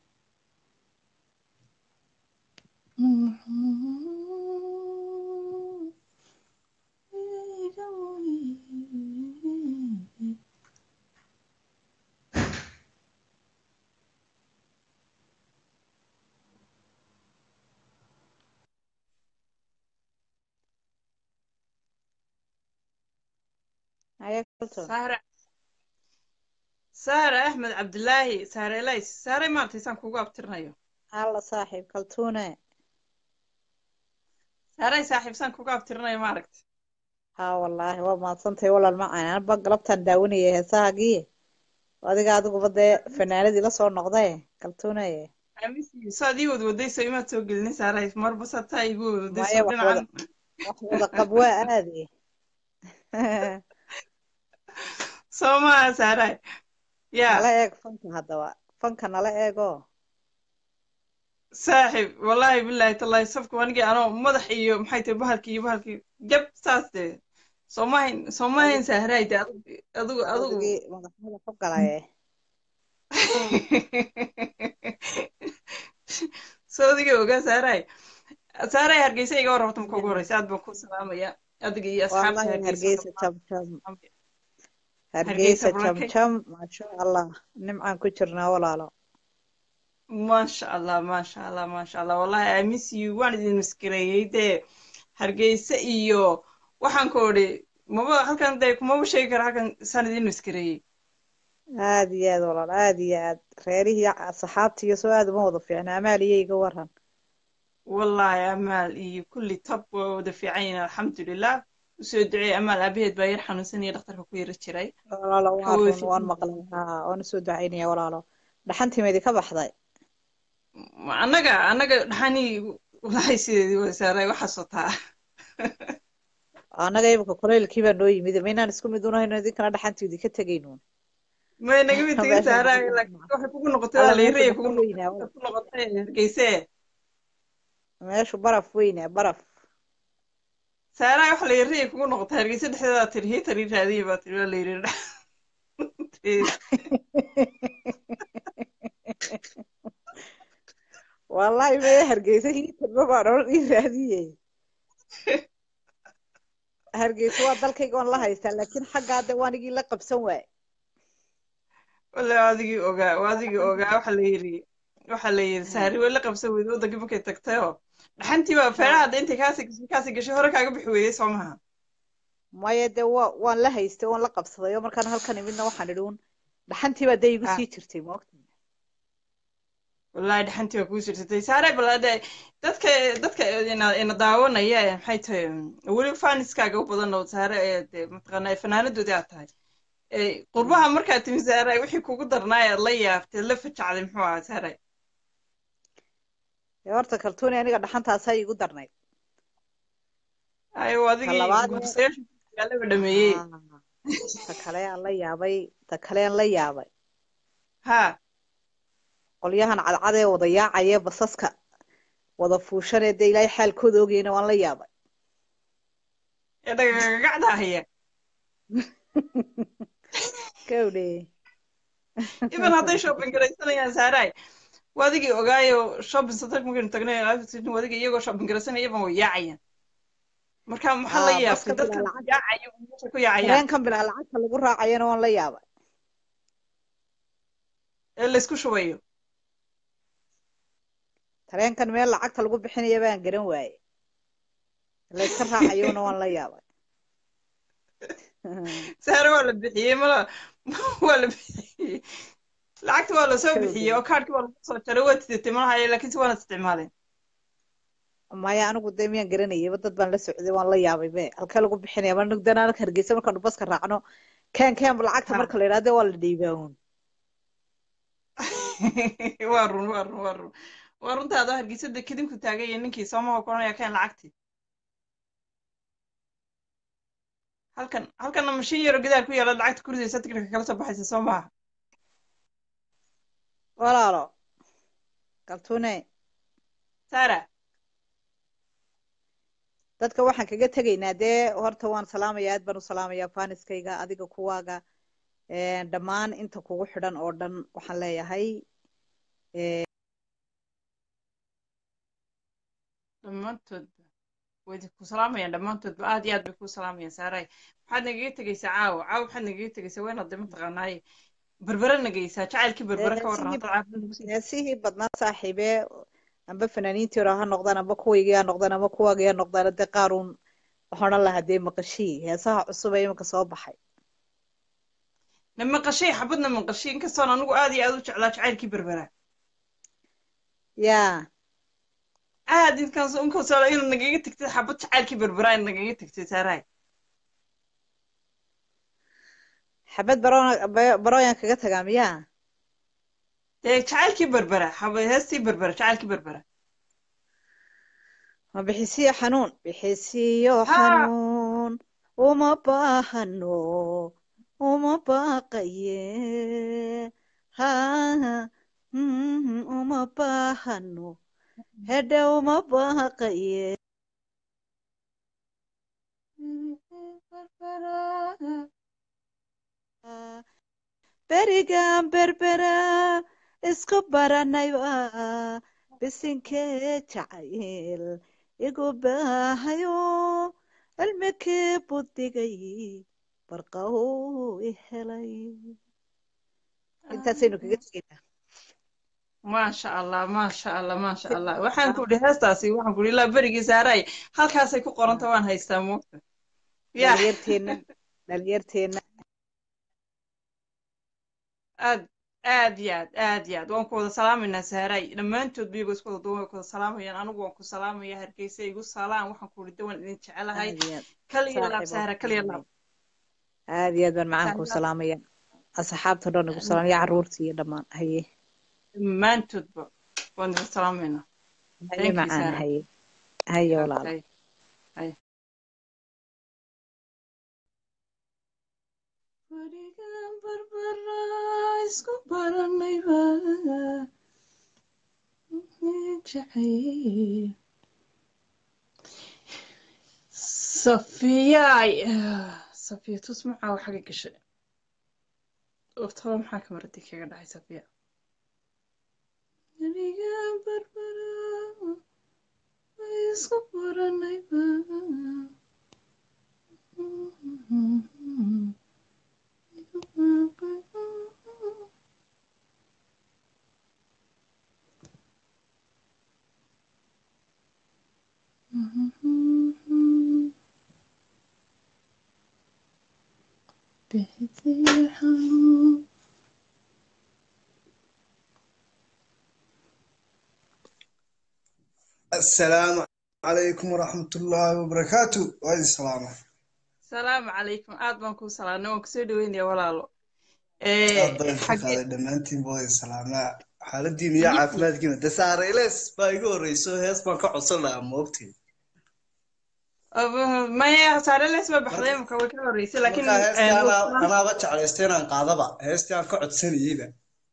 Haya Colton. saare saare axmed cabdilaahi saare elays saare maartay saan kugu abtirinayo Alla saaxiib kaltuune. saaray saaxiib saan kugu abtirinayo maaragta haa wallaahi waa mahadsantahay walaal macaan anba galabtaan daawanayay heesahaagii adiga adiguba dee fanaanadii la soo noqday kaltuunaye amiisi saad ii wad wadayso imaad soo gelin saaray marba sataa igu wad maya wadayso wax wada dhinacan wax wada qab waa aadi soo maaha saaray yaa nala eeg fanka haddaba fanka nala eego saaxib wallaahi bilaahi tallaahi safka anigii anoo madax iyo maxay tahay bahalkii iyo bahalkii jab saas dee soo mahayn soo mahayn sahraay dee adigu adigu adigu adigii madaxmada ku galaye soo adiga ogaa saaray saaray hargeysa iga war horta marka ugu horeysa aad baan ku salaamaya adiga iyo asxaabta wallahi hargeysa hargeysa jam jam hargeysa hargeysa jam barankay jam maasha allah nimcaan ku jirnaa walaalo maasha allah maasha allah maasha allah wallahi i miss you waan idin maskareeyey dee hargeysa iyo waxaan ku odhi maba halkan dee kumaba sheegi kara halkan saan idin maskareeyey aad iyo aad walaal aad iyo aad reerihii saxaabta iyo soo aad uma wada fiicna amaal iyo iga waran wallahi amaal iyo kulli tab waa wada fiican yihiin alxamdulilah usoo duceey amaal aabaheed baa yar xanuunsan iyo dhakhtarka ku yara jiray walaalo waxa waan wada run waan fiican maqlay haa waan usoo ducaynaya walaalo dhaxantimeedi ka baxday annaga annaga dhaxanii wallahi sideedii waa saaray waxaas wataa annaga imika kulaylkii baa noo yimid maynaan isku mid unahayno idinkana dhaxantiidi ka tegaynuun may naga mid tegin meeshaan saaray baraf laakiin waxay kugu noqotay waa alla meeshu layreey kugu baraf noqotay weynaa ku noqotay hargeyse meeshu baraf weynaa baraf saaray waxa layreey kugu noqotay hargeyse dhexdeeda tiri hiitar ii raadiyey baa tiri waa layri wallahi maya hargeysa hiitarba baan odhan ii raadiyey hargeysa waa dalkayga oon la haystaa laakiin xaggaa de waanigii la qabsan waaye walla waa adigii ogaa waa adigii ogaa waxa la yiri waxa la yiri saari way la qabsan weyday wadankii markay tagtayoo dhaxantii baa feeraha hadda intay kaasi kaasi gashay hore kaaga bixi weeyey soo maha maya dee waa waan la haystay oon la qabsaday oo markaan halkan imidna waxaan idhi un dhaxantii baa dee igu ha sii jirtay moogta wallahi dhaxantii waa kuu sirsatay saare bal hadda dadka dadka ina ina daawanaya ee maxay tahay weli faaniskaaga u badan oo saare ee dee mataqaanaa fanaanadoodii aad tahay ee qurbaha markaad timi saare wixii kugu darnaa aad la yaabtay la fajacday muxuu ahaa saare dee horta kaltuuni aniga dhaxantaasaa iigu darnayd ayo ta adigii labaadna gursayaasha magaalaba dhameeyey haa ta kale aan la yaabay ta kale aan la yaabay ha qolyahan cadcad ee wada yaacaya basaska wada fuushanee dee ilaahay xaalkooda ogeyna waan la yaabay ee dhagagagacda haya gawdhe iban hadday shopping garaysanayaan saaray waa adigii ogaayo shopping center markaynu tagnay waa adigii iyagoo shopping garaysanaya iban way yaacayaan marka maxaa la haa yaabtay baska dadka bilaa lacag yaacaya oo meesha ku yaacayaan tareenkan bilaa lacagta lagu raacayana waan la yaabay ee laysku shubayo tareenkan meel lacagta lagu bixinaya baan garan waaye layska raacayona waan la yaabay saare waa la bixiyey mala waa la bixiyey lacagta waa lasoo bixiyey gawdhe oo kaarkii waa lagu soo jaray waa tidatay malahaye laakiinse waana isticmaaleen maya anigu dee miyaan garanayaba dad baan la socday waan la yaabay be halkee lagu bixinaya ma nugdana anaka hargeysa markaanu baska raacno keen keenba lacagta ha marka la yidhahdo waa la dhiibaaun waa run waa run waa run waa runtaada hargeysada kadinku taagay iyo ninkii soomaha koranaya keen lacagtii halkan halkanna mashiin yaro gadaal ku yaala lacagta ku ridaysa tigirka kala soo baxaysa soo maaha walaalo kaltuune saara dadka waxaan kaga tegaynaa dee horta waan salaamaya aad baan u salaamayaa faaniskayga adiga kuwaaga dhammaan inta kugu xidhan oo dhan waxaan leeyahay dhammaantoodba way ku salaamayaan dhammaantoodba aad iyo aad bay ku salaamayaan saaray maxaad nagaga tegaysaa caawa caawa maxaad nagaga tegaysaa waa inaad de mataqaanaaye berbere nagaysaa jacaylkii berbere ka warran heesihii haddaad caafimad nagu sii heesihii badnaa saaxiibee amba fanaaniintii hore ha noqdaan amba kuwaygii ha noqdaan amba kuwaagii ha noqdaan dee qaaruun waxaan odhan lahaa dee maqashii heesaha cusub ee iminka soo baxay na maqashay xabadna maqashay inkastoon anigu aad iyo aad u jeclaa jacaylkii berbera yaa aad inkaas inkastoo inuu nagaga tegtay xabad jacaylkii berbera nagaga tegtay saaraay xabad baroona ba- barooyan kaga tagaa miyaa dee jacaylkii berbera xaba heestii berbera jacaylkii berbera ma bixisiyo xanuun bixisiyo ha xanuun uma baahano uma baaqaye ha mm, uma baahano hedhe uma baaqaye berigan berbera isku baranayba bisinkee jacayl igu baahayo cilmikii budigay barqaw i helay intaasaynu kaga tegaynaa maasha allah maasha allah maasha allah waxaan ku idhi heestaasi waxaan ku idhi ilaa berigii saaray halkaasay ku qoranta waan haystaa moogta ya dhalinyarteenna dhalinyarteenna aad aad iyo aad aad iyo aad waan ku wada salaamaynaa saaray dhammaantood biyagoo isku wada duwan way ku wada salaamayaan anigu waan ku salaamaya hargeysa igu salaam waxaan ku idhi dawan idin jecelahay aad iyo aad kaliya laab saaxiib waan saara ku kaliya laab salaamaya aad iyo aad baan macaan kuu sahla salaamaya asxaabta dhan igu salaamaya carruurta iyo dhammaan haye dhammaantoodba waan idin salaamaynaa haye thank you macaan saara haye haye walaal okay hay Barigan barbara isku baranayba jacayl safiyay safiya tus macaa wax xaga gashay oftaba maxaa kamaradii kaga dhacay safiya barigan barbara isku baranayba السلام عليكم ورحمة الله وبركاته وهذه السلامة salaamu calaykum aad baan kuu salaamnay waan kusoo dhaweynaya walaalo أفضل xagee شيخ دمانتين بوي السلامة حالدين يا عافمات كنا دسار إليس بايقو ريسو هيس بان كعصر لها موقتي maya saare lees baa baxday مركا marka way ka horeysay laakiin مركا هيستي أنا أنا بتش على استينا قاضبة هيستي أنا كعد سنة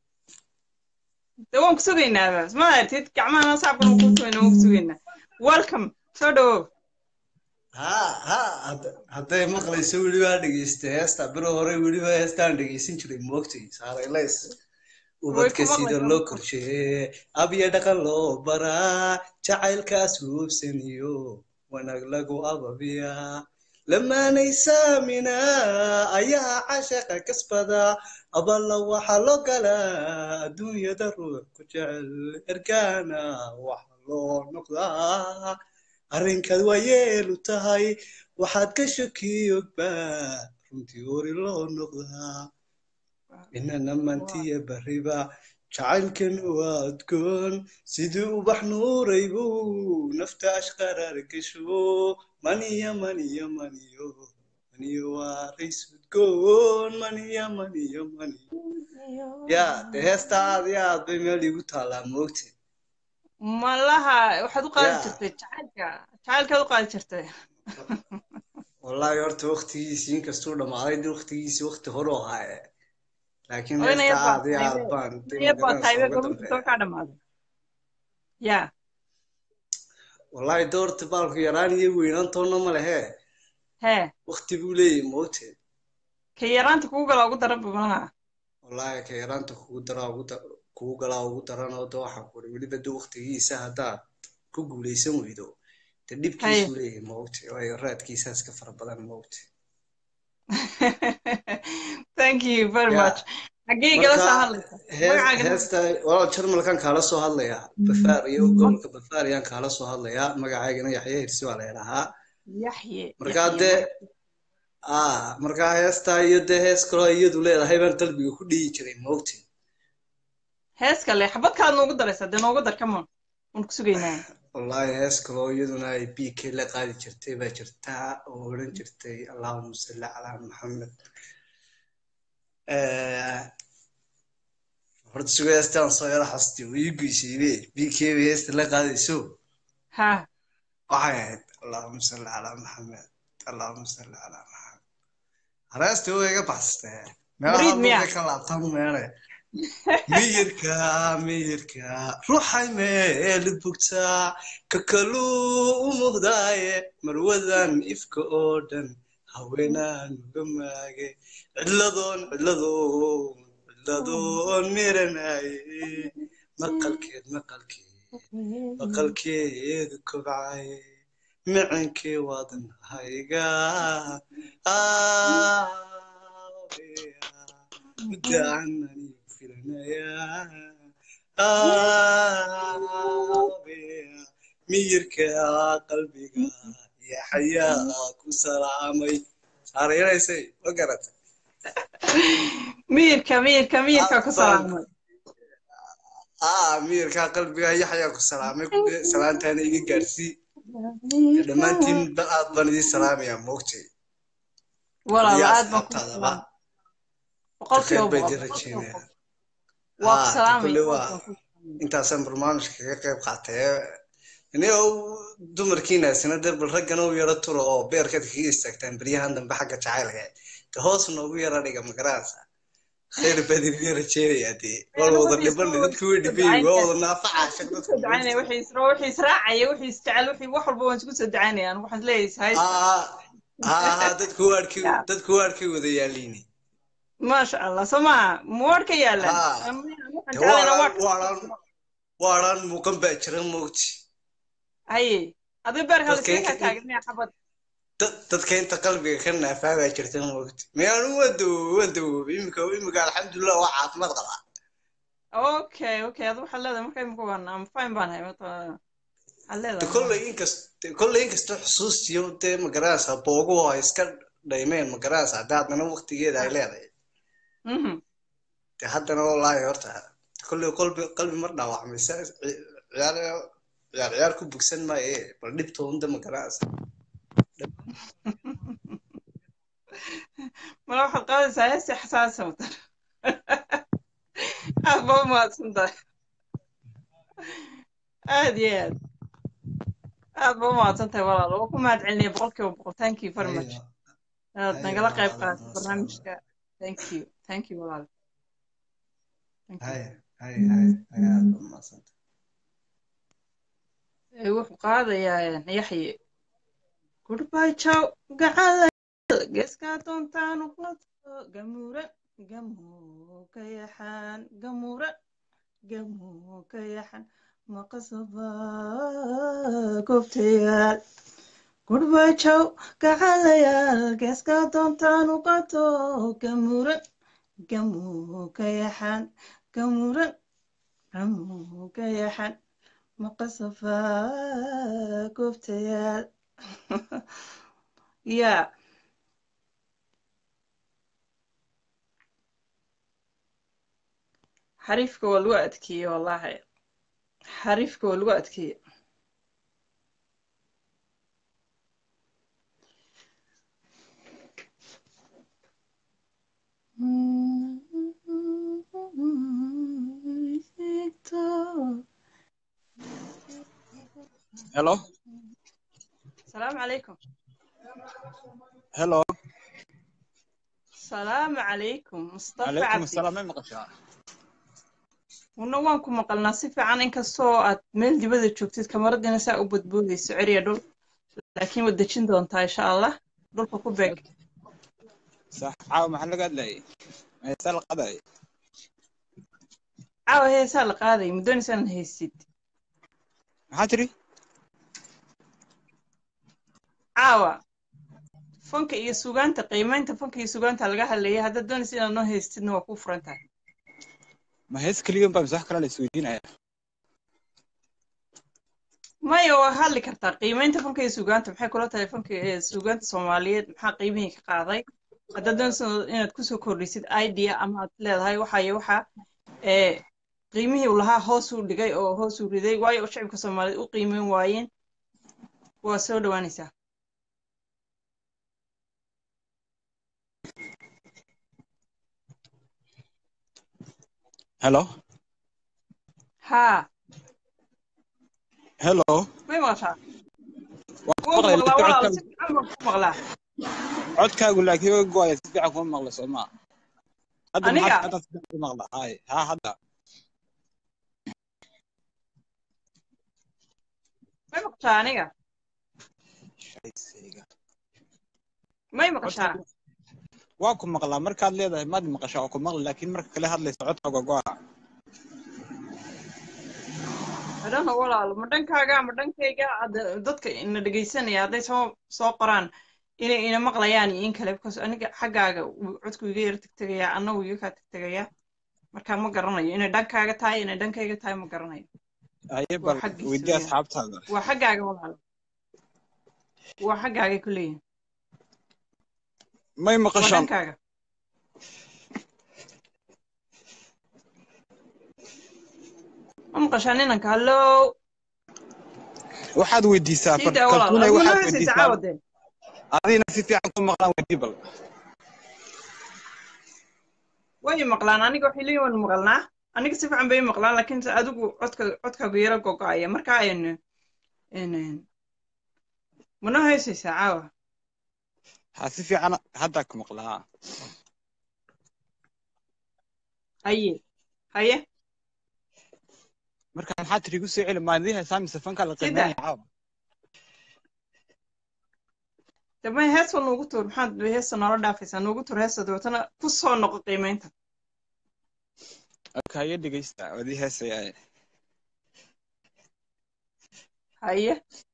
de waan ku sugaynaa ma aragtid gacmahana saabkan waan ku sugaynaa waan ku sugaynaa welcome soo dhawow ها ها هذا مقلي سوي لي بعد جيست هيستا برو هوري ولي بعد هيستا عند جيسين شري موقتي صار إليس way ubadka ku sida maqlaysaa loo korsheeye abya dhaqan loo baraa jacaylkaas huubsaniyo wanaag lagu ababiyaa lamaanay saamina ayaa cashaqa kasbada aballa waxaa loo galaa adduunyada ruux ku jecel ergaana waxa loo noqdaa arrinkaad waa yeelu tahay waxaad ka shakiyogba runtii hori loo noqdaa inana mantiya bariba jacaylkan waa adgoon sidii ubax nuuraybu nafta ashqaraar gasho maniya maniya maniyo maniyo waa rays udgoon maniya maniyo maniyo ya de heesta aad iyo aad bay meel iigu taallaa moogte malaha waxaad u qaadi ya jirtay jacaylka jacaylkaad u qaadi jirtay wallahi horta waktigiisii inkastuu dhammaaday de waktigiisii wakti hore u ahaaye laakiin oo ina heesta yar baa aad iyo aad tahaybe baan de ina yar baa magaranaysaa tahaybe uga gabarta soo dambeeya kaa dhamaaday ya wallahi doorta baalku yaraan iyo weynaantoona ma lehe hee wakti buu leeyahay moogte ka yaraanta kugu gala ugu daranba malaha wallahi ka yaraanta kugu daraa ugu da- kugu galaa ugu daran oo de waxaan kuri weliba de waktigiisa haddaad ku guuleysan weydo de haye dhibkiisuu leeyahay moogte waayo raadkiisaa iska fara badan moogte thank you very ya much xaggee igala soo marka hadlaysa hees magacaaga heesta walaal jarmalkan kaala soo hadlayaa bafaar iyo gobolka bafaar ayaan kaala soo hadlayaa magacaygana yaxya hirsi baa la yidhahaa yaxye markaa yaxye dee ma ah markaa heestaa iyo dee hees kaloo iyadu leedahay baan qalbiga ku dhihi jiray moogte hees kale xabad kaad noogu daraysaa dee noogu dar come on waan ku sugaynaa wallahi hees kaloo iyaduna ay bk la qaadi jirtay baa jirtaa oo odhan jirtay allahuma salli calaa maxamed Eh, horta sugaastaan soo yara xasti way ii geysaybe bkb heesta la qaadayso ha waxay ahayd allahuma salli calaa maxamed allahuma salli calaa maxamed haraasta way iga baxsatee meelaha Muriid miyaa? buuqay ka laabtaan meele miyirka miyirka ruuxay meel bugtaa ka kaluu u muuqdaaye marwadan ifka oo dhan haweenaan uga maage cidladoon cidladoon cidladoon miranaye maqalkeed maqalkeed maqalkeedu kobcaye micankee waadan hayga mudaan anigu filanaya miyirka qalbiga iyo xayaa ku salaamay saarayanaysay ma garata miyirka miyirka miyirka ku salaamay ah miyirka qalbiga iyo xayaa ku salaamay salaantaana iga gaarsii dhammaantiin bal aad baan idiin salaamayaa moogtay walaal Iyo aad baan ku asxaabtaadaba salaamay boqolkiiba khayr bay boqol idin rajeynaya waa ku Ah, salaamay kulle waa intaasaan barnaamijka kaga qayb qaatay inigo dumarkiinaasina dee bal raggana u yaro turo oo beerkaad kaga istaagtaan beryahan dambe xagga jacaylka de hoos noogu yara dhiga magaranaysa khayr baad idin rajeynayaa dee waa la wada dhibanay dadku way dhibayin waa wada naafacaasha dadku ducaynaya wixii isra wixii israacaya wixii isjecel wixii wax walba waan isku soo ducaynaya anigu waxaan leeyahay ah ah dadku waadhkii dadku waadhkii wada yaaliini maasha allah soo maa muwaadh ka yaalan Ah. waxaan de jeclayna waadhaan waadh waadhaan waadhaan muuqan baa jira moogti haye adiga beerka Dadka iskaga inta- taagnaya xabad dad- dadka inta qalbiga ka naafaa baa jirta moogti miyaanu waan dawoobay waan dawoobay imika imika alxamdulilah waa caafimaad qabaa okay okay adu waxaad leedahay marka imika waan am fine baan hay mata waxaad de leedahay kolley inkast de kolley inkastoo xusuustiyo dee magaranaysaa booguhu ay iska dhaymeen magaranaysaa hadda haddana waqtigeeda ay leedahay Mhm. de haddana wallaahi horta kolley qalbi qalbi mar dhaawacmay sa ciyaar ciyaar ciyaar ku bugsan maaye bal dhibtoonda magaranaysaa mala waxaad qaadaysaa heesi xasaasa watan aad baa u mahadsan tahay aad iyo aad aad baa u mahadsan tahay walaal waa ku mahad celinaya boqolkiiba boqol thank you very much inaad nagala qayb qaadatay barnaamijka thank you thank you walaal Thank you. hay hay hay hay aad baa umahadsanta Ee, wuxuu qaadayaa yaxye goodbye ciao gacan geeskaa doontaan u qato gamuuran gamoo ka yaxaan gamuuran gamoo ka yaxan maqasaba goobtayaal goodbye ciao gacalayaal geeskaa doontaan u qato gamuuran gamoo ka yaxaan gamuuran gamoo ka yaxan maqasafa goobtayaal ya xariifka waa lagu adkeeye wallahi xariifka waa lagu adkeeye Hello. salaamu calaykum Hello. salaamu calaykum mustafa Alaykum cabdi assalam ma maqashaa? una waan ku maqalnaa si fiican inkastoo aad meel dibada joogtid kamaradina saa u badboodayso ceriya dhul laakiin waad dejin doontaa insha allah dhulka ku beeg Sax caawa maxaa laga hadlayay? Heesaa la qadayay. caawa heesaa la qaaday muddoonaysa inaan haysid Maxaa tiri? caawa fanka iyo sugaanta qiimeynta fanka iyo sugaanta laga hadlayay haddaad doonaysa inaad noo haystidna waa kuu furan tahay Ma hees kaliya baa masax kale la isweydiinaya? maya waa hadli kartaa qiimeynta fanka iyo sugaanta maxay kula tahay fanka ee sugaanta soomaaliyeed maxaa qiimihii ka qaaday haddaad doonaysa inaad kusoo kordhisid idea ama aad leedahay waxaye waxa ee qiimihii uu lahaa hoos uu dhigay oo hoos uu riday waayo shacibka soomaaliyeed u qiimeyn waayeen waa soo dhowaanaysaa hello haa hello may maqashaa waan ku waan ku maqlay maqlaa laakiin walaal si fiican baan ku maqlaa codkaagu laakiin way go'aya si fiican kuma maqla soo maa hadda aniga maxaad hadda si fiican ku maqla hay haa hadda may maqashaa aniga shaysayga may maqashaa codkaagu waa ku maqlaa markaad leedahay maad maqashaa waa ku maqla laakiin marka kale hadlaysa codkaaga go'a adhana walaal ma dhankaaga ma dhankayga hadda- dadka ina dhegaysanaya hadday soo soo qoraan inay ina maqlayaan iyo in kale because aniga xaggaaga wuu codku iga yara tegtegayaa annagu iga kaa tegtegayaa marka ma garanayo inay dhankaaga tahay inay dhankayga tahay ma garanayo haye waa bal xaggiisa weydii weeyaan asxaabtaada waa xaggaaga walaal waa xaggaagay ku leeyihin may waa maqashaan dhankaaga ma maqashaan inanka hallow waxaad weydiisaa sii daa walaal kaltuunay aduma noo waxaad heesaysa weydiisaa caawadee adina si fiican ku maqlaan weydii bal way maqlaan aniga waxay leeyihin waan maqalnaa aniga si fiican bay maqlaan laakiin se adigu codka codkaagu yara gogo'aya marka ayn mana heesaysaa caawa ha si fiican haddaa ku maqlaa haye haye marka maxaa tiri igu soo celi maadii heesaa mise fanka la sida qiimeynaya caawa dama heesa noogu tuur maxaad heesa noola dhaafaysaa noogu tuur heesa dabeetana ku soo noqo qiimeynta okay haye dhegeysta wadii heesaya haye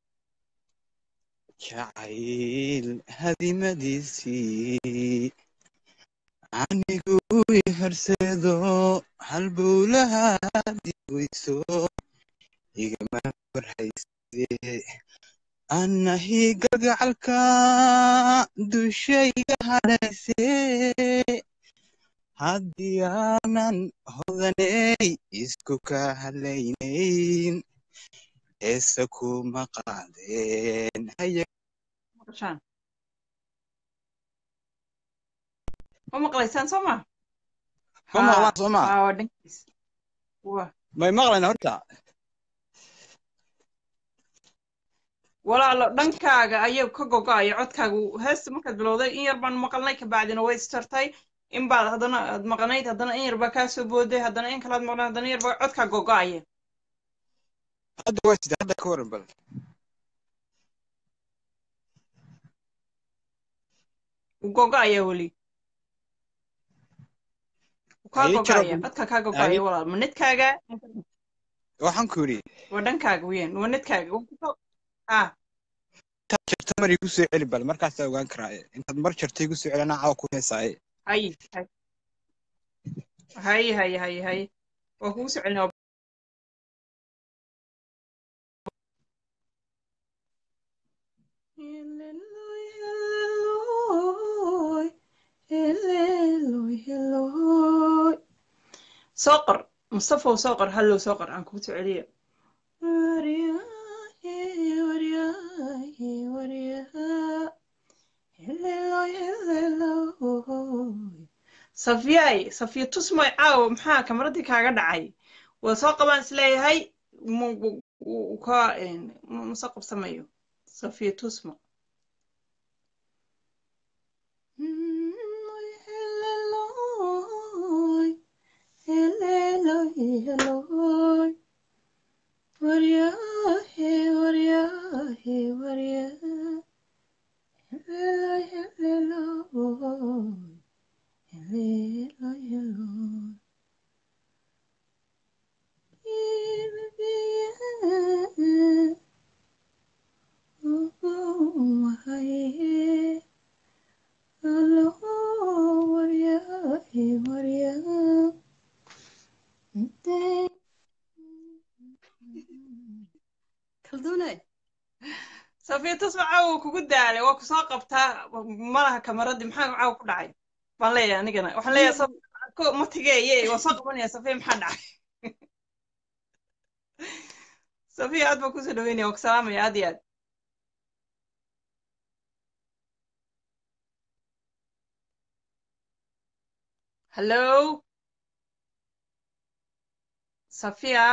jacayl hadimadiisii anigu i horseedo halbowlaha diweyso igama warhayse anahi gagacalka dushayga hadhayse haddii aanan hodaney isku ka hadlaynayn heesa kuma qaadeen haye maqashaan ma maqlaysaan soo ma ma haa maqlaan soo maa haa waa dhankiis waa may maqlayn horta walaalo dhankaaga ayuu ka gogo'aya codkaagu heesta markaad bilowday in yar baan maqalnay kabacdina way istartay in baad haddana aad maqnayd haddana in yar baa kaa soo booday haddana in kalaad maqnayd haddana in yar baa codkaa gogo'aya hadda waa sida hadda ka waran bal wuu gogo'aya weli wuu kaa haye gogo'aya jarab codkaa kaa haye gogo'aya walaal ma nedkaaga waxaan ku yidhi waa dhankaaga weeyaan waa nedkaaga waa ku soo haa intaad jarto mar igu soo celi bal markaasaa ogaan karaaye intaad mar jarto igu soo celi anaa caawa ku heesaaye haye haye haye haye haye waa kugu soo celinaa soo qor mustafow soo qor hallow soo qor aan kugu soo celiya safyaay safya tusmoy caawo maxaa kamaradii kaaga dhacay waa soo qabaan isleeyahay ka mase qabsamayo safya tusmo safiya tusmo caawa kugu daalay waa kusoo qabtaa malaha kamaradii maxaa caawa ku dhacay baan leeyahay anigana waxaan leeyahay ma tigeeye waa soo qabanaya safiya maxaa dhacay safiya aad baan kusoo dhaweynaya waa ku salaamaya aad iyo aad hallo safiya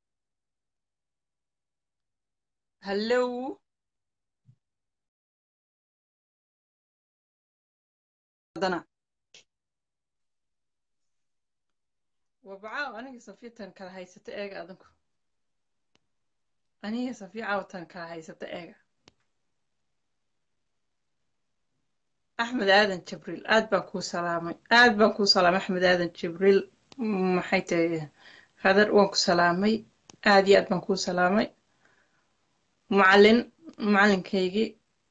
hallow haddana wabacaaw aniga safiya tan kala haysata eega adinku aniga safiya caaw tan kala haysata eega axmed aadan jibriil aad baan kuu salaamay aad baan kuu salaamay axmed aadan jibriil maxay tahay khadar waan ku salaamay aad iyo aad baan kuu salaamay macalin macalinkaygii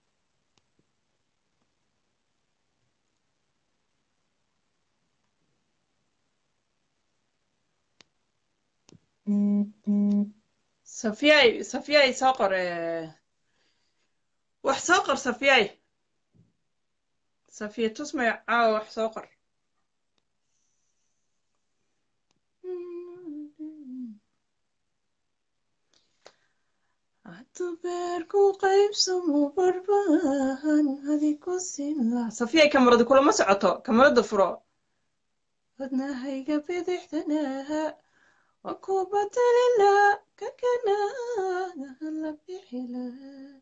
safiyay safiyay soo qor eh, wax soo qor safiyay safiya tusmay caawa wax soo qor Hadduu beerku qaybsamo barbaan hadi ku siin lahaa safiyay kamarada kulama socoto kamarada furo wadnahayga bidixdanaha waa ku badali lahaa kakanaada la bixi lahaa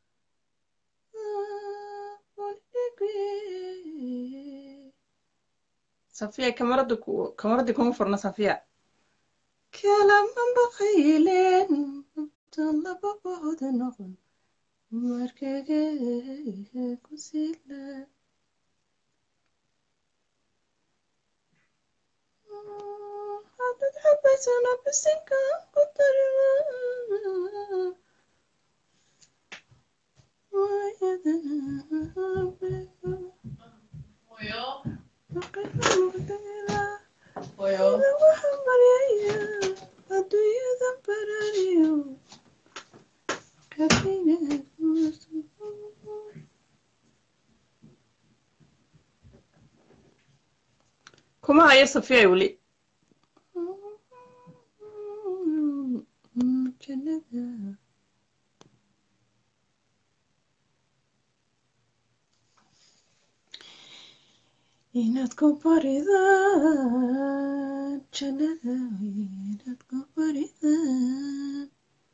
safiya kamarada ku kamarada kuma furna safiya kalama baqayleen laba booda noqon markaga ku sila hadad xabaysana bisinka ku darima adduunyada barariyo kuma hayo safiya weli jannada inaad ku baridaan jannada inaad ku baridaan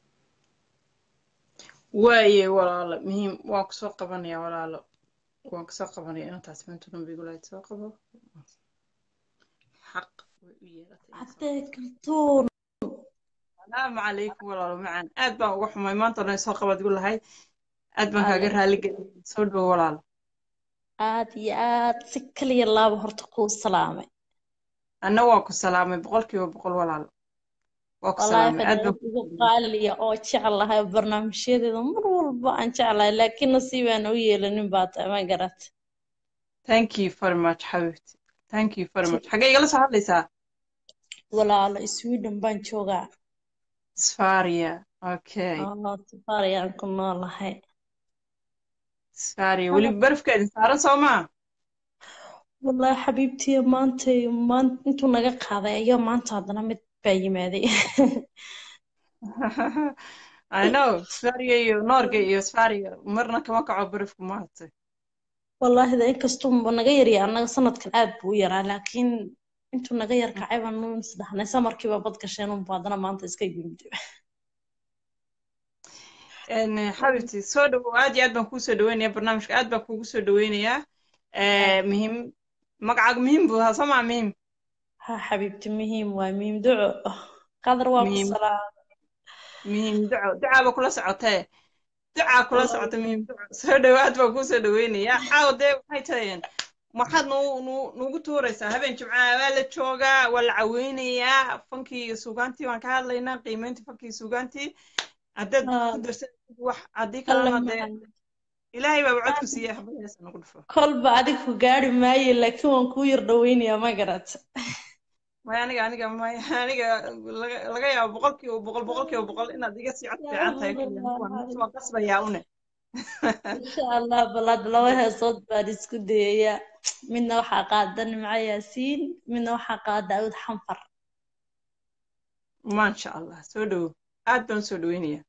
waaye walaalo muhiim waan kusoo qabanaya walaalo waan kusoo qabanaya inantaas maanta dhanbigulayd soo qabo xaq way u yeelatay haddee kaltuun salaamu calaykum walaalo macaan aad baan uga xumay maanta dhan soo qabad igu lahay aad baan kaaga raali geliyay soo dhowo walaalo aad iyo aad si kaliya laaba horta kuu salaamay anna waan ku salaamay boqolkiiba boqol walaalo waa ku wallaahi salaamay aad baan fanaanad ugu qaaliya oo jeclahay barnaamijyadeeda mar walba aan jeclahay laakiin nasiibaan u yeelanin baa tahay ma garat thank you very much xabiibti thank you very much xaggee igala soo hadlaysaa walaalo sweden baan joogaa sfaria okay oo safari aan ku noolahay sfaria weli barafkeedin saaran soo maa wallaahi xabiibtiya maantay maan intuu naga qaaday ayaa maanta haddana mid baa yimaaday I know sfaria iyo noorga iyo sfaria marna kama kaco barafku maaragtay wallaahi da inkastuu naga yarya annaga sanadkan aad buu u yaraa laakiin intuu naga yar kacay baan nu isdhahnay samarkiiba bad gasheen unba haddana maanta iska yimid En, xabiibti soo dhowow aad iyo aad baan kuu soo dhaweynayaa barnaamijka aad baan kuugu soo dhaweynayaa Eh, muhiim magacaaga muhiim buu ahaa soo maa muhiim ha xabiibti muhiim waay muhiim duco qadar waa ku muhiim salaam muhiim duco ducaaba kula socotee ducaa kula socota muhiim duco soo dhowo aad baan kuu soo dhaweynayaa caawa dee waxay tahayeen maxaad nu nu nugu tuuraysaa habeen jimcaha waa la joogaa waa la caweynayaa fankii iyo suugaantii waan ka hadlaynaa qiimeyntii fankii iyo suugaantii haddaad ku darsanaysid wax haddii alla kalena dee macaan ilaahay baaba codku siiyey habadaheesa nagu dhufo kolba adig ku gaari maayo laakiin waan kuu yar dhaweynayaa ma garat maya aniga aniga maya aniga laga laga yaabo boqolkiiba boqol boqolkiiba boqol inaad iga sii cod fiican tahay kaliya waan horta waan qasbayaa une insha allah balaad laba heesood baan isku dayayaa midna waxaa qaada nimco yaasiin midna waxaa qaada daawud xanfar maasha allah soo dhowo aad baan usoo dhaweynayaa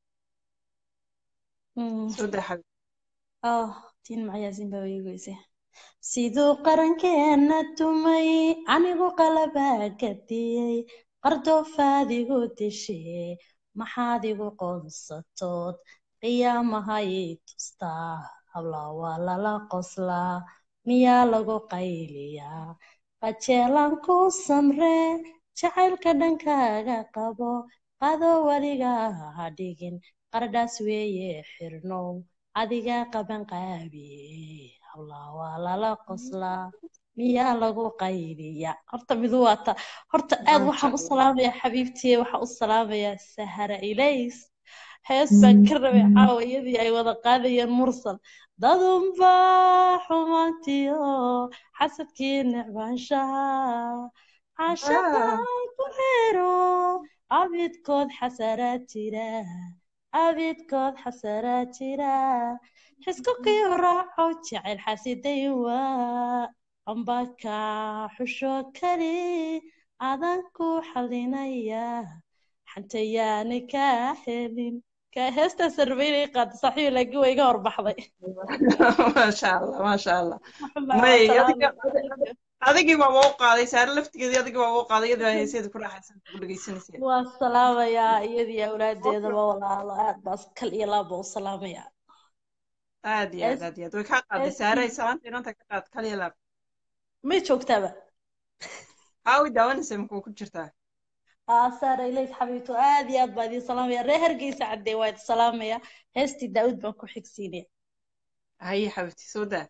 Mm. soo daa xabib oh tiin nimco yaasiin baa weegeysay siduu qarankeena tumay anigu qalabaa gadiyey qardoofaad igu dishee maxaad igu qoonsatood qiyaamahay tustaa hablaa waa lala qoslaa miyaa lagu qayliyaa qajeelaan ku samree jacaylka dhankaaga qabo qado weliga ha dhigin qardhaas weeye xirnow adiga qaban qaabiye hablaa waa lala qoslaa miyaa lagu qayliyaa horta midu waata horta aad waxaan u salaamayaa xabiibtiye waxaan u salaamayaa sahara ilays hees baan ka rabay caawa iyadii ay wada qaadayeen mursal dadunbaa xumaantiyo xasadkii necbaanshaha cashaqa ku xiro abidkood xasaraa jira abidkood xasaraa jira xisku kii raaco jecel xasiday waa ambaka xusho kali adan ku xalinaya xantayaani kaa helin ka heestaa sarbeynay qaada saaxiib laakiin waa iga horbaxday maasha allah maasha allah may adiga- adigii baa u qaaday saare laftigeedii adigii baa u qaaday iyadii baa heeseeda ku raaxaysan ku dhegeysanaysa waa salaamayaa iyadii awlaadeedaba walaalo aad baas kal iyo laaba u salaamayaa aad iyo aad aad iyo aad way kaa qaaday saare salaanta inanta ka qaad kaliya laab may joogtaaba haa way daawanaysa makuu ku jirtaa aa saara ilays xabiibto aad iyo aad baa idiin salaamaya reer hargeysa caddee waa idin salaamaya heestii daawud baan ku xigsiinaya haye xabibti soo daa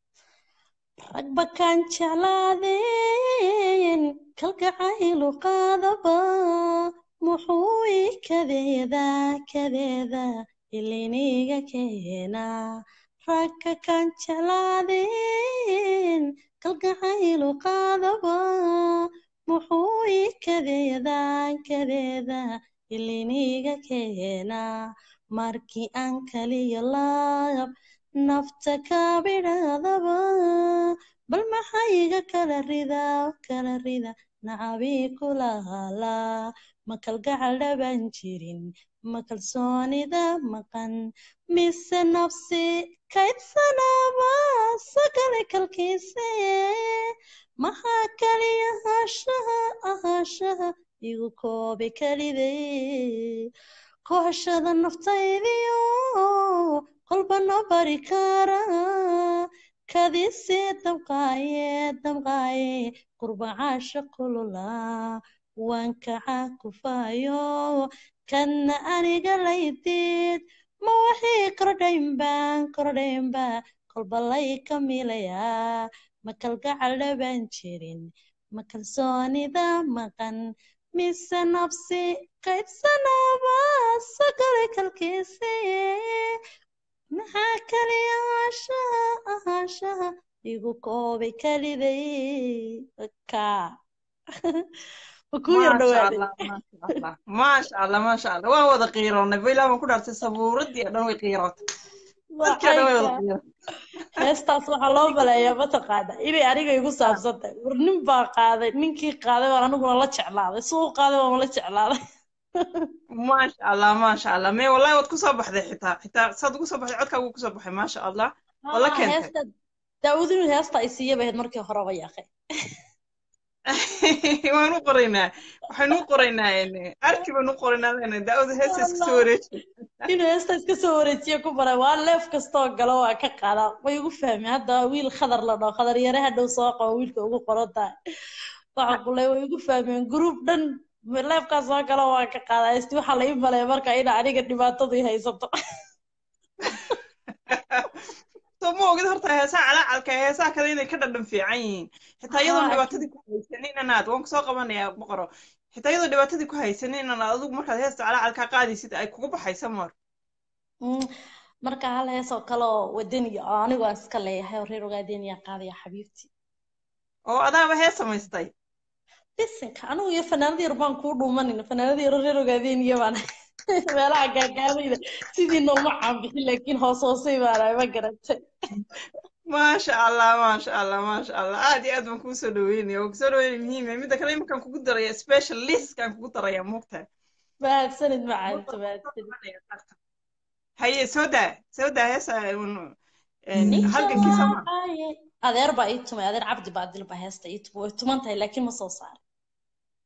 rag bakaan jeclaadeen kalgacaylu qaadaba muxuu i kadeeda kadeeda iliniga keena rag kakaan jeclaadeen kalgacaylu qaadaba muxuu i kadeeda kadeeda iliniga keena markii aan kaliya laab nafta kabidhaadaba bal maxayga kala rida kala rida nacabii kulahala ma kalgacal dhaban jirin ma kalsoonida maqan mise nafsi kaydsanaba sagale kalkiise maxaa kaliya ahaashaha ahaashaha igu koobi kaliday kooshada naftaydiyo kolbana bari kara kadisi damqaaye damqaaye qurbacaasha kulula waan kaca kufaayo kanna aniga laydid ma waxii kordhaynbaan kordhaynba kolba lay ka milayaa ma kalgacal dhaban jirin ma kalsoonida maqan mise nafsi kaydsanaba sagale kalkiise maxaa kaliya ahaashaha ahaashaha igu koobay kaliday ka makuu yar maasha dhawaaday allah maasha allah maasha allah maasha allah waan wada qiiroonay ba ilaa baan ku dhaartay sabuuradii oo dhan way qiirootay dadkii oo dhan way wada waxayka qiirootay heestaas waxaa loo maleeyaa mataqaana inay aniga igu saabsan tahay war nin baa qaaday ninkii qaaday baan aniguna la jeclaaday suu u qaaday baan la jeclaaday maasha allah maasha allah mee wallahi waad kusoo baxday xitaa xitaa saad ugu soo baxday codkaagu kusoo baxay maasha allah waa la haa keentay heesta daawud inuu heesta ay siiya bahayd markii horeba yaaqay waan u qoraynaa waxaynu u qoraynaa arki baynu u qoraynaa leenahay daawada heesta iska soo wareeji inuu heesta iska soo wareejiye ku baray waa leef kastoo galo waa ka qaadaa way ugu fahmeen hadda wiil khadar la dhaho khadar yare hadhow soo qabo wiilka ugu qoran tahay waxa kuley way ugu fahmeen group dhan leefkaa soo galo waa ka qaadaa isti waxaa la ii maleeya marka ina aniga dhibaatadu i haysato soo ma ogid horta heesaha calaacalka ee heesaha kale inay ka dhadhan fiican yihiin xitaa iyadoon haa dhibaatadii ku haysanin inaad waan kusoo qabanayaa boqoro xitaa iyadoo dhibaatadii ku haysanin inaad adigu markaad heesta calaacalka qaadaysid ay kugu baxaysa mar Mm, marka hal hees oo kale oo wadaniya oo anigu aan iska leeyahay oo reer ogaadeniya qaadaya xabiibti oo adaaba hees samaystay bisinka anigu iyo fanaanada yar baan kuu dhuumanin fanaanada yar oo reer ogaadeniya baan meelaha gaagaabayda sidii nooma caanbixin laakiin hoos hoosay baanahay ma garatay maasha allah maasha allah maasha allah aad iyo aad baan kuu soo dhaweynaya waa kusoo dhaweynaya muhiim midda kale iminkaan kugu daraya special listkaan kugu daraya moogtahay mahadsanid macalinta mahadsanid haye soo daa soo daa heesa halgankii sama Nijaaye. adeer baa ii tumay adeer cabdi baa dil baa heesta ii tumay way tuman tahay laakiin ma soo saarin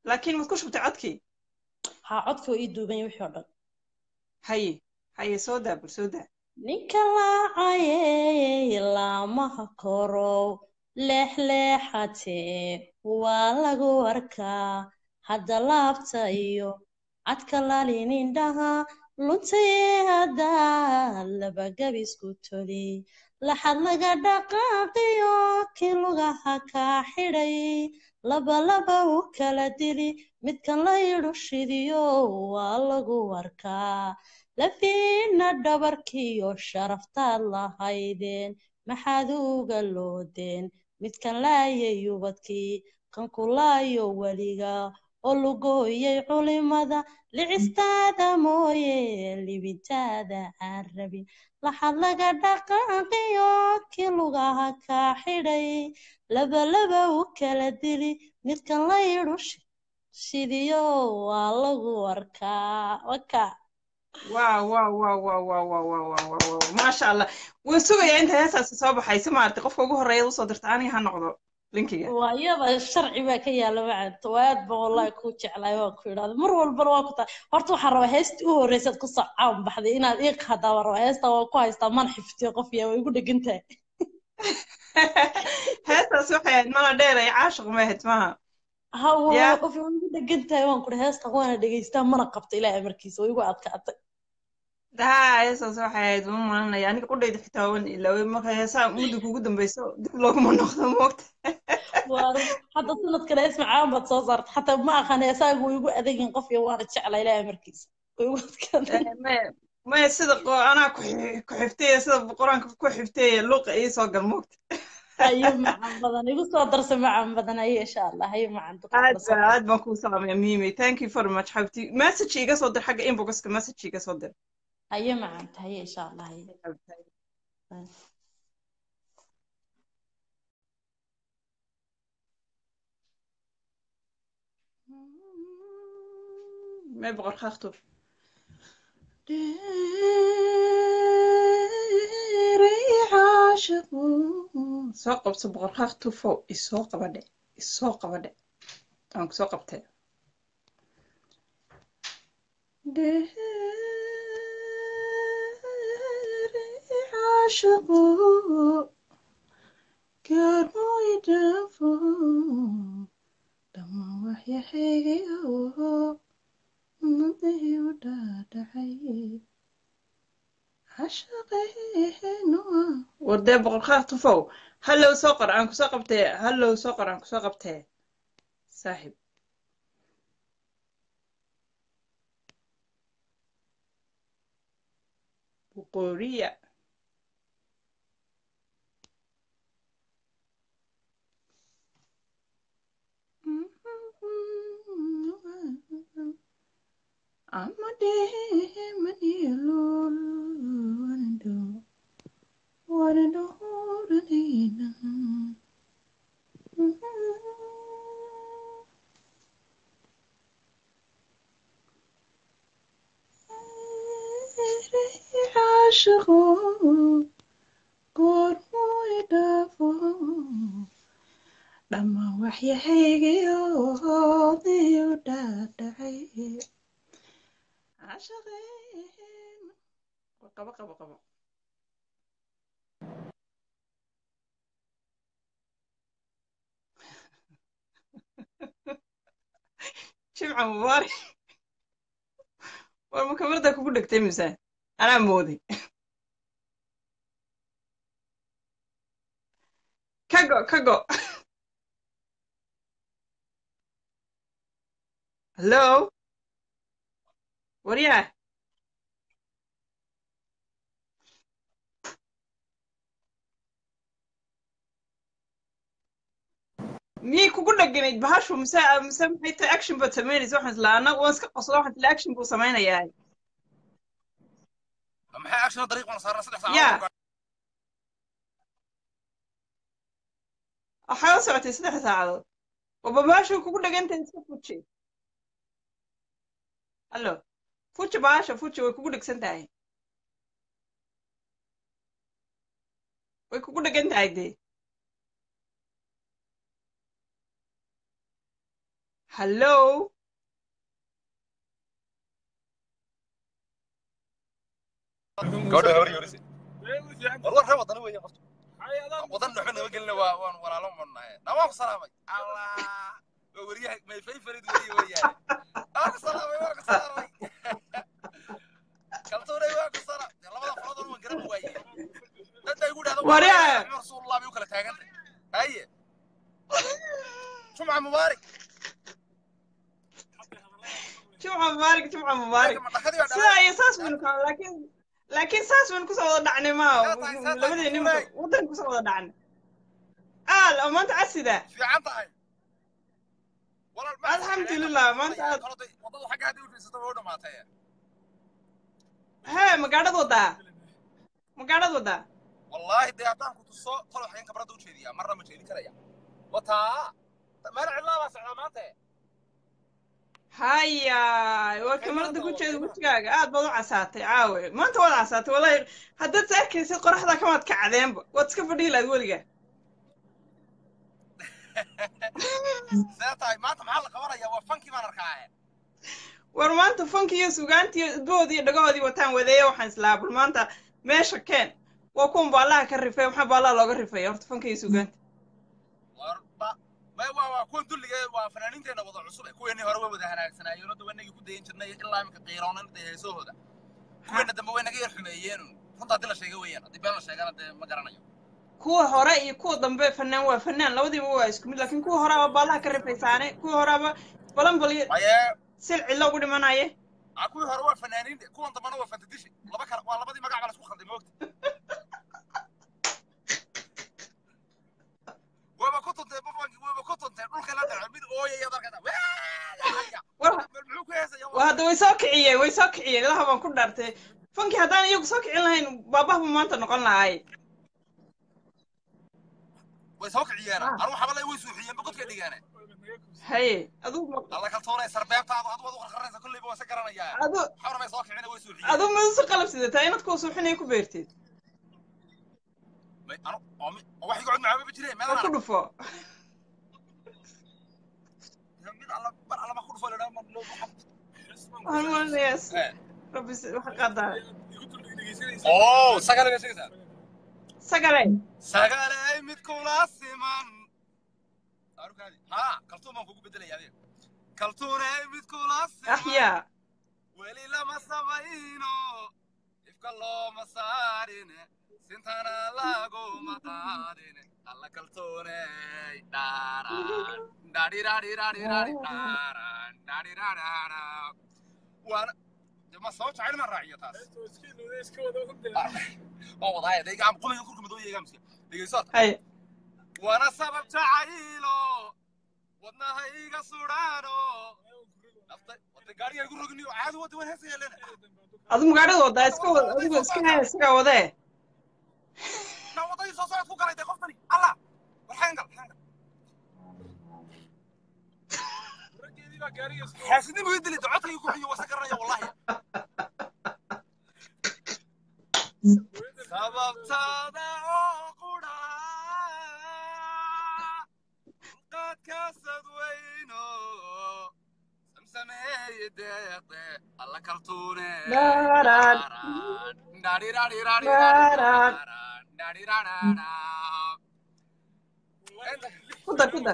laakiin maad ku shubtay codkii haa codkii oo ii duuban wixii oo dhan haye haye soo daa bal soo daa ninka laacayey laamaha korow leexleexatee waa lagu arkaa hadda laabta iyo cadka lalinindhaha luntayee haddaa labagabisku toli laxad laga dhaqaaqiyo kii lugaha kaa xidhay labalaba u kala dili midkan la yidhu shidiyo waa lagu arkaa lafiina dhabarkiyo sharaftaad lahaydeen maxaad uga loodeen midkan laayay ubadkii kan ku laayo weliga oo lugooyay culimada licistaada mooye libintaada aan rabin laxad laga dhaqaaqiyo kii lugaha kaa xidhay labalaba u kala dili midkan la yidhu shidiyo waa lagu arkaa waka waaw waaw waaw waaw waaw waaw waaw waaw waaw waaw maasha allah waan sugayaa inta heestaasi soo baxaysa maaragtay qofka ugu horreeya usoo dirta aniga ha noqdo linkiga waa iyada sharci baa ka yaala macanta waa aad baan wallahi kuu jeclaay waan ku idhahda mar walbana waa ku tahay horta waxaan rabaa heestii u horreysaad ku soo caan baxday inaad ii qaadaa baan rabaa heestaa waan ku haystaa mana xiftiyo qof yaa way igu dhegan tahay heestaas waxay ahayd mala dheer ay caashiq ma ahayd maha ha yaa qof way igu dhegan tahay waan kuri heestaa waana dhegeystaa mana qabta ilaahay markiisa way igu adkaatay daa heestaas waxay ahayd ma malanaya aniga qudhayda xitaa waan ilaaway marka heesaha mudda kugu dambeyso dib looguma noqdo moogta waa hadda sanadkana ismacaan baad soo saarta xataa ma aqaan heesaagu way igu adagin qof iyo waana jeclaa ilaahay markiisa way igu adkaatay maya maya sida qo- anaa ku xi- ku xifteeya sida qur-aanka ku xifteeya luuqa ii soo gal moogta hayo macan badan igu soo darsa macan badan hayo insha allah hayo macan dadka aad kula soo ba aad baan kuu salaamaya mimi thank you very much xabti message iga soo dir xagga inboxka message iga soo dir hayo macanta hayo insha allah hayo mee boqor kaakhtub soo qabso boqor kaakhtufo isoo qabadhe isoo qabadhe waan kusoo qabtee caashiqu gaarmoydafo dhama waxyaxeegayo nadii u dhaadhacay cashaqeenu wardee boqor kaaktufow hallow soo qor aan kusoo qabtee hallow soo qor aan kusoo qabtee saaxib boqoriya caashiqo goormuu idhaafo dhamma waxyahaygiyo hoodii u dhaadhacay cashaqeen qabo qabo qabo jimca mubaarak war ma kamarda kugu dhegtay mise anaa mooday kago kago hallo waryaa miyay kugu dheganayd bahashu mise mise maxay tahay action baad samaynaysa waxaan islaa ana waan iska qosla waxaan isla action buu samaynayaa maxay action dariiq wana saaran saddex ya saacadood waxaa u socotay saddex saacadood waba bahashu kugu dhegantahay iska fuji hallo fuji bahasha fuji way kugu dhegsan tahay way kugu dhegan tahay dee hallo gabadha hawri yorisi war war ree wadana weeye qoftu wadan dhuxu naga gelina waa waan walaalo marnaye nawaan ku salaamay allah waa weriyaha mayfay farid weriye weeyaane waan ku salaamay waan ku salaamay kaltuunay waan ku salaam dee labada faladoon waan garan waaye dad bay igu dhahda Waryaa. rasuulullah bay u kala taagantay haye jumca mubaarak jumca mubaarak jumca mubaarak sidaa iyo saas baynu ka laakiin laakiin saas baynu kusoo wada dhacnay ma labadeeni waddan kusoo wada dhacnay aal oo maanta casida fiican tahay walaal ma alxamdulilah maanta aad wadada xagga haddii u fiirsata way u dhamaatay hee magaadhad wadaa magaadhad wadaa wallaahi dee haddaan ku tuso tolo xayan kabradda u jeediyaa marna ma jeedin karaya wataa meel cidlaa baa socdaa maanta haya waa kamarada ku jeeda wejigaaga aad baad u casaatay caawe maanta waad casaatay wallahi haddaad is arkaysid qoraxda kamaad kacdeenba waad iska fadhihi lahayd weligaa see tahay maanta maxaa la qabanayaa waa fankii baan arkaa war maanta fanki iyo sugaantii idbahoodii iyo dhagahoodii wataan wadeeya waxaan islaa bal maanta meesha keen waa kuwan baallaha ka rifay maxaa baallaha looga rifaya horta fanka iyo sugaanta warba may waa waa kuwan dulliga waa fanaaniinteena wada cusub ee kuweennii hore way wada hanaagsanaayeeno hadda wanagii ku dayin jirnay ilaa imika qiiroonan dee heesahooda kuweena dambe way naga yar xumeeyeen runta haddii la sheega weeyaan haddii been la sheegana dee ma garanayo kuwa hore iyo kuwa dambe fanaan waa fanaan labadiiba waa isku mid laakiin kuwa horeaba baallaha ka rifaysaane kuwa horeaba balan balyo maye sil cidlo ugu dhimanaye a kuwii hore waa fanaaniin kuwan dambena waa fantadishi laba kala waa labadii magac baa la isku khalday moogta wayba ku tuntay bafanki wayba ku tuntay dhulka la dhaco mid ooyaya darkada war muxuu ku heesaya waa hadda way soo kiciyeen way soo kiciyeen ilaha baan ku dhaartay fanki haddaan iyagu soo kicin lahayn baabahbu maanta noqon lahaay way soo kiciyeena anu waxaba lay way suuxiyeen ba godka dhigeene haye aduu alla kaltoonay sarbeebtaadu adu waad u qarqaranaysa kolleyba waan se garanayaa adu waxaana may soo kicina way suuxiyeen aduu masusu qalab sidataa inaad kuwa suuxinaya ku beerteed may anu oo mi oo wax iga cod macaaba jireen oo meelaan ku dhufo mid alla bar alla ma ku dhufo ladhaa ma loo waxaan malinayaa rabbi s- waxa qaadaa oo sagale bay sheegaysaa sagale sagalay mid kula siman arukaadi ha kaltuun baan kugu bedelaya adeer kaltuunay mid kula siman axyaa weli lama samayno ifka looma saarine sintana laguma qaadine alla kaltuunay dhaaraan dhaadhiraadhiraadhiraadhi dhaaraan dhaadhiraadhaadha waana de ma soo jacayl ma raaciyo taas waa wadaaya de gacan qumiga kurka madooya egaamsiya dhegeyso haye waana sabab jacaylo wadnaha iga sudhaano nafta wada gaariga igu rogniyo caadi wada waan heesa yeelena adu magaadhada wadaa iska wad adigu iska haya isagaa wadee na wadadii soo socod ku galay de qoftani allah war xayangal xayangal xaasidnimo ii dili docodkayga ku xiyo wasa garanaya wallahi sababtaada oo qudha qaadkaasad weyno samsameeye deeqde alla kaltuune Dhaaraan. Dhaaraan. ku dar ku dar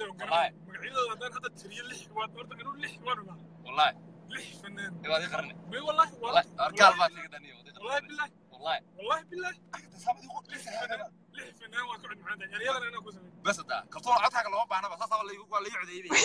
والله يبغى ذي قرني والله والله ارجال ما تقدر دنيا والله بالله والله والله بالله تصاب يقول لسه هذا ليه فنان waan ku cid macaan yaryada inaan ku sameeyo بس ده كرتون عطاك لو بعنا بس اصلا اللي يقول اللي يعد يبي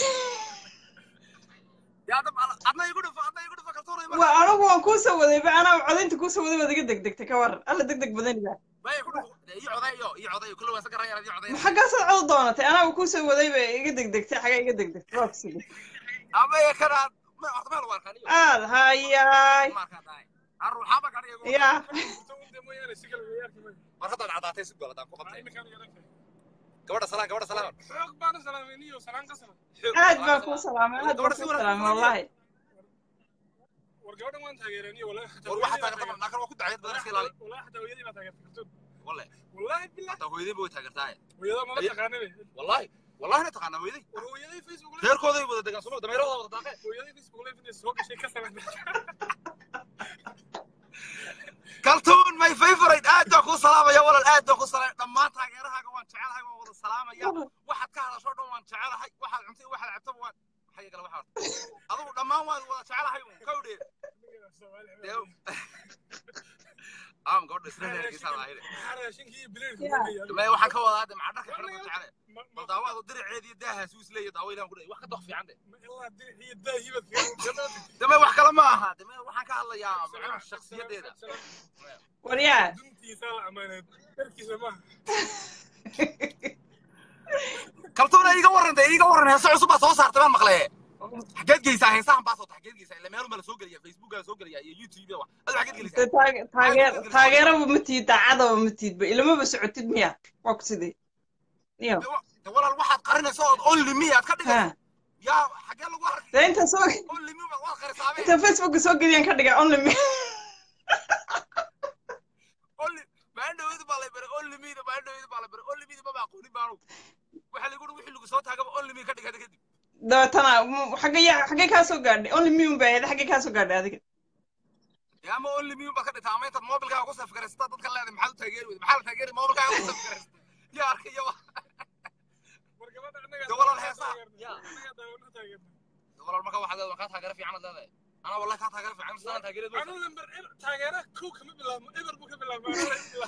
يا دم عطنا يقول عطنا يقول كرتون waa anigu waan kuu soo waday ba anaa codaynta kuu soo waday waad iga degdegtay ka waran alla degdeg badanida ما يقول يعد يو يعد كل واسع قرا يعد يعد xaggaasaad cod doonatay anaa kuu soo waday ba iga degdegtay xagaa iga degdegtay waa kusigay اما يا كرا ما اعطى ما الواركان aad hayaay ما كان داي الروح ما كان يقول yaa mooyaane si kale weyaarka ma مرحبا عطاتي سبل هذا فقط iminkaan yaranka قبل سلام قبل سلام xoog baan u salaameyniyo salaan ka salan aad baan kuu salaamay aad baan kuu salaamay wallahi war gabadhan waan taageeraniyo war waxa taageerta laakiin waa ku dacayad badan iska ilaali wallahi xataa hooyadii baa taageertay kartoon wallahi wallahi billah hataa hooyadii buu taageertaa hooyada mala taqaanane wallahi wallahi na taqaana hooyadii war hooyadii facebook reerkooday wada degaan soma dameerahooda wada daaqeen hooyadii facebook live inay soo gashay ka samayna kaltuun my favorite aad baan kuu salaamaya walal aad baan kuu salaamaya dhammaan taageerahaaga waan jecelahay waan wada salaamaya waxaad ka hadasho dhan waan jecelahay waxaad cuntay waxaad cabtaba waan maxay gala waxaad adigu dhammaan waan wada jecelahay un kawdhe am gabadha isla reerkiisa lahayd raashinkii iyo bileedka may waxaan ka wadaa de maca dharka xiran jecele bal daawaadu diriceediyo daahaas uu isleeyahay daawo ilaan ku dhahay wax ka doq fiican de ilaa diriciyo daahibad dame wax kale ma aha dame waxaan ka hadlayaa macnaha shakhsiyadeeda waryaa duntiisa la amaaneed darkiisa maaha kaltuuna iiga warrantay iiga warran heese cusub baa soo saartay baan maqlee xageed geysaa heesahan baa soota xageed geysaa ila meelun baa la soo geliyaa facebookaa soo geliyaa iyo youtube wax adu xageed De gelisaa taage- taageer taageeraba ma tiid daacadaba ma tiidba ilamaba socotid miya waa ku sidee iyo de walaal waxaad qarinayso ood only me aad ka ha dhigayso yaa xagee lagu arkay dee inta soo only me waad qarisaabe inta facebooka soo geliyaan ka dhiga only me only maandhaweydu baa lay baray only me-da maandhaweydu baa lay baray only me-da maba aqoonin baanu waxaa lagu uri wixii lagu soo taagaba only me ka dhigada kadib dabeetana m- xagee ya- xagee kaa soo gaadhay only me un baa ahayd xagee kaa soo gaadhay adiga yaa ama only me baad ka dhigtaa ama intaad mobilkaaga ku safgaraysata dadka leedahay maxaad u taageeri weyda maxaa la taageeri mobilkaaga ku safgaraysata yaa arkayaba war gabadha annagaa de walaal heesaa yaa annagaa daawano taageerna de walaal marka waxaad leedahay kaa taageero fiican ad leedahay anaa wallahi kaa taageero fiican sidaan taageereed anuu lambar taageera kow kama bilaabmo eber buu ka bilaabmaa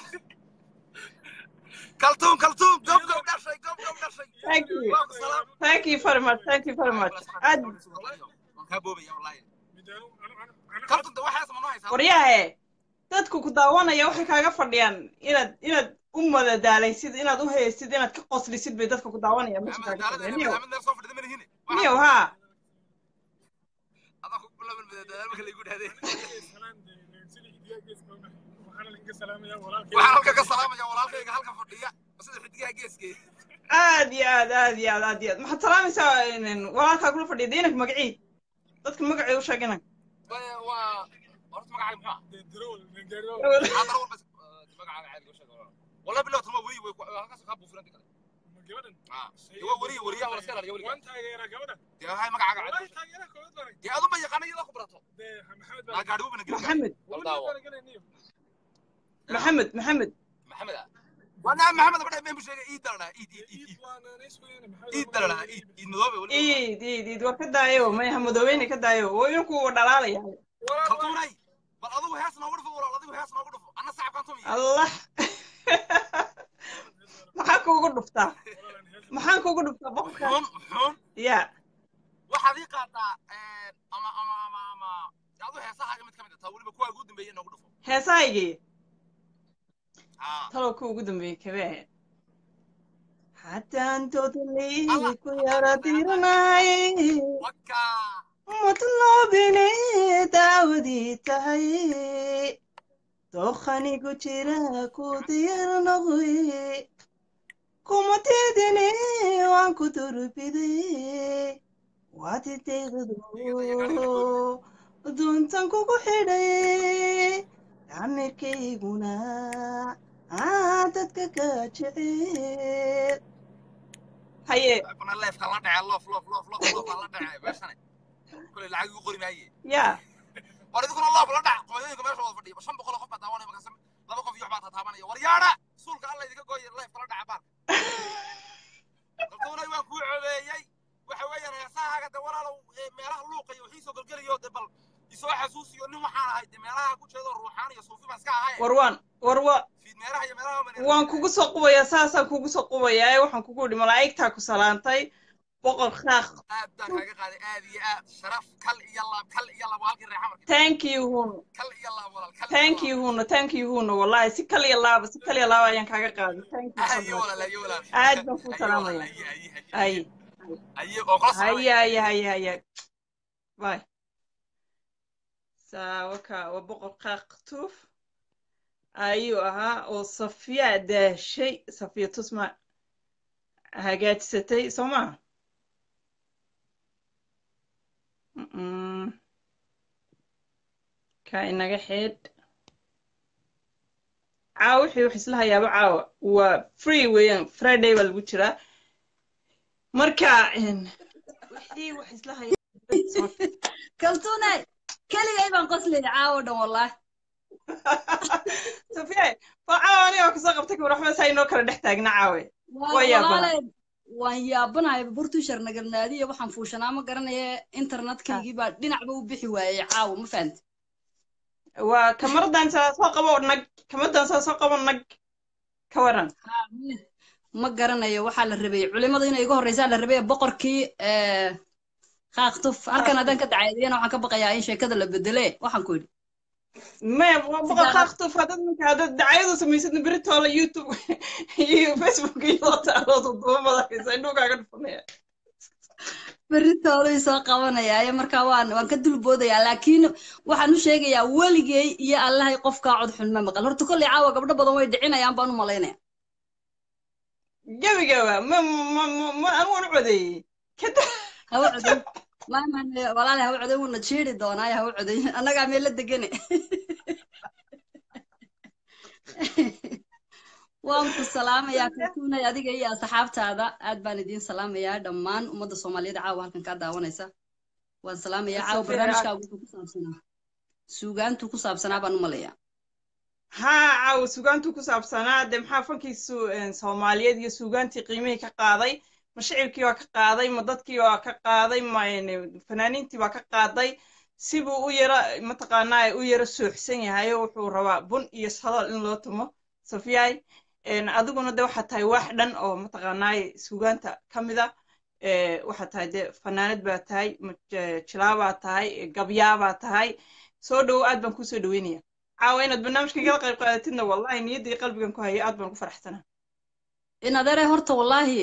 kaltuun kaltuun gob gob dhashay gob gob dhashay thank you waa ku salaam thank you very much thank you very much aad waan kaa boobaya wallahi midaanu anu anu anu kaltuun de waxaas ma noo haysaa waryaahe dadku ku daawanaya waxay kaaga fadhiyaan inaad inaad u madadaalaysid inaad u haysid inaad ka qoslisid bay dadka ku daawanaya meesha ama kaaga daalada fadhiya ina niyow madaamid meel soo fadhida manihine niyow haa adaa ku bilaban madadaal marka laygu dhahdee salaan sida xidigaa geeska waxaana laga salaamayaa walaalkay waxaan halka ka salaamaya walaalkayga halka fadhiya sida xidigaha geeskee aad iyo aad aad iyo aad aad iyo aad maxaad salaamaysaa in- walaalkaa kula fadhiya de inanka magacii dadka magacii u sheeg inan waa horta magacaaga muxuu ah dee darool gaariyo maxaa daro walba magacaaga caadiga u sheeg wallahi bilaw tuma weri way halkaas kaa buufiran kale ma gabadhan ah waa weri weriyaha wala iska ilaaliya weriga waan taageeraa gabadha dee waxay magacaaga wallahi caadiga taageera koobad baan dee aduma yaqaana iyadoo ku barato dee maxamed naa baan gaadhi wubana gelin maxamed wal daawo baan galayniyo maxamed maxamed maxamed ah waa naa maxamed abadha meen bu sheegay iid daladhaa iid iid iid iid iid waana neysweeyana maxamed iid daladhaa iid iid madoobe weli iid iid iid war ka daayo maya hamadoobayne ka daayo oo inanku dhalaalaya kaltuunay bal adigu hees noogu dhufo walaal adigu hees noogu dhufo anna sacabkaan tumiya allah maxaa kuugu dhuftaa maxaan kuugu dhuftaa boqorkaa muxuun muxuun ya waxaad ii qaadaa ama ama ama ama adu heesahaaga mid ka mid ah taa weliba kuwaa ugu dambeeyay noogu dhufo heesahaygii haa talow ka ugu dambeeyey kabee ahayd haddaan doodley ku yara diranay waka matloobine daawadii tahay dookhanigu jira ku diyar noqoy kuma teedine waan ku durbiday waadi deeqdo duntan kugu xidhay damirkayguna aa dadka ka jecel haye kuna leefka la dhacay loof loof loof loof loof la dhacay meeshane kule lacag igu qori maaye yaa war idinkuna loof la dhac qooyooyinka meesha wada fadhiya shan boqol oo qof baa daawanaya markaas laba qof iyo waxbaa tataabanaya war yaadha suulka alla idinka gooya leefka la dhaca baalka kaltuunay waan kuu codeeyey waxa weeyaan heesahaaga de walaalow ee meelaha luuqa iyo wixii soo gelgelayo de bal isoo xasuusiyo nin waxaan ahay de meelaha ku jeedo ruuxaan iyo suufi baan iska ahay war waan war wa fiid meelaha iyo meelaha baan waan kugu soo qubayaa saasaan kugu soo qubayaa ee waxaan kugu idhi malaa'igtaa ku salaantay boqor khaaq aad baan kaaga qaaday aad iyo aad sharaf kal iyo laab kal iyo laab waa halkii reexa marka thank you huno kal iyo laab walaal kal thank you huno thank you huno wallahi si kaliya laaba si kaliya laaba ayaan kaaga qaaday thank you so ayo much walaal ayo walaal aad baan kuu ayo salaamaya walaal ayo ayo ay ayo oo kula haye salaamaya haye haye haye bye saawaka waa boqor khaaq tuuf ayuu ahaa oo safiya daashay safiya tusma hagaajisatay soo maha Mm. kaa inaga xeedh caawa wixii wax isla hayaaba caawa waa free weeyaan friday baa lagu jiraa marka wixii wax isla haya kaltuunay keligay baan qoslaya caawo dhan wallahi safiye waa caawa aniga kusoo qabtay kawar waxba saa inoo kala dhex taagna caawe waa yaabana walaale waan yaabanahay burtushar nagalnaadiya waxaan fuushanaa ma garanaya internetkaygii baa dhinacba u bixi waayey caawo ma fahamti waa kamaradan saa soo qabo nag kamadan saa soo qabo nag ka waran ma garanayo waxaa la rabay culimada inay iga horreysaa la rabay boqorkii kaaktuf halkan haddaan ka dacaydiyana waxaan ka baqayaa in sheekada la bedele waxaan ku yidhi maya boqor kaaktuf hadad ninka hadad dacayadu samaysadna beritoola youtube iyo facebook iyo taalood duba madakaysa indhuu kaaga dhufanaya beritoolay soo qabanayaaye markaa waan waan ka dulboodayaa laakiin waxaan u sheegayaa weligay iyo allahay qofkaa cod xun ma maqal horta kolley caawa gabdho badan way dhicinayaan baan u malaynaya gebigaba ma ma ma anu waan u codeeyey hawa coday maaman walaale hawa coday wuuna jiiri doonaayo hawa coday annagaa meel la degane waan ku salaamayaa kaltuunay adiga iyo asxaabtaada aad baan idiin salaamayaa dhammaan ummadda soomaaliyeed caawa halkan kaa daawanaysa waan salaamayaa caawa barnaamijkaagu wuxuu ku saabsanaa suugaantu ku saabsanaa baan u malayaa haa caawa suugaantu ku saabsanaa dee maxaa fankiisu soomaaliyeed iyo suugaantii qiimihii ka qaaday ma shicibkii waa ka qaaday ma dadkii waa ka qaaday ma fanaaniintii waa ka qaaday sibuu u yara mataqaanaa u yara sooxsan yahayo wuxuu rabaa bun iyo sadal in loo tumo safiyay adiguna de waxaa tahay wax dhan oo mataqaanaa suugaanta ka mida waxaa tahay de fanaanad baa tahay jilaabaa tahay gabyaabaa tahay soo dhowo aad baan kusoo dhaweynaya caawa inaad barnaamijka igala qayb qaadatidna wallahi niyaddii qalbigan ku hayo aad baan ku faraxsanaa in adeere horta wallahi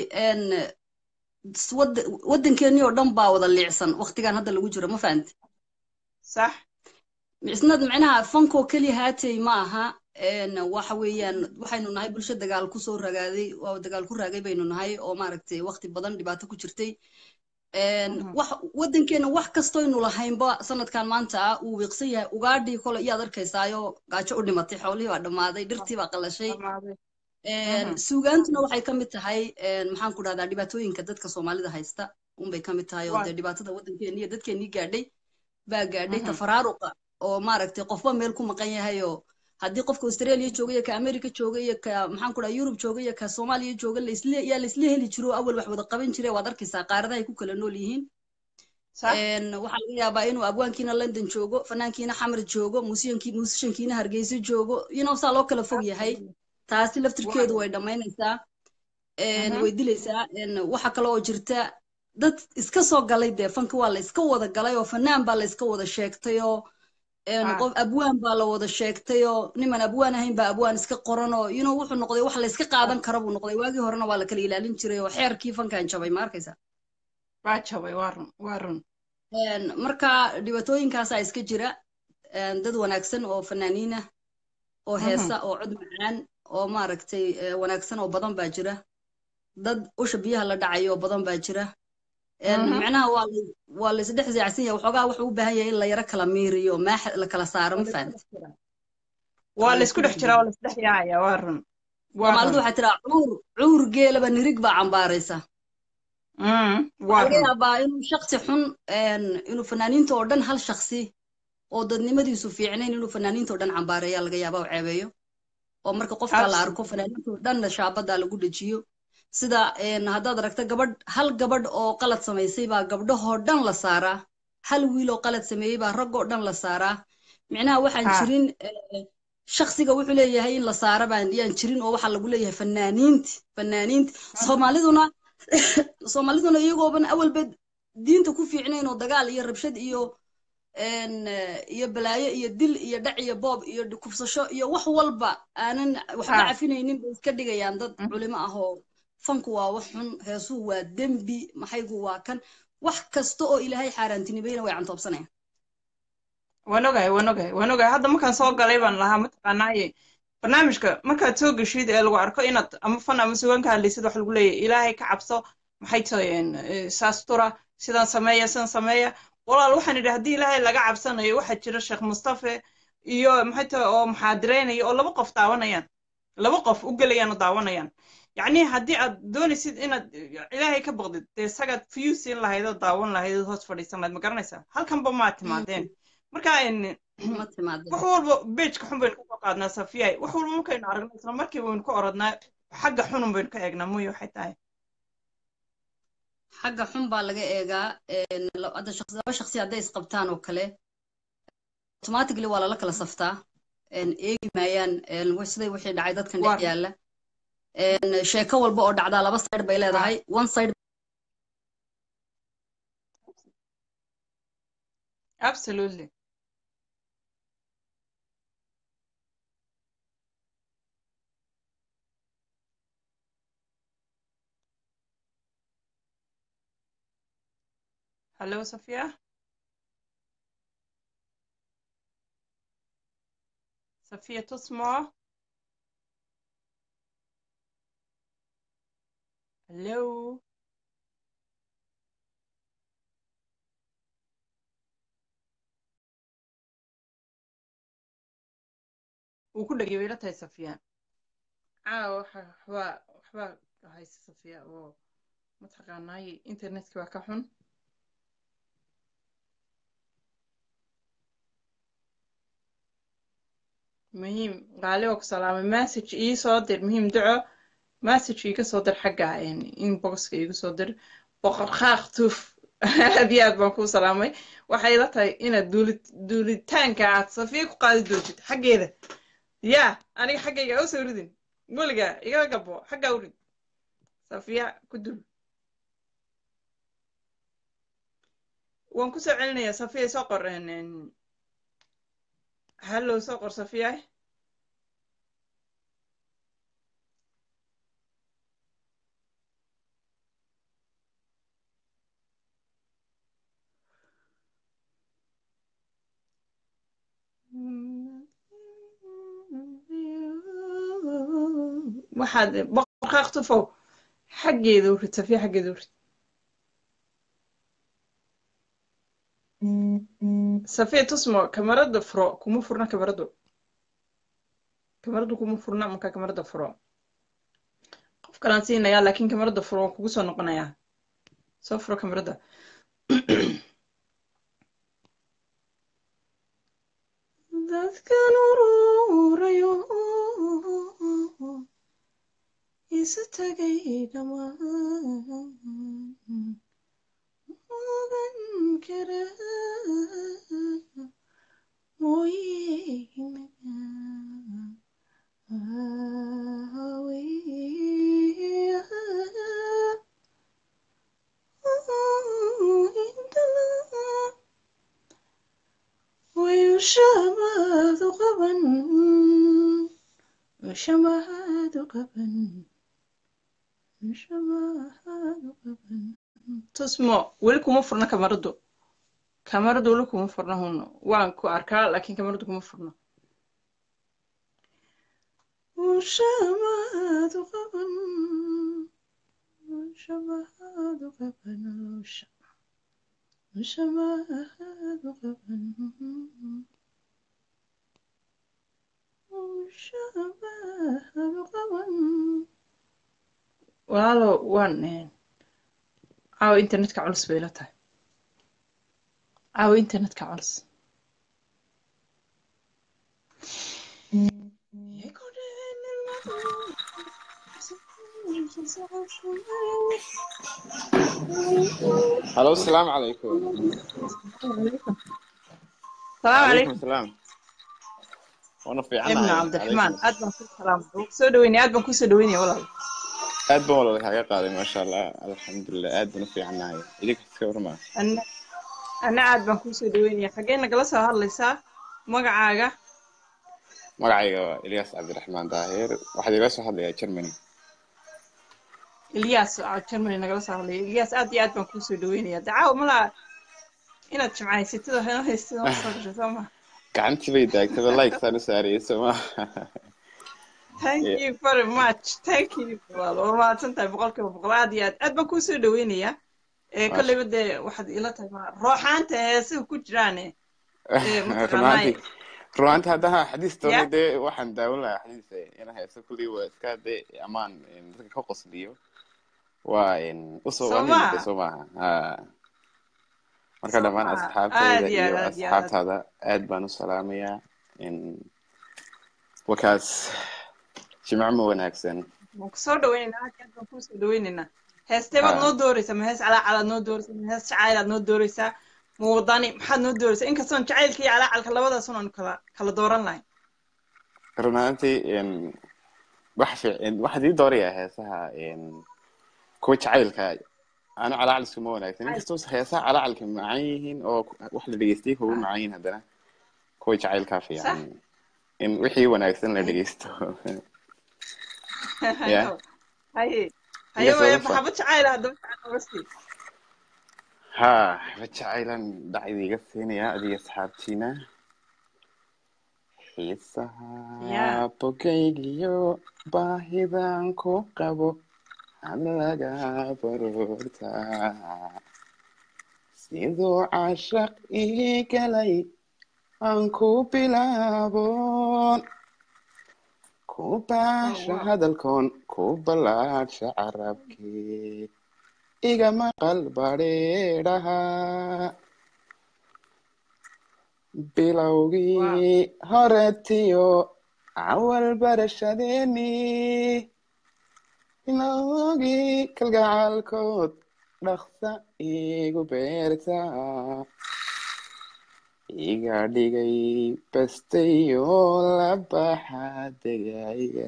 waddankeennii oo dhan baa wada liicsan waktigan hadda lagu jiro ma fahamti sax isnad micnaha fankoo keliya haatay ma aha waxa weeyaan waxaynu nahay bulsho dagaal kusoo ragaaday waa dagaal ku raagay baynu nahay oo maaragtay wakti badan dhibaato ku jirtay wax waddankeena wax kastoynu lahaynba sanadkan maanta ah uu wiiqsan yahay ugaadhii kole iyaad arkaysaayo gaajo u dhimatay xoolihii baa dhammaaday dhirtii baa qalashay suugaantuna waxay ka mid tahay maxaan ku dhahdaa dhibaatooyinka dadka soomaalida haysta unbay ka mid tahay oo dee dhibaatada waddankeeni iyo dadkeenii gaadhay baa gaadhay tafaraaruqa oo maaragtay qofba meel ku maqan yahay oo haddii qofka australia jooga iyo ka america jooga iyo ka maxaan ku dhaha yurub jooga iyo ka soomaaliya jooga laisle yaa laisla heli jiro awal wax wada qaban jire waad arkaysaa qaaradahay ku kala nool yihiin waxaa laga yaabaa inuu abwaankiina london joogo fanaankiina xamar joogo musyankii musishankiina hargeysa joogo inuu saa loo kala fog yahay taasi laftirkeedu way dhammaynaysaa way dilaysaa waxa kale oo jirta dad iska soo galay dee fanka waa la iska wada galay oo fanaan baa la iska wada sheegtay oo qof abwaan baa la wada sheegtay oo niman abwaan ahayn baa abwaan iska qoran oo inuu wuxuu noqday wax la iska qaadan karo buu noqday waagii horena waa la kala ilaalin jiray oo xeerkii fankan jabay ma arkaysa waa jabay waa run waa run marka dhibaatooyinkaasaa iska jira dad wanaagsan oo fanaaniin ah oo heesa oo cod macaan oo maaragtay wanaagsan oo badan baa jira dad usha biyaha la dhacayo oo badan baa jira micnaha waa waa la isdhex zeecsan yahay waxoogaa wuxuu u baahan yahay in la yaro kala miiriyo maax la kala saaro ma fahamti waa la isku dhex jiraa waa la isdhex yaacaya waa run soomaalidu waxay tiraa cuur cuur geelaba nirig baa cambaaraysa waxaa laga yaabaa inuu shaksi xun inuu fanaaniinta oo dhan hal shaksi oo dadnimadiisu fiicnayn inuu fanaaniinta oo dhan cambaareeya laga yaaba oo ceebeeyo oo marka qofka la arko fanaaniinta oo dhanna shaabada lagu dhejiyo sida haddaad aragta gabadh hal gabadh oo qalad samaysay baa gabdhahoo dhan la saaraa hal wiil oo qalad sameeyey baa raggoo dhan la saaraa micnaha waxaan jirin shaksiga wuxuu leeyahay in la saara baan yaan jirin oo waxaa lagu leeyahay fanaaniinti fanaaniinti soomaaliduna soomaaliduna iyagooban awalba diinta ku fiicnayn oo dagaal iyo rabshad iyo iyo balaayo iyo dil iyo dhac iyo boob iyo kufsasho iyo wax walba aanan waxba cafinaynin bay iska dhigayaan dad culimo ah oo fanku waa wax xun heesuhu waa dembi maxaygu waa kan wax kasta oo ilaahay xaaraantinimayna way cantoobsanayaan waan ogahay waan ogahay waan ogahay hadda markaan soo galay baan lahaa mataqaanaaye barnaamijka markaad soo geshid ee lagu arko inaad ama fan ama sugaan ka hadlaysid wax lagu leeyahay ilaahay ka cabso maxay tahay saastura sidan sameeya sidan sameeya walaal waxaan idhi haddii ilaahay laga cabsanayo waxaa jira sheekh mustafe iyo maxay tahay oo muxaadiraynaya oo laba qof daawanayaan laba qof u gelayaan oo daawanayaan yacni haddii aad doonaysid inaad ilaahay ka baqdid dee isagaad view siin lahayd oo daawan lahayd oo hoos fadhiisan lahayd ma garanaysaa halkanba maa timaadeen marka en ma timaadeen wax walba bejka xun baynu kasoo qaadnaa safiyay wax walba markaynu aragno isla markiiba waynu ka orodnaa xagga xunun baynu ka eegnaa muyo waxay tahay xagga xun baa laga eegaa een, la- hadda shaqsi- laba shaqsi hadday isqabtaan oo kale automatically waa lala kala saftaa een, eegi maayaan een, wa- siday wixii dhacay dadkan dhex waa yaalla een, sheeko walba oo dhacdaa laba side bay leedahay one side absolutely hello safiya safiya tusmo hello wuu ku dhegay wayla tahay safiya caawa waxa waxbaa waxbaa haysa safiya oo mataqaanaaye internetka waa ka xun muhiim qaali oo ku salaamay message ii soo dir muhiim duco message iiga soo dir xagga inboxka iiga soo dir boqor qaaq tuf aad iyo aad baan kuu salaamay waxay la tahay inaad duuli duulitaanka aad safiya ku qaadi doontid xaggeeda yaa aniga xaggayga u soo ridin weliga iga gabo xaggaa u rid safiya ku dul waan ku soo celinayaa safiya soo qor hallow soo qor safiya waxaad boqor qaaq tufow xaggeeda u rid safiya xaggeeda u rid safiya tusmo kamarada furo kuma furna kamaradu kamaradu kuma furna marka kamarada furo qof kalaan siinayaa laakiin kamarada furo waan kugu soo noqonayaa soo furo kamarada dadkan ururayo isu tagay dhammaan mudan kara mooyeena ويشمد قبا وشمد قبا وشمد قبا tusmo weli kuma furna kamaradu kamaradu weli kuma furna huno waan ku arkaa laakiin kamaradu kuma furna وشمد قبا وشمد قبا وشمد قبا وشمد قبا walaalo waan caawa internetka culus bay la tahay caawa internetka culus هلو السلام عليكم السلام عليكم عليكم السلام وانا في ابن عنا عبد الرحمن عليكم aad baan ku salaamay soo dhaweynaya aad baan kusoo dhaweynaya walaal aad baan walaal kaga qaaday maasha allah alxamdulilah aad baan u fiicannahay idinka iska warmaa ana ana aad baan kusoo dhaweynaya xaggee nagala soo hadlaysaa magacaaga magacayga waa ilyas cabdiraxmaan daahir waxaad igala soo hadlayaa germany ilyas oo germany nagala soo hadlaya ilyas aad iyo aad baan kusoo dhaweynaya dacaawa malaa inaad jimcaysatid oo heno haystid oo soo gashay soo ma gacantii bay daagtaba like saan u saarayay sooma thank you very much thank you walaal waa mahadsan tahay boqolkiiba boqol aad iyo aad aad baan kusoo dhaweynayaa ee maasha kolleyba dee waxaad ila tahay ma rooxaanta heesaha ku jiraane ee mataqaanaaye runaantii runaanti haddaha xadiis ya doonay dee waxaan daawan lahaa xadiis ina haysto kullii waa iska dee amaan dadka ka qosliyo waa usoo soo waa muhiim de maha soo maaha ha marka soo dhammaan maha asxaabteyda aad iyo iyo aad aad iyo aad asxaabtaada aad baan u salaamayaa wakaas jimco ma wanaagsan waan kusoo dhaweynaynaa aad iyo aad baan kusoo dhaweynaynaa heestee baad ha noo dooreysaa ma hees calaacal aad noo dooreysaa ma hees jacayl aad noo dooreysaa ma wadani maxaad noo dooreysaa inkastoon jacaylka iyo calaacalka labadaasun aanu kala kala dooran lahayn run ahaantii wax fiic waxaad ii doorayaa heesaha kuwa jacaylka anu calaacal iskuma wanaagsan Jacayl. inkastoo heesaha calacalka macaan yihiin oo wax la dhegeystay kugu macaan yihiin haddana kuwa jacaylkaa sax fiican in wixii wanaagsan la dhegeysto ya hayo haye haye inkastoo waya ufa maxabad jacayl ah haddaba jacayl nooga sii ha ba jacaylan dhacdi iga siinaya adiga asxaabtiina xiisaha ya bogaygiyo baahidan ku qabo halaga baroorta siduu cashaq ii galay aan ku bilaabon ku oh baasha wow hadalkoon ku ballaadsha carabkii iga maqal badheedhaha wow bilowgii horetiyo awal barashadeeni bilowgii kalgacalkood dhaqsa igu beerta iga dhigay bastayo la baxa degaya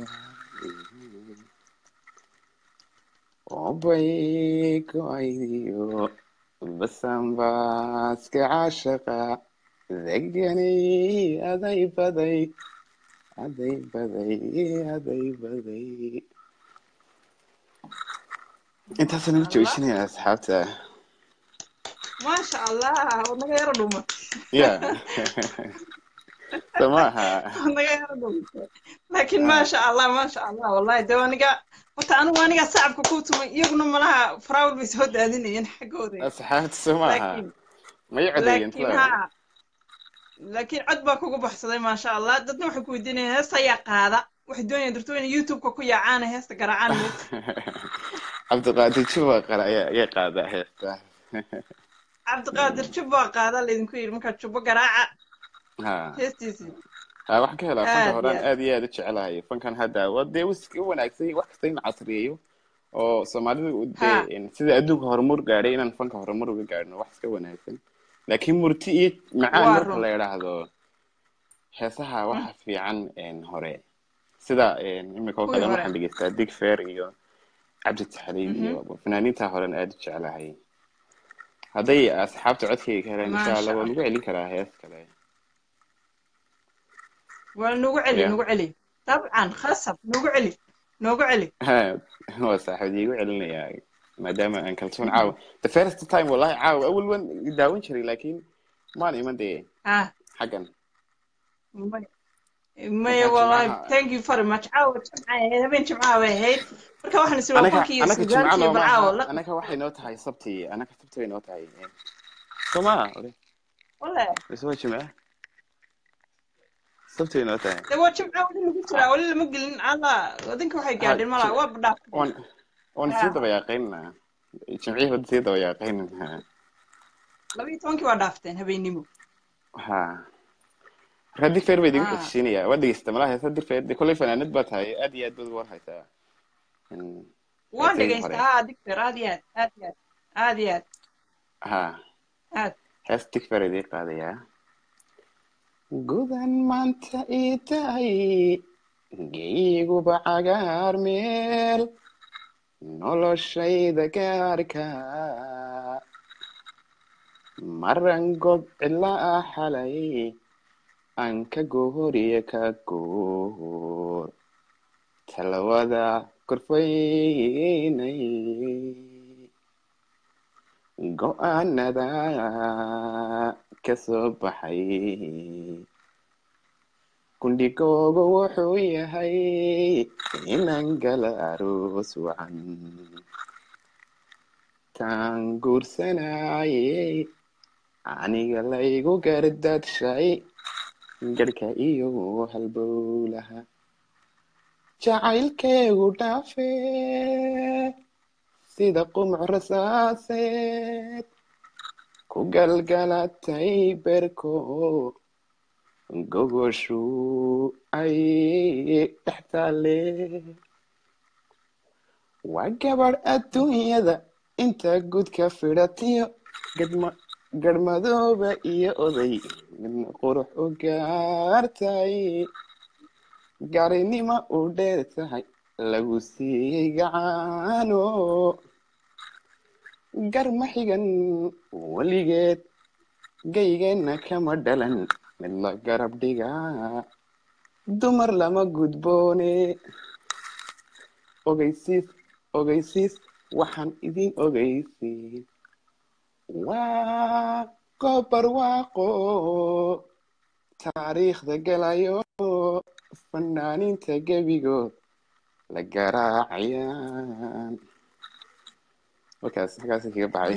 obay go'aydiyo basanbaaska cashaqa deganay aday baday aday baday aday baday intaasaan u allah joojinaya asxaabta maasha allah waad naga yaro dhumat ya so maaha waad naga yaro dhumatay laakiin ha maasha allah maasha allah wallahi de aniga horta anigu aniga sacabka ku tumay iyaguna malaha faraawil bay soo daadinayeen xaggooda asxaabta so maaha laakiin may codeeyeen laakiin talow ha laakiin cod baa kugu baxsaday maasha allah dadna waxay ku weydiinayaan heesta ayaa qaada waxay doonayaan darto inay youtube-ka ku yaacaan heesta garaacaan moogta cabdiqaadir juba qara ayaa ayaa qaadaa heesta cabdiqaadir jubba qaada laydinku yidhi markaa jubbo garaaca ha heestiisii ha waxaan ka helaa fanka aad iyo horaan aad aad iyo aad u jecelahay fankan hadda waa dee iska wanaagsan yahay wax kasta in la casriyeeyo oo soomaalidu ha dee sida adduunka horumar gaadhay inaan fanka horumar uga gaadhno wax iska wanaagsan laakiin murti iyo macaan waa marka run la idhaahdo heesaha waxa fiican hore sida imika oo kuwii kale hore waxaan dhegeystaa dig fair iyo cabdi taxriib mhm iyo fanaaniinta horen aad u jecelahay hadday asxaabta codkayga ka helaan insha allah maasha waa allah lagu celin karaa hees kale waa noogu celi ya noogu celi dabcan khasab noogu celi noogu celi waa saaxiib iigu celinayaa maadaama aan kalsoon caawa the first time wallahi caawa awal wan daawan jiray laakiin maan iman dee ah xaggan may maya marka wallahi jimcaha thank you very much caawa jimca ahayd habeen jimcaha bay ahayd marka waxaan is waa anaka fankii iyo anaka jimca suugaalkii nooma bal caawa aha la anaka waxay noo tahay sabti anaka sabti bay noo tahay soma ore wale bise waa jimca sabti bay noo tahay de waa jimca weli lagu jiraa weli lama gelin alla adinka waxay ha gaadheen malaa jim- waa badhaaf waan waan sii daba yaaqaynaa jimcihii wada sii daba yaaqaynaa laba iyo tobankii waa dhaafteen habeennimo ha marka dig feer bay idigu ah xojisiinaya waa dhegeysta malaha heesa dig feer de kolley fanaanad baa tahay aad iyo aad baad uga war haysaa Mm, waan heesahii hore dhegaystaa ha digter aad iyo aad aad iyo aad aad iyo aad ha aad hees dig feer idii qaadayaa gudan maanta ii tahay geyguba cagaar meel noloshayda gaarka maran god cilaa xalay aan ka gooriya ka goor talawada korfaynay go-aanada ka soo baxay gundhigoogu wuxuu yahay inaan gala aroos wacan taan guursanayay aniga laygu gardadshay garhka iyo halbowlaha jacaylkeegu dhaafe sida qumuc rasaaseed ku galgalatay berko gogoshu ay dhex taale waa gabadh adduunyada inta gudka fidhatiyo gadma garmadooba iyo oday midna qurux u gaartay garinimo u dheer tahay lagu siiyey gacaano garma xigan weligeed gaygeenna kama dhalan mid la garab dhigaa dumar lama gudboone ogeysiis ogeysiis waxaan idin ogeysiin waa gobar waaqo taariikhda galayo fanaaniinta gebigood la garaacayaan markaas halkaas kaga baxay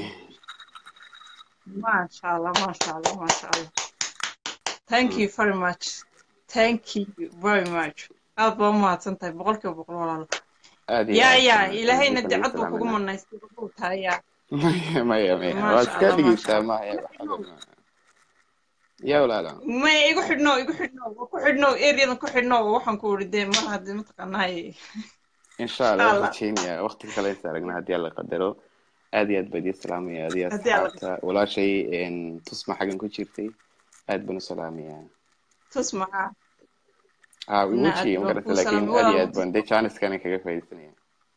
maasha allah maasha allah maasha allah thank you very much thank you very much aad baa umahadsan tahay boqolkiiba boqol walaalo aad iyo yaa aad yaa baan ilaahayna idinka dee ugu cod buu kugu salaamayna manaystay wuxuu tahay yaa maya maya maya waad maasha iska allah maasha dhigeysaa allah maya wax adag maaha yaa walaala maya igu xidhno igu xidhno waa ku xidhno eriyadan ku xidhno waxaan ku uri dee mar haddii mataqaanahay insha allah insha waan allah rajeynayaa waqti kale is aragna haddii alla qadaro aad iyo aad baan idin salaamaya adiga haddii alla asxaabta walaashay een, tusma xaggan ku jirtay aad baan u salaamayaa tus maxaa aa na aad imuji ma baan garata kuu laakiin salaamay aad iyo walaal aad baan dee jaaniskana kaga faaidaysanaya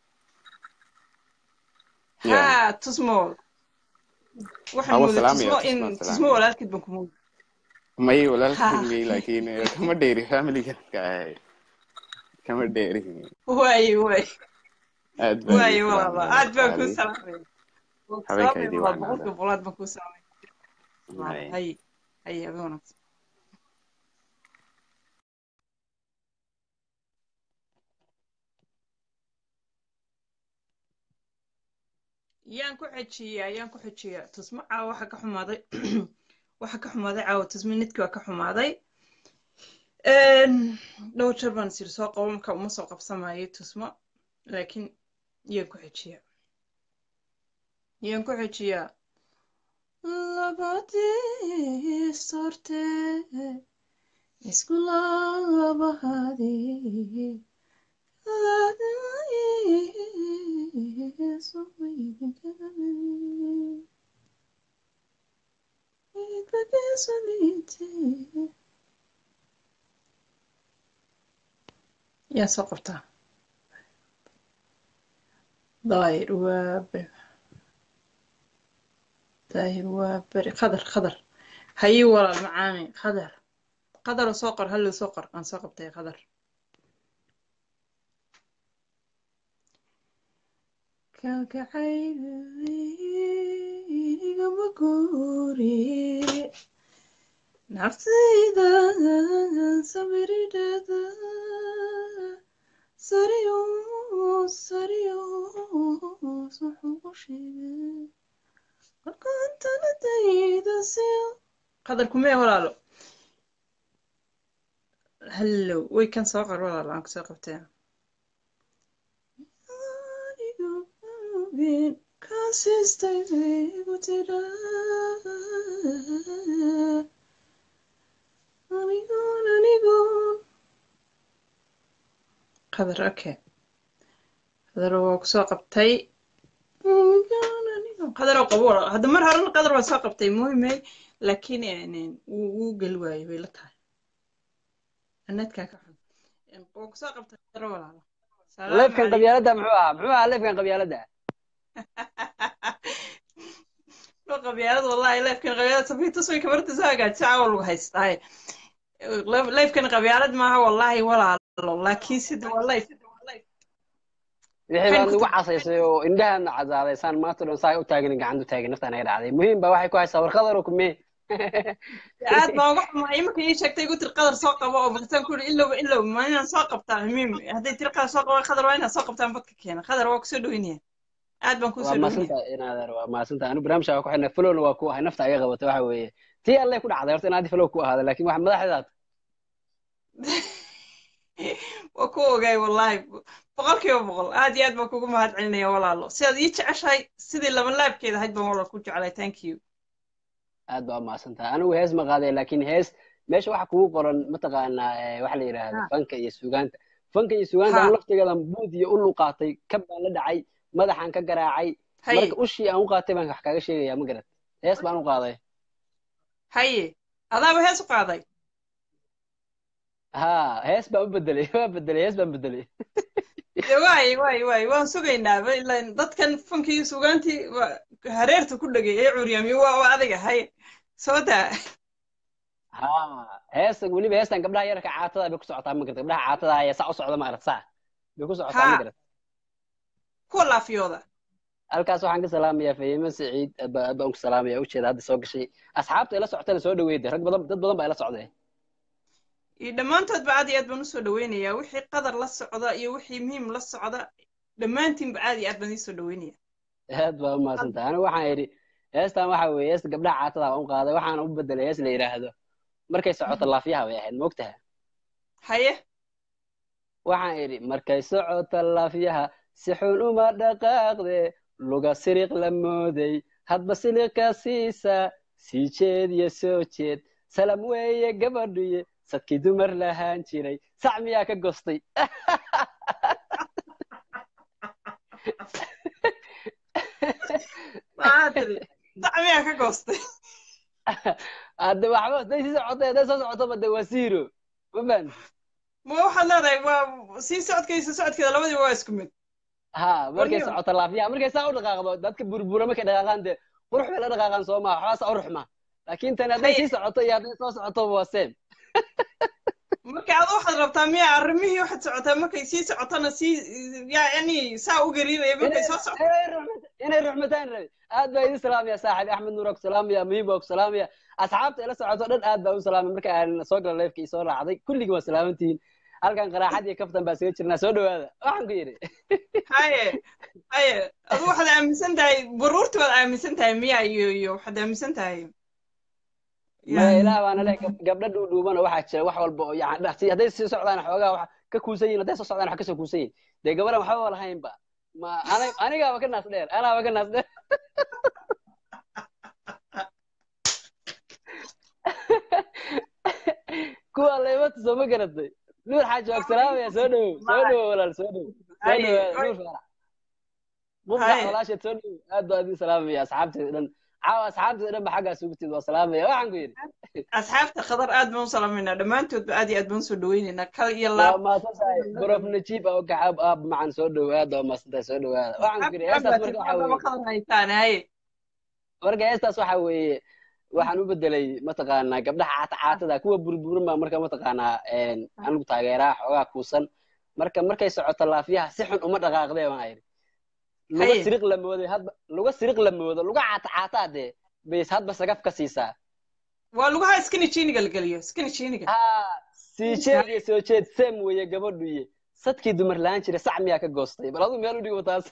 ya haa tusmo waxaan awa mooday salaamaya tusmo in tusma tusmo salaamaya walaalkeed baan ku mooday may haa walaalkay may laakiin eh, kama dheeri familigan ka ahay kama dheeri waaye waaye aad baan waaye idin walaalo salaamaya aad baan kuu walaalahay salaamaya waan ku habeenka salaamaya idii walaal wacnaada boqolkiiba boqol aad baan kuu salaamaya Hay. hay hay habeen wanaagsan yaan ku xejiyaa yaan ku xejiyaa tusmo caawa waxa ka xumaaday waxa ka xumaaday caawa tusmo nidkii waa ka xumaaday Een, dhowr jeer baan isiri soo qabo marka uma soo qabsamayo tusmo laakiin yaan ku xejiyaa yaan ku xejiyaa labadii sorte isku labahadii yaa soo qabtaa daahir waa beri daahir waa beri qadar qadar hayi walaal macaani qadar qadar oo soo qor hallow soo qor aan soo qabtay qadar kalgacayligama guuri naftayda samiridhada sariyo sariyo suxuu sheegay qarqantanadayda siyo qadar kumee walaalo hallow way kan soo qor walaalo aan kusoo qabtee qadar okay qadar waa kusoo qabtay qadar oo qabo walaal hadda mar horena qadar waa soo qabtay muhimay laakiin een, wuu wuu geli waayey bay la tahay anadkaa ka xun Een, waa kusoo qabtay qadar walaalo salaamu leefkan calaykum qabyaaladda muxuu ahaa muxuu ahaa leefkan qabyaaladda Waa qabyaalad wallahi leefkan qabyaalad safiitus way kamarta soo hagaajisa caawa lagu haystaa leefkan qabyaalad maaha wallahi walaalo laakiin sida waa leef wixii waxayna baad ku nagu casaysay oo indhahaadna casaadaysaan maanta dhan saa u taagin gacanta u taagin naftaan naga dhacday muhiim baa waxay ku haysaa warqadaro kumee aad baan uga xumaa imanka ii sheegtay igu tiri qadar soo qabo oo markaasaan ku yidhi ilowba ilow ma inaan soo qabtaa muhiim hadday tiri qadar soo qabo qadar waa inaan soo qabtaan badka keena qadar waa kusoo dhaweynaya aad baan waa kusoo dhaweynaya maasanta inaadeer waa maasanta anu barnaamijka waa ku xidhnay flowna waa ku ahay nafta iga qabata waxa weeye tii alle ku dhacday horta inaad flow ku ahaada laakiin wax madaxdaad waa ku ogaay wallaahi boqolkiiba boqol aad iyo aad baan kugu mahad celinaya walaalo sidaad ii jeceshahay sidii laba laabkeeda ahayd baan walaal ku jeclay thank you aad baa umahadsan tahay anigu hees ma qaaday laakiin hees meesha waxa kugu qoran mataqaanaa eh, waxa la yidhaahdo ha fanka iyo sugaanta fanka iyo sugaanta ha aan laftigeedan buud iyo ulu qaatay kab baan la dhacay madaxaan ka garaacay haye marka ushii aan u qaatay baan wax kaaga sheegaya ma garat hees baan u qaaday haye adaaba hees u qaaday ha hees baan u bedelay waa bedelay hees baan bedelay de waay waay waay waan sugaynaaba ilaan dadkan funkii sugaantii waa hareerta ku dhegay ee curyaamiye waa waa adiga haye soo daa ha hees weliba heestan gabdhaha yarka caatada bay ku socotaa ma garat gabdhaha caatada ayaa saa u socda ma garat saa bay ku socotaa ma ha garat kuwa laafiyooda halkaas waxaan ka salaamayaa fahime saciid aad baa aad baan ku salaamaya ujeeda hadda soo gashay asxaabta ila socotana soo dhaweyda rag badan dad badan baa ila socday iyo dhammaantoodba aad iyo aad baan usoo dhaweynayaa wixii qadar la socda iyo wixii muhiim la socda dhammaantiinba aad iyo aad baan iisoo dhaweynaya aad baa u mahadsantahay anigu waxaan yidhi heestan waxa weeye heesta gabdhaha caatada baan u qaaday waxaana u bedelay hees la yidhaahdo markay socoto laafiyaha bay ahayd moogtaha haye waxaan idhi markay socoto laafiyaha si xun uma dhaqaaqde luga siriq la mooday hadba siliqa siisa sii jeed iyo soo jeed salam weeye gabadhuye sadkii dumar lahaan jiray sac miyaa ka gostay maxaa tiri sac miyaa ka goostay hadde waxba hadday sii socotay hadday soo socotoba de waa zero ma fahan ma waxaad leedahay waa sii socodkaysa socodkeeda labadiiba waa isku mid ha markay waliba socoto laafiyaha markay saa u dhaqaaqdo dadka burbura markay dhaqaaqaan dee qurux bay la dhaqaaqaan soo maha waxbaa saa u ruxma laakiin tani hadday haye sii socoto iyo hadday soo socoto waa same marka adu waxaad rabtaa miya arrimihii waxaad socotaa markay sii socotona sii yani saa u gariiraya markay inay soo socoto inay ruxmat inay ruxmataan rabi aad baa idin salaamaya saaxibi axmed nuur waa ku salaamaya muhiim waa ku salaamaya asxaabta ila socoto dhan aad baa u salaamay marka aan soo gala leefka soo raacday kulligii waa salaamantihiin halkan qaraaxad iyo kaftan baa isaga jirnaa soo dhawaada waxaan ku yidhi haye haye adu waxaad aaminsan tahay baruurti waad aaminsan tahay miya iyo iyo waxaad aaminsan tahay maya yani ilaah baana le gabdha dhuudhuubana waxaa jira wax walba oo yani dha- si- hadday sii socdaan xoogaa wax ka kuusan yihin hadday soo socdaan wax kasoo kuusan yihin dee gabadhan waxba lahaynba ma ana- anigaaba ka naas dheer anaaba ka naas dheer kuwa leymata soo ma garatay nuur xaaji waa ku salaamaya soo dhowow soo dhowow walaal soo dhowow soo haye dhowaada nuur faarax mubdax haye walaasheed soo dhowow aad baa idin salaamaya asxaabteeda dhan caawa asxaabteeda dhan ba xaggaas ugu tid waa salaamaya waxaan ku yidhi asxaabta khadar aad baan u salaameynaa dhammaantoodba aad iyo aad baan usoo dhaweyneynaa kal iyo waa laab mahadsan tahay brof najib oo gacaab aab macan soo dhowow aad baa mahadsan tahay soo dhowaada waxaan ku yidhi asxaabta heestaas aad marka baa waxa tiri weeye khadar haytaan haye marka heestaas waxa weeye waxaan u bedelay mataqaanaa gabdhaha caata caatada kuwa burburin baa marka mataqaanaa een, anigu taageeraa xoogaa kuusan marka markay socoto laafiyaha si xun uma dhaqaaqdee baan ayidhi luga haye siriq la mooday hadba luga siriq la moodo luga caata caataa dee bays hadba sagaf ka siisaa waa lugaha iskani jiiniga la geliyo iskani jiiniga ha sii jeed iyo soo jeed seem weeye gabadhuye sadkii dumar lahaan jiray sac miyaa ka goostay bal aduu meel u dhigo taas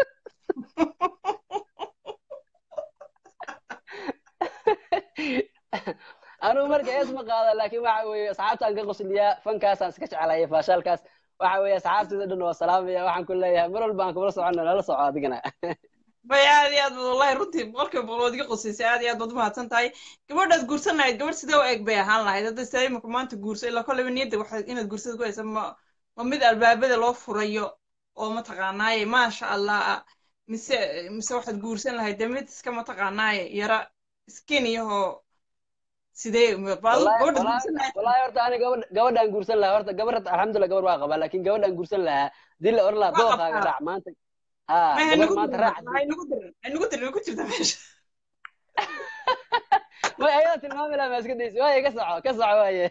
anigu marka hees ma qaada laakiin waxa weeye asxaabtaan ka qosliyaa fankaasaan iska jeclaaya faashaalkaas waxa weeye asxaabteeda dhan waa salaamaya waxaan ku leeyahay mar walba aan kumala soconna nala soco adigana bay aad iyo aad baad wallahi runtii boqolkiiba boqol waad iga qusaysay aad iyo aad baad umahadsan tahay gabadhaad guursan lahayd gabadh sidee u eg bay ahaan lahayd hadda sidaa imika maanta guurso ilaa kolleyba niyadda waxaad inaad guursada ku haysa ma ma mid albaabada loo furayo oo mataqaanaaye maasha allah ah mise mise waxaad guursan lahayd dee mid iska mataqaanaaye yara skiniyahoo sidee bal wallahi gabadhaad wallahi guursan lahayd wallahi horta ani gabadh gabadhaan guursan lahaa horta gabar alxamdulillah gabar waa qabaa laakiin gabadhaan guursan lahaa dii la oran lahaa waa dooqaaga qabtaa raac maanta ha may gabar haynagu maanta dirin raac haynagu dirin haynagu dirin way ku jirta meesha may ayada tilmaami lahaa maa iska daysi waaye ka soco ka soco waaye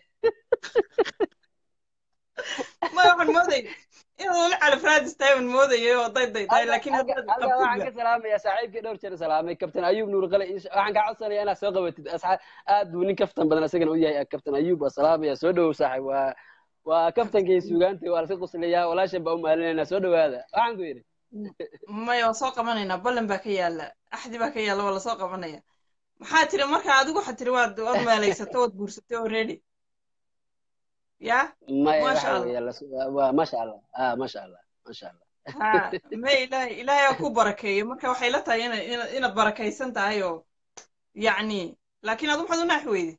ma waxaan moodayay inaad weli calafraadis tahay baan moodayay oo day day tahay halka laakiin halka haddaad halka waxaan qabtidba ka salaamayaa saaxiibkii dhowr jeer salaamay kabtan ayuub nuur qale insha- waxaan kaa codsanayaa inaad soo qabatid asxaab aad buu nin kaftan badan isagana u yahay kabtan ayuub waa salaamaya soo dhowow saaxiib waa waa kaftankii suugaanta waa laska quslayaa walaashan baa u maalinayna soo dhowaada waxaan ku yidhi maya waa soo qabanaynaa ballan baa ka yaala axdi baa ka yaala waa lasoo qabanaya maxaa tiri marka adigu waxaad tiri waad waad meelaysatay waad guursatay already ya maya maasha waxa allah weeye las- waa waa- maasha allah ah maasha allah maasha allah ha ma ilaahay ilaahay aa ku barakeeyo marka waxay la tahay ina ina inaad barakaysan tahay oo yacni laakiin adu maxaad u naaxi weyde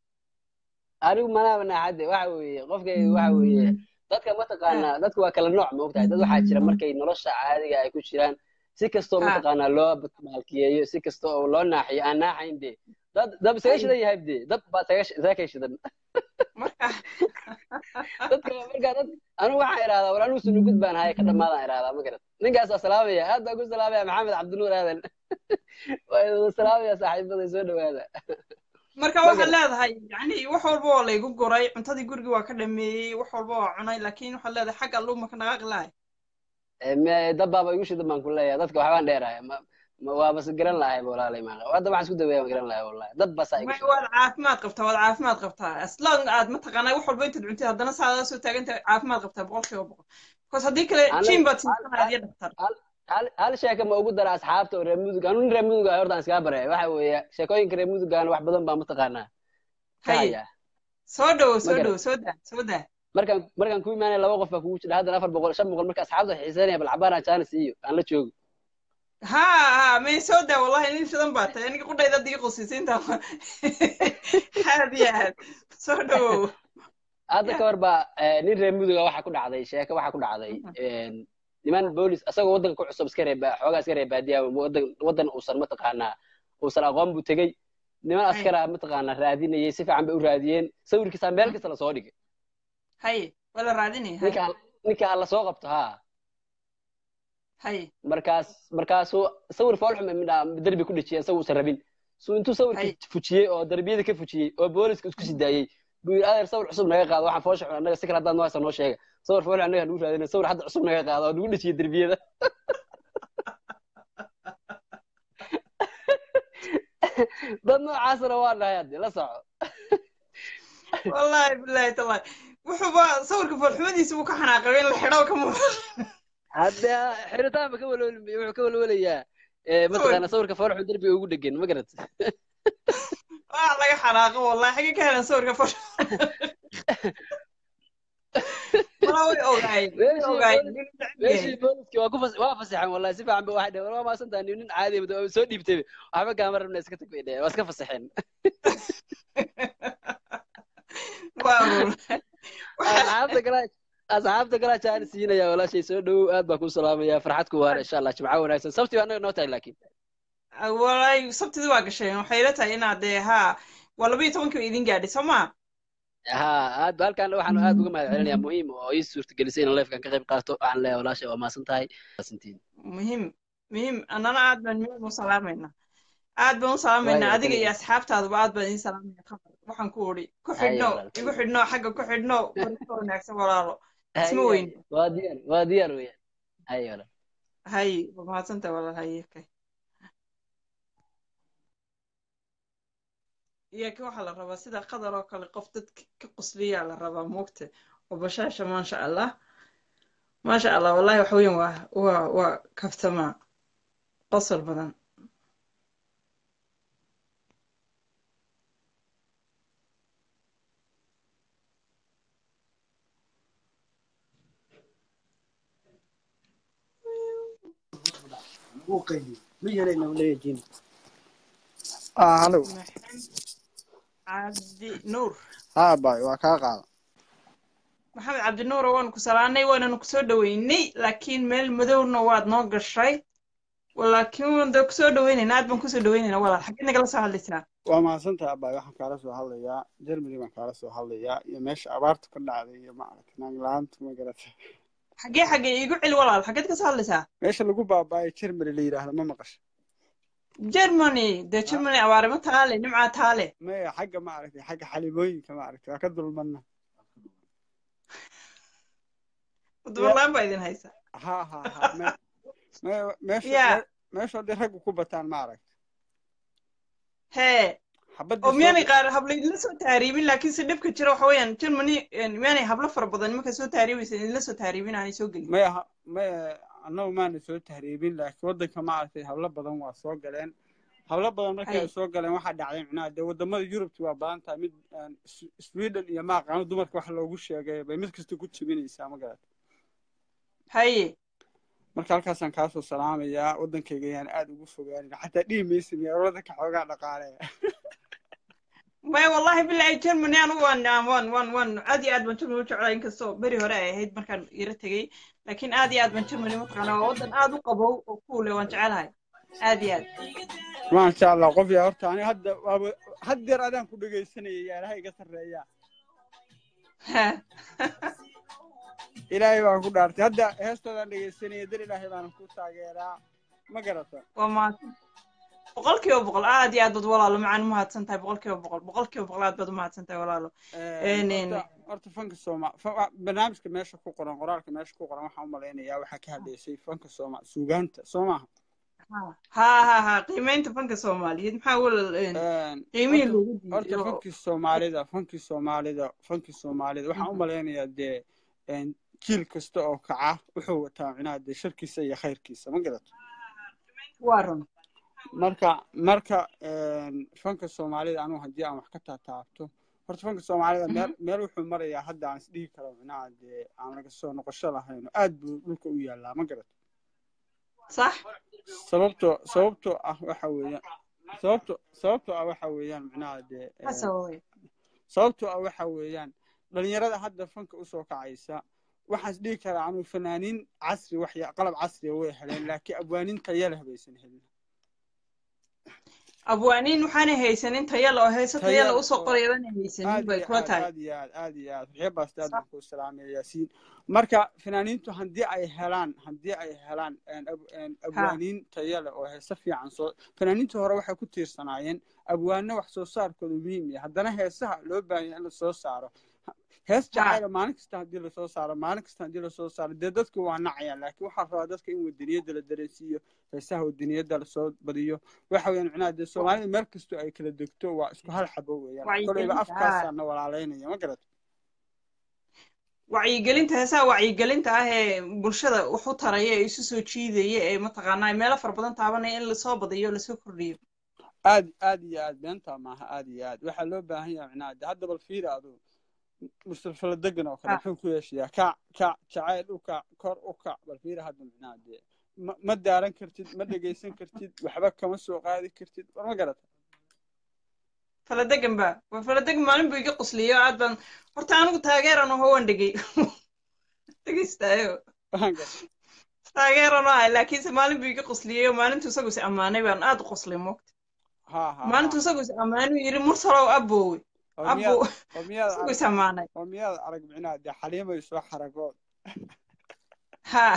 anigu manaaba naaxadde waxa weeye qofkayga waxa weeye dadka mataqaanaa dadku waa kala nooc ma ogtahay dad waxaa jira markay nolosha caadiga ay ku jiraan si kastoo ha mataqaanaa loo baalkiyeeyo si kasta oo loo naaxiyo aan naaxayn de dad dab isaga hay shidan yahay de dab baa isaga shi- isaga kay shidan marka dadka marka dad anigu waxaan idhahdaa war anigu sunugud baan haye ka dhammaadaan idhahdaa ma garat ninkaas waa salaamaya aad baan ku salaamaya maxamed cabdinuur aadan waa idin salaamaya saaxiibada soo dhawaada marka ma waxaad garat leedahay yacni wax walba waa laygu guray cuntadii gurigii waa ka dhameeyey wax walba waa cunay laakiin waxaad leedahay xagga alluu maka dhaqaaqi lahay Eh, me- dab baaba igu shidan baan ku leeyahay dadka waxbaan dheerahay ma ma- waa bas garan lahay walaalay maa hadda waxaan isku daweeya ma garan lahay wallahi dad basaa igu ma shidan waad caafimaad qabtaa waad caafimaad qabtaa aslan aad mataqaanaa wax walba intaad cuntid haddana saada soo taagantahay caafimaad qabtaa boqolkiiba boqol because haddii kale aniga jim baad hal siisanaya iyo dhaktar hal hal hal sheeka ma ugu dara asxaabta oo reer mudug anu nin reer mudug ah horta aan iskaga baraya waxa weeye sheekooyinka reer mudugaana wax badan baa mataqaanaa ka haye haya soo dhowo ma soo garan dhowo soo daa soo daa markaan markaan ku imaanaya laba qof baa kugu jira haddana afar boqol shan boqol marka asxaabta waxay xiisanaya bal cabaan aan jaanis iyo aan la joogo ha ha may soo daa wallahi nin shidan baa tahay aniga qudhayda digi qusisiinta aad iyo aad soo dhowow hadda ya ka hor baa eh, nin reer muduga waxaa ku dhacday sheeko waxaa ku dhacday niman boolis asagoo waddanka ku cusub iska reeba xoogaa iska reer baadiya waddan waddan uusan mataqaanaa uusan aqoon buu tegey niman haye askara mataqaanaa raadinayay si fiican bay u raadiyeen sawirkiisa meel kasta lasoo dhigay haye waa la raadinaya ninka haye ha- ninka ha lasoo qabto haa haye markaas markaasuu sawir foolxume midha derbi ku dhejiyay isagu uusan rabin suu intuu haye sawirkii fujiyey oo darbiyada ka fujiyey oo booliska isku sii daayey buu yidhi adeer sawir cusub naga qaado waxaan foosha xun annaga si kale haddaan noohaysa noo sheega sawir foolxun annaga nagu raadina sawir hadda cusub naga qaado oo nagu dhejiyey derbiyada dad noocaasna waa nahay hadde la soco wallahi billahi tallahi wuxuuba sawirka foolxumadiisa buu ka xanaaqay in la xidho ka muuqda hadde xiritaan ba ka walwali wuxuu ka walwalayaa eh, sawir mataqaanaa sawirka foolxun derbiga ugu dhegan ma garat waa laga xanaaqo wallahi xagee ka helan sawirka fool mala way ogaayeen way meeshii ogaayeen boolis nin neceb yahay meeshii booliski waa ku fas waa fasaxeen wallahi si fiican ba waxay dhaheen waa maasantahay nin nin caadi ah oo soo dhiibtay waxba kaama rabna iska tag bay dhaheen waa iska fasaxeen waa wallahi waxa asxaabta kala asxaabta kala jaan siinaya walaashay soo dhowow aad baan ku salaamaya farxad ku waara insha allah jimco wanaagsan sabti baa annaga noo tahay laakiin wallahi sabtidii waa gasheen waxay ila tahay inaad dee haa waa laba iyo tobankii ba idin gaadhay soo ma ha aad halkan waxaan aad uga mahad celinayaa muhiim oo ii suurtagelisay in livekan ka qayb qaato waxaan leeyahay walaashay waa maasan tahay maasantiin muhiim muhiim annana aad baan muhiim u salaamayna aad baan u salaamaynaa waayo adiga iyo kaliya asxaabtaaduba aad baan idin salaamaya khamar waxaan ku odhi ku haya xidhno walaal igu xidhno xagga ku xidhno barista wanaagsan walaalo isma haya weyne waa diyaar waa diyaar weeyaan haya walaal hay waa mahadsantahay walaal haye kay iyo ka waxaa la rabaa sida qadar oo kale qof dadka ka qusliyaa la rabaa moogta oo bashaasha maasha allah maasha allah wallahi wax weyn waa waa waa kaftamaa qosol badan ah halo maxamed cabdi nuur haa baay waa kaa qaada maxamed cabdi nuuro waanu ku salaanay waananu kusoo dhaweynay laakiin meel madowna waad noo gashay laakiin waan dee kusoo dhaweynayna aad baan kusoo dhaweynayna walaal xageed nagala soo hadlaysaa waa mahadsantahay abaay waxaan kaala soo hadlayaa germany baan kaala soo hadlayaa iyo meesha abaartu ka dhacday iyo maaragtay naag la-aantu ma garatay xagee xagee iigu celi walaal xageed ka soo hadlaysaa meesha lagu baaba'ay germany la yidhaahdo ma maqasho germany dee germany abaare ma taale nimcaa taale maya xagga maaragtay xagga xalimooyinka maaragtay waa ka dulmanna dumarlaan baa idin haysa ha ha ha me me meesha ya me- meesha hadday raggu ku bataan maaragtay hee xabadii oo soo miyaanay qaar habla idinla soo taariibin laakiin se dhibka jira waxa weeyaan germany miyaanay hablo fara badan markay soo taariibaysa idinla soo taariibin aanay soo gelin maya ha- maya annagu maana soo tahriibin laakiin waddanka maaragtay hablo badan waa soo galeen hablo badan markay ay hay soo galeen waxaa dhacday micnaha dee wadamada yurubti waa badan tahay mid een, S- sweden iyo maaqaano dumarka wax loogu sheegay bay mid kasta ku jebinaysaa ma garata haye marka halkaasaan kaasoo salaamayaa waddankayga ayaan aad ugu fogaanin xataa dhihi maysa meerolada ka xoogaa dhaqaale maya wallahi bilahi germany anigu waan waan waan waan aad iyo aad baan germany u jeclaa inkastoo beri hore ay ahayd markaan ira tegey laakiin aad iyo aad baan germany mataqaanaa waa waddan aad u qabow oo kuule waan jecelahay aad iyo aad maasha allah qof yaa horta ani hadda waaba haddeer adaan ku dhegaysanayay yaa ilahay iga sarreeya ilaahay baan ku dhaartay hadda heestoodaan dhegaysanaya dar ilaahay baana ku taageeraa ma garata waa mahadsan boqol kiiba boqol aad iyo aad baad walaalo macaan umahadsan tahay boqol kiiba boqol boqol kiiba boqol aad baad umahadsan tahay walaalo Een, horta horta fanka sooma fa- wa- barnaamijka meesha ku qoran qoraalka meesha ku qoran waxaan u malaynayaa waxaa ka hadlaysay fanka sooma suugaanta soo maaha ha ha ha qiimeynta fanka soomaaliyeed maxaa walal qiimihii horta loogu horta diiday oo fankii soomaalida fankii soomaalida fankii soomaalida waxaan u malaynayaa dee een, jiil kasta oo kaca wuxuu wataa micnaha dee sharkiisa iyo khayrkiisa ma garato waa run marka marka een, fanka soomaalida anugu haddii aan wax ka taataabto horta fanka soomaalida meel meel wuxuu marayaa hadda aan isdhihi karo micnaha dee aan laga soo noqosho lahayn oo aad buu dhulka u yaallaa ma garato sax sababtoo sababtoo ah waxa weeyaan sababto sababtoo ah waxa weeyaan micnaha dee een, hasaway sababtoo ah waxa weeyaan dhalinyarada hadda fanka usoo kacaysa waxaan is dhihi karaa anuu fanaaniin casri waxya qalab casriya way heleen laakiin abwaaniin tayo leh baysan helin abwaaniin waxaanay haysanin tayala oo heese tayo tayala leh usoo oo qorayadanay haysanin aad bay iyo kula aad tahay aad iyo aad aad iyo aad waxya baasta aad baan kuu salaamaya yaasiin marka fanaaniintu haddii ay helaan haddii ay helaan een, ab- een, ha abwaaniin tayo leh oo heese fiican soo fanaaniintu hore waxay ku tiirsanaayeen abwaano wax soo saarkooda muhiim yahay haddana heesaha loo baahan yahay in la soo saaro hees ha jacayla maalin kasta haddii lasoo saaro maalin kasta haddii lasoo saaro dee dadku waa nacayaan laakiin waxaa rabaa dadka in wadaniyadda la dareensiiyo heesaha wadaniyadda lasoo badiyo waxa weeyaan micnaha dee soomaalida meel kastoo ay kala degto waa isku hal xabo weeyaan koleyba wacyigelinta ha afkaasaana walaalaynaya ma garat wacyigelinta heesaha wacyigelinta ah ee bulshada wax u taraya ee isu soo jiidaya ee mataqaanaa meelo fara badan taabanaya in lasoo badiyo lasoo kordhiyo aad aad iyo aad beentaa maaha aad iyo aad waxaa loo baahan yahay micnaha dee hadda bal fiiri adu mustafala degan oo kale ha muxuu ku yeeshayaa kac kac jacayl u kac kor u kac bal fiiri hadda micnaha dee ma ma daaran kartid ma dhegaysan kartid waxba kama soo qaadi kartid war ma garata faladegan ba waa faladegan maalin buu iga qusliyo aad baan horta anigu taageeran aho waan dhegey dhegeystaayo waan garta taageeran oo ahay laakiinse maalin buu iga qusliyey oo maalintu isagu is ammaanay baan aad u quslay moogta ha ha maalintu ha isagu is ammaanuu yidhi mursalow abbowe oo abbo miyaad oo miyaad isagu arag is ammaanay oo miyaad arag micnaha dee xaliimay soo xaragood ha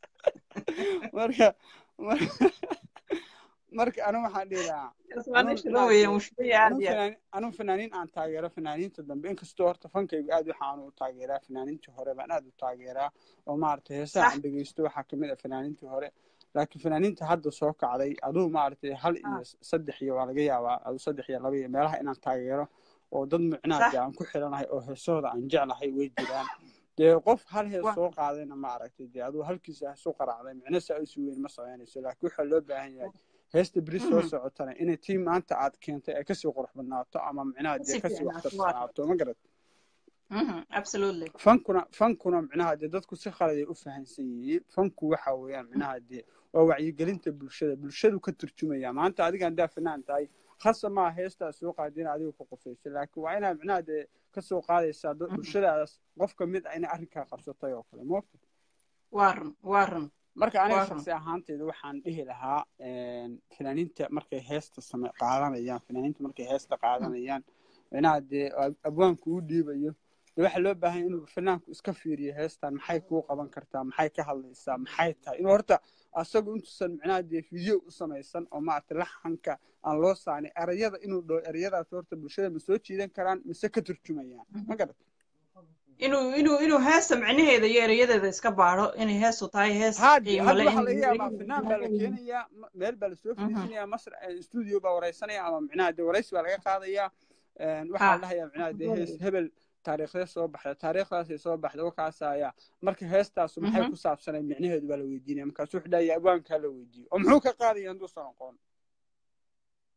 marka mar- marka anigu waxaan dhihi lahaa kaas waa anuu nin shidan micnaha weeye dee mushkilaya aad anuu iyo aad fanaan anuu fanaaniin aan taageero fanaaniinta dambe inkastoo horta fankaygu aad waxa aanu u taageeraa fanaaniintii hore baan aad u taageeraa oo maaragtay heesaha sax aan dhegeysto waxaa kamid ah fanaaniintii hore laakiin fanaaniinta hadda soo kacday aduu maaragtay hal ha iyo saddex iyo waa laga yaabaa aduu saddex iyo laba iyo meelaha inaan taageero oo dad micnaha sax dee aan ku xiranahay oo heesahooda aan jeclahay way jiraan dee qof hal hees waa soo qaadayna ma aragtay dee aduu halkiisa hees u qaracday micno saa isu weyn ma samaynayso laakiin waxaa loo baahan yahay heesta beri soo Mhm. socotana inay tii maanta aad keentay ay kasii qurux badnaato ama micnaha dee kasii kasii fiicnaato waa waxtarsanaato ma garad Mhm, absolutely fankuna fankuna micnaha dee dadku si khalad ay u fahansan yihiin fanku waxa weeyaan micnaha dee waa wacyigelinta bulshada bulshadu ka turjumaya maanta adiga haddaa fanaan tahay khasa maa heestaa soo qaadin adiga ku qufayso laakiin waa inaad micnaha dee kasoo qaadaysaa dad- Mhm. bulshadaas qof ka mid ah inay arrinkaa qabsatay oo kale moogta waa run waa run marka aniga waa run shaksi ahaanteyda waxaan dhihi lahaa fanaaniinta markay heesta same qaadanayaan fanaaniinta markay heesta qaadanayaan micnaha dee ab- abwaanku u dhiibayo dee waxaa loo baahan yahay inuu fanaanku iska fiiriyo heestan maxay kuu qaban kartaa maxay ka hadlaysaa maxay tahay inuu horta asagu intuusan micnaha dee video u samaysan oo maaragtay laxanka aan loo saanin erayada inuu dhaho erayadaas horta bulshada ma soo jiidan karaan mise ka turjumayaan ma garat inuu inuu inuu heesta micnaheeda iyo erayadeeda iska baadho inay heestu tahay hees haadi qiimo hadda leh waxaa in laga yaabaa erayadeeda fanaan baa la keenayaa ma- meel baa lasoo Mhm. fadhiisanayaa masr studio baa wareysanaya ama micnaha dee wareysi baa laga qaadayaa waxaa ha la dhahayaa micnaha dee hees hebel taariikhdee soo baxda taariikhdaasay soo baxda wakaasaya marka heestaasu maxay Mhm. ku saabsanay micnaheedu baa la weydiinaya markaasu wuxuu dhahayaa abwaankaa la weydiiyo oo muxuu ka qaadaya hadduusan aqoon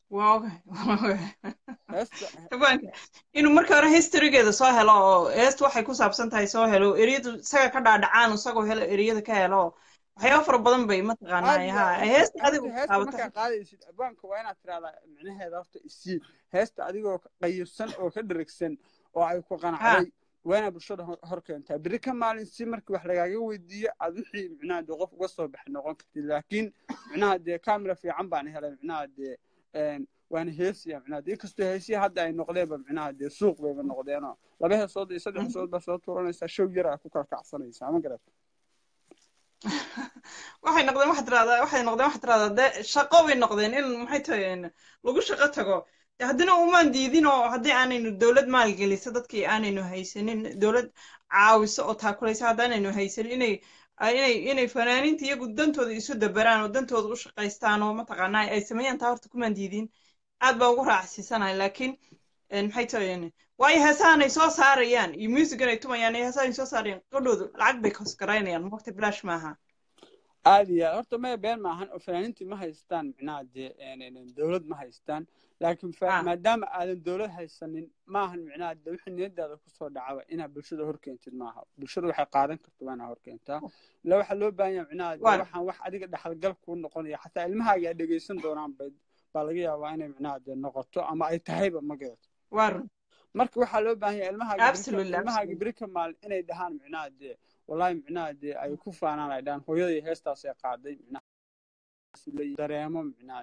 waa ogahay waa ogahay heesta habaanka inuu marka hore historygeeda soo helo oo heestu waxay ku saabsan tahay soo helo eriyadu isaga ka dhaadhacaan isagoo helo eriyada ka helo waxyaabo fara badan bay aad mataqaanaa iyo ha aad heesta horta adigu heesta taabato markaa qaadaysid abwaanka waa inaad tirahdaa micnaheeda horta isii heesta adigoo qayibsan oo ka dherigsan oo ay ku ha qanacday waa inaad bulshada hor hor keentaa beri ka maalin si markii wax lagaaga weydiiyo aad wixii micnaha dee qof uga soo baxay noqon kartid laakiin micnaha dee camera fiican baan helay micnaha dee een, waana heesiya micnaha dee inkastoo heesiya hadda ay noqdeenba micnaha dee suuq bayba noqdeenoo laba heesood iyo saddex heesood baa soo tuuranaysaa show yar aa ku kala kacsanaysaa ma garat waxay noqdeen waxaad tiraahdaa waxay noqdeen waxaad tiraahdaa dee shaqo bay noqdeen in maxay tahay een, lagu shaqo tago dee haddana umaan diidin oo haddii aanaynu dowlad maalgelisa dadkii aanaynu haysanin dowlad caawiso oo taakulaysa haddaanaynu haysanin inay inay inay fanaaniinta iyagu dantooda isu dabaraan oo dantooda u shaqaystaan oo mataqaanaa ay sameeyaan taa horta kumaan diidin aad baan ugu raacsiisanahay laakiin een, maxay tahay waayo heesahanay soo saarayaan iyo musigan ay tumayaan iyo heesahanay soo saarayaan qadhoodu lacag bay kosgaraynayaan waqti bilaash maaha aad iyo aad horta maya been maahan oo fanaaniintii ma haystaan micnaha dee een, een, dowlad ma haystaan laakiin fa- ha maadaama aadan dowlad haysanin maahan micnaha dee wixii niyadaada kusoo dhacaba inaad bulshada horkeentid maaha bulshada waxay qaadan karta waa inaad horkeentaa ila waxaa loo baahan yahay micnaha dee waa waxaan wax adiga dhaxalgal kuu noqonaya xataa ilmahaaga ay dhegeysan doonaan bay baa laga yaabaa inay micnaha dee noqoto ama ay tahayba ma garato waa run marka waxaa loo baahan yahay ilmahaaga beri ka absolutely ilmahaaga absolutely beri ka maalin inay dhahaan micnaha dee wallahi micnaha dee ay ku faanaan ay dhahaan hooyaday heestaas ay qaaday micnaha la dareemo micnaha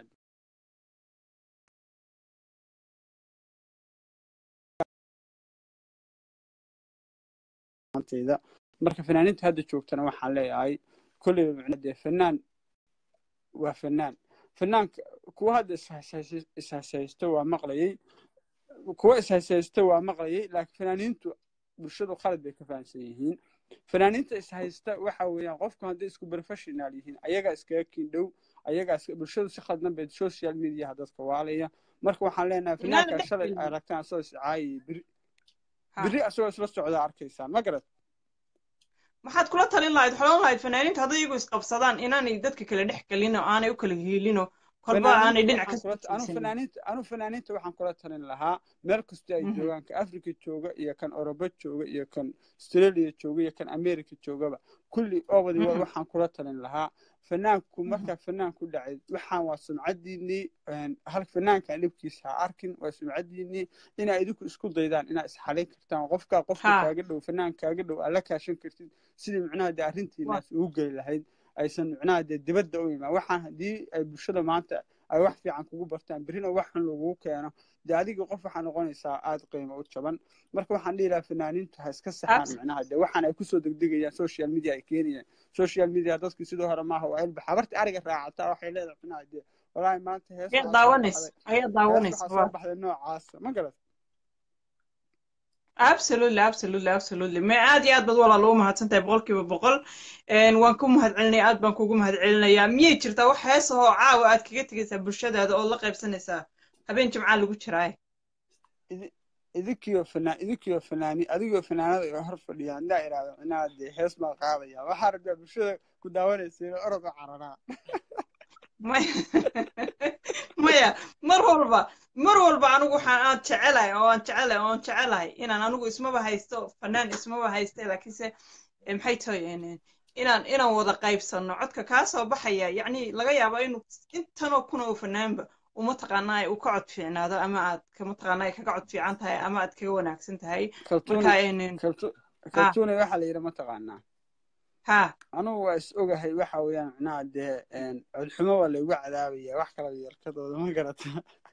maantayda marka fanaaniinta hadda joogtana waxaan leeyahay kolleyba micnaha dee fanaan waa fanaan fanaanka kuwa hadda ishayshaysta ishayshaysta waa maqlayay kuwa ishayshaysta waa maqlayay laakiin fanaaniintu bulshadu qalad bay ka fahamsan yihiin fanaaniinta ishaysta waxa weeyaan qofku hadday isku professional yihiin ayagaa iskaga kiindhow ayagaa iska bulshadu si khaldan bay social mediaha dadka waalaya marka waxaan leenahay inaana fanaanka dhex shalay gelin ay aragtaan asagoo iscaayay beri ha beri asagoo isla socdaa arkaysaan ma garad maxaad kula talin lahayd xolan lahayd fanaaniinta hadday iyagu isqabsadaan inaanay dadka kale dhex gelin oo aanay u kala hiilino kolba aanay fanaaniinta dhinac waxaan ka kula soo anu jeesanin fanaaniinta anu fanaaniinta waxaan kula talin lahaa meel kasta ay Mhm. joogaan ka africa jooga iyo kan oroba jooga iyo kan australia jooga iyo kan america joogaba kulli obadi wa Mhm. waxaan kula talin lahaa fanaanku Mhm. markaa fanaan ku dhacay waxaan waa sumcadiinii een, hal fanaankan dhibkiisa ha arkin waa sumcadiinii inaa idinku isku daydaan inaa isxalin kartaan qofkaa qofka ha kaaga dhow fanaan kaaga dhow aad la kaashan kartid sidii micnaha dee waa arrintiinaas ugu geli lahayd aysan micnaha dee dibadda u imaan waxaan haddii ay bulshada maanta ay wax fiican kugu bartaan berrina wax xun lagugu keeno dee adiga qof waxaa noqonaysaa aada qiimo u jaban marka waxaan dhihi lahaa fanaaniintu ha iska saxaan abs micnaha dee waxaan ay kusoo degdegayaan social media ay keenayaan social media dadkii sidoo hore maaha waa ilba xabarta ariga raacataa waxay leedahay micnaha dee walaahi maanta hees ayaa waxaa soo daawanaysa baxday ayaa hees daawanaysa waxaa waa soo baxday noocaasa ma garat absolutely absolutely absolutely ma aad iyo aad baad walaal ugu mahadsantahay boqolkiiba boqol Een, waan ku mahadcelinaya aad baan kugu mahadcelinayaa miyay jirtaa wax heesahoo caawa aad kaga tegaysaa bulshadaada oo la qaybsanaysaa habeen jimcaa lagu jiraaye idi- idinkiyo fanaan idinkiyo fanaani adigoo fanaanada iga hor fadhiya haddaa idhaahdo micnaha dee hees baan qaadaya waxaa rabaa bulshada ku daawanaysa inay orod u cararaa maya maya mar walba mar walba anigu waxaan aan jecelahay oo aan jecelahay oo aan jecelahay inaan anigu ismaba haysto fanaan ismaba haysta laakiinse eh, maxay tahay een, inaan inaan wada qaybsano codka kaa soo baxaya yacni laga yaabo inuu intanoo kun oo fanaanba uma taqaanaa uu ka cod fiicnaado ama aad ka mataqaanaa ay kaga cod fiican tahay ama aad kaga wanaagsan tahay kaltuuni marka een, kaltu ha kaltuuni waxaa la yidhi mataqaanaa ha anugu waa is ogahay waxa weeyaan micnaha dee een, codxumo waa laygu cadaabaya wax kala yarkadooda ma garata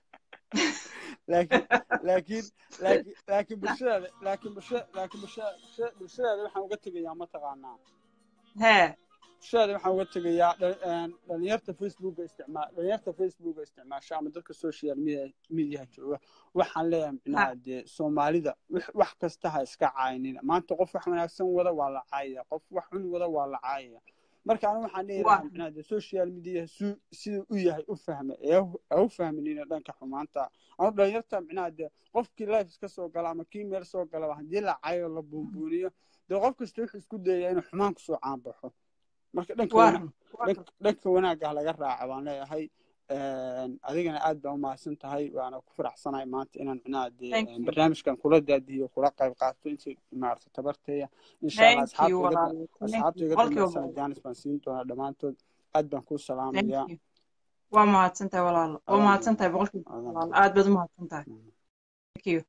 laakiin laakiin laakiin laakiin bulshadaada laakiin bulshada laakiin bulshada bulshada- bulshadaada waxaan uga tegayaa mataqaanaa hee bulshada waxaan uga tegayaa dha- een, dhalinyarta facebooka isticmaal dhalinyarta facebooka isticmaasha ama dadka social media mediaha jooga waxaan leeyahay ha micnaha dee soomaalida wax wax kasta ha iska caayinina maanta qof wax wanaagsan wada waa la caayaya qof wax xun wada waa la caayaya marka anigu waxaan dhihi waa lahaa micnaha dee social media su siduu u yahay u fahma ee hu- ha u fahminina dhanka xumaanta anu dhalinyarta micnaha dee qofkii life iska soo gala ama kii meel soo galaba haddii la caayo la buunbuuniyo dee qof kasta wuxuu isku dayaya inuu xumaan kusoo caanbaxo marka dhanka waa wana run waa dhanka run dhanka wanaagga ha laga raaco baan leeyahay adigana aad baa umahadsan tahay waana ku faraxsanahay maanta inaan micnaha dee thank you barnaamijkan kula daadiyo kula qayb qaato intii maarata tabarteeya insha allah thank you asxaabta iga walaalo thank asxaabta you iga boqolkiiba dambeysana boqol jaanis baan siin doonaa dhammaantood aad baan kuu thank salaamayaa you waa mahadsantahay walaalo waa adaan mahadsantahay mudan boqolkiiba boqol adaan walaalo mudan aad baad u mahadsantahay thank you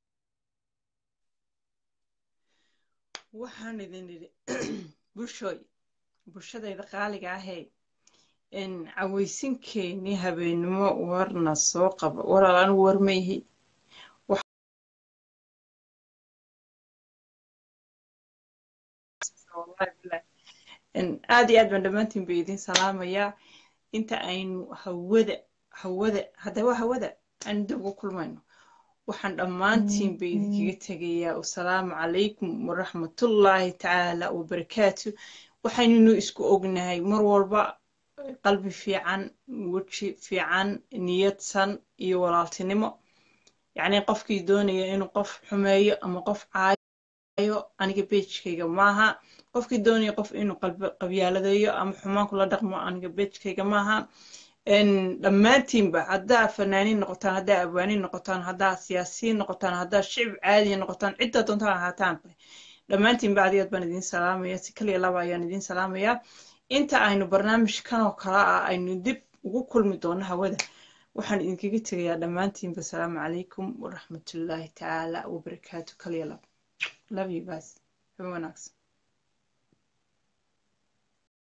waxaan idin idhi bulshooy bulshadayda qaaliga ahee in cawaysinkeennii habeenimo warna soo qaba walaal anigu war ma ihi wax wallahi bilahi in aad iyo aad baan dhammaantiin ba idin salaamayaa inta aynu hawada hawada hadda waa hawada aan dib ugu kulmayno waxaan dhammaantiin ba idinkaga tegayaa wasalaamu calaykum waraxmatullaahi tacaala wabarakaatu waxaynunu isku ognahay mar walba qalbi fiican weji fiican niyadsan iyo walaaltinimo yacni qofkii doonaya inuu qof xumeeyo ama qof caayo aniga beejkayga maaha qofkii doonaya qof inuu qalbi- qabyaaladeeyo ama xumaan kula dhaqmo aniga beejkayga maaha n dhammaantiinba haddaa fanaaniin noqotaan haddaa abwaaniin noqotaan haddaa siyaasiyiin noqotaan haddaa shicib caadiya noqotaan cidda doontaan ahaataanba dhammaantiinba aad iyo aad baan idiin salaamaya si kaliya laba ayaan idiin salaamayaa inta aynu barnaamijkan oo kale ah aynu dib ugu kulmi doono hawada waxaan idinkaga tegayaa dhammaantiinba asalaamu calaykum waraxmatullaahi tacaala wabarakaatu kaliya laba love you guys have a wanaagsan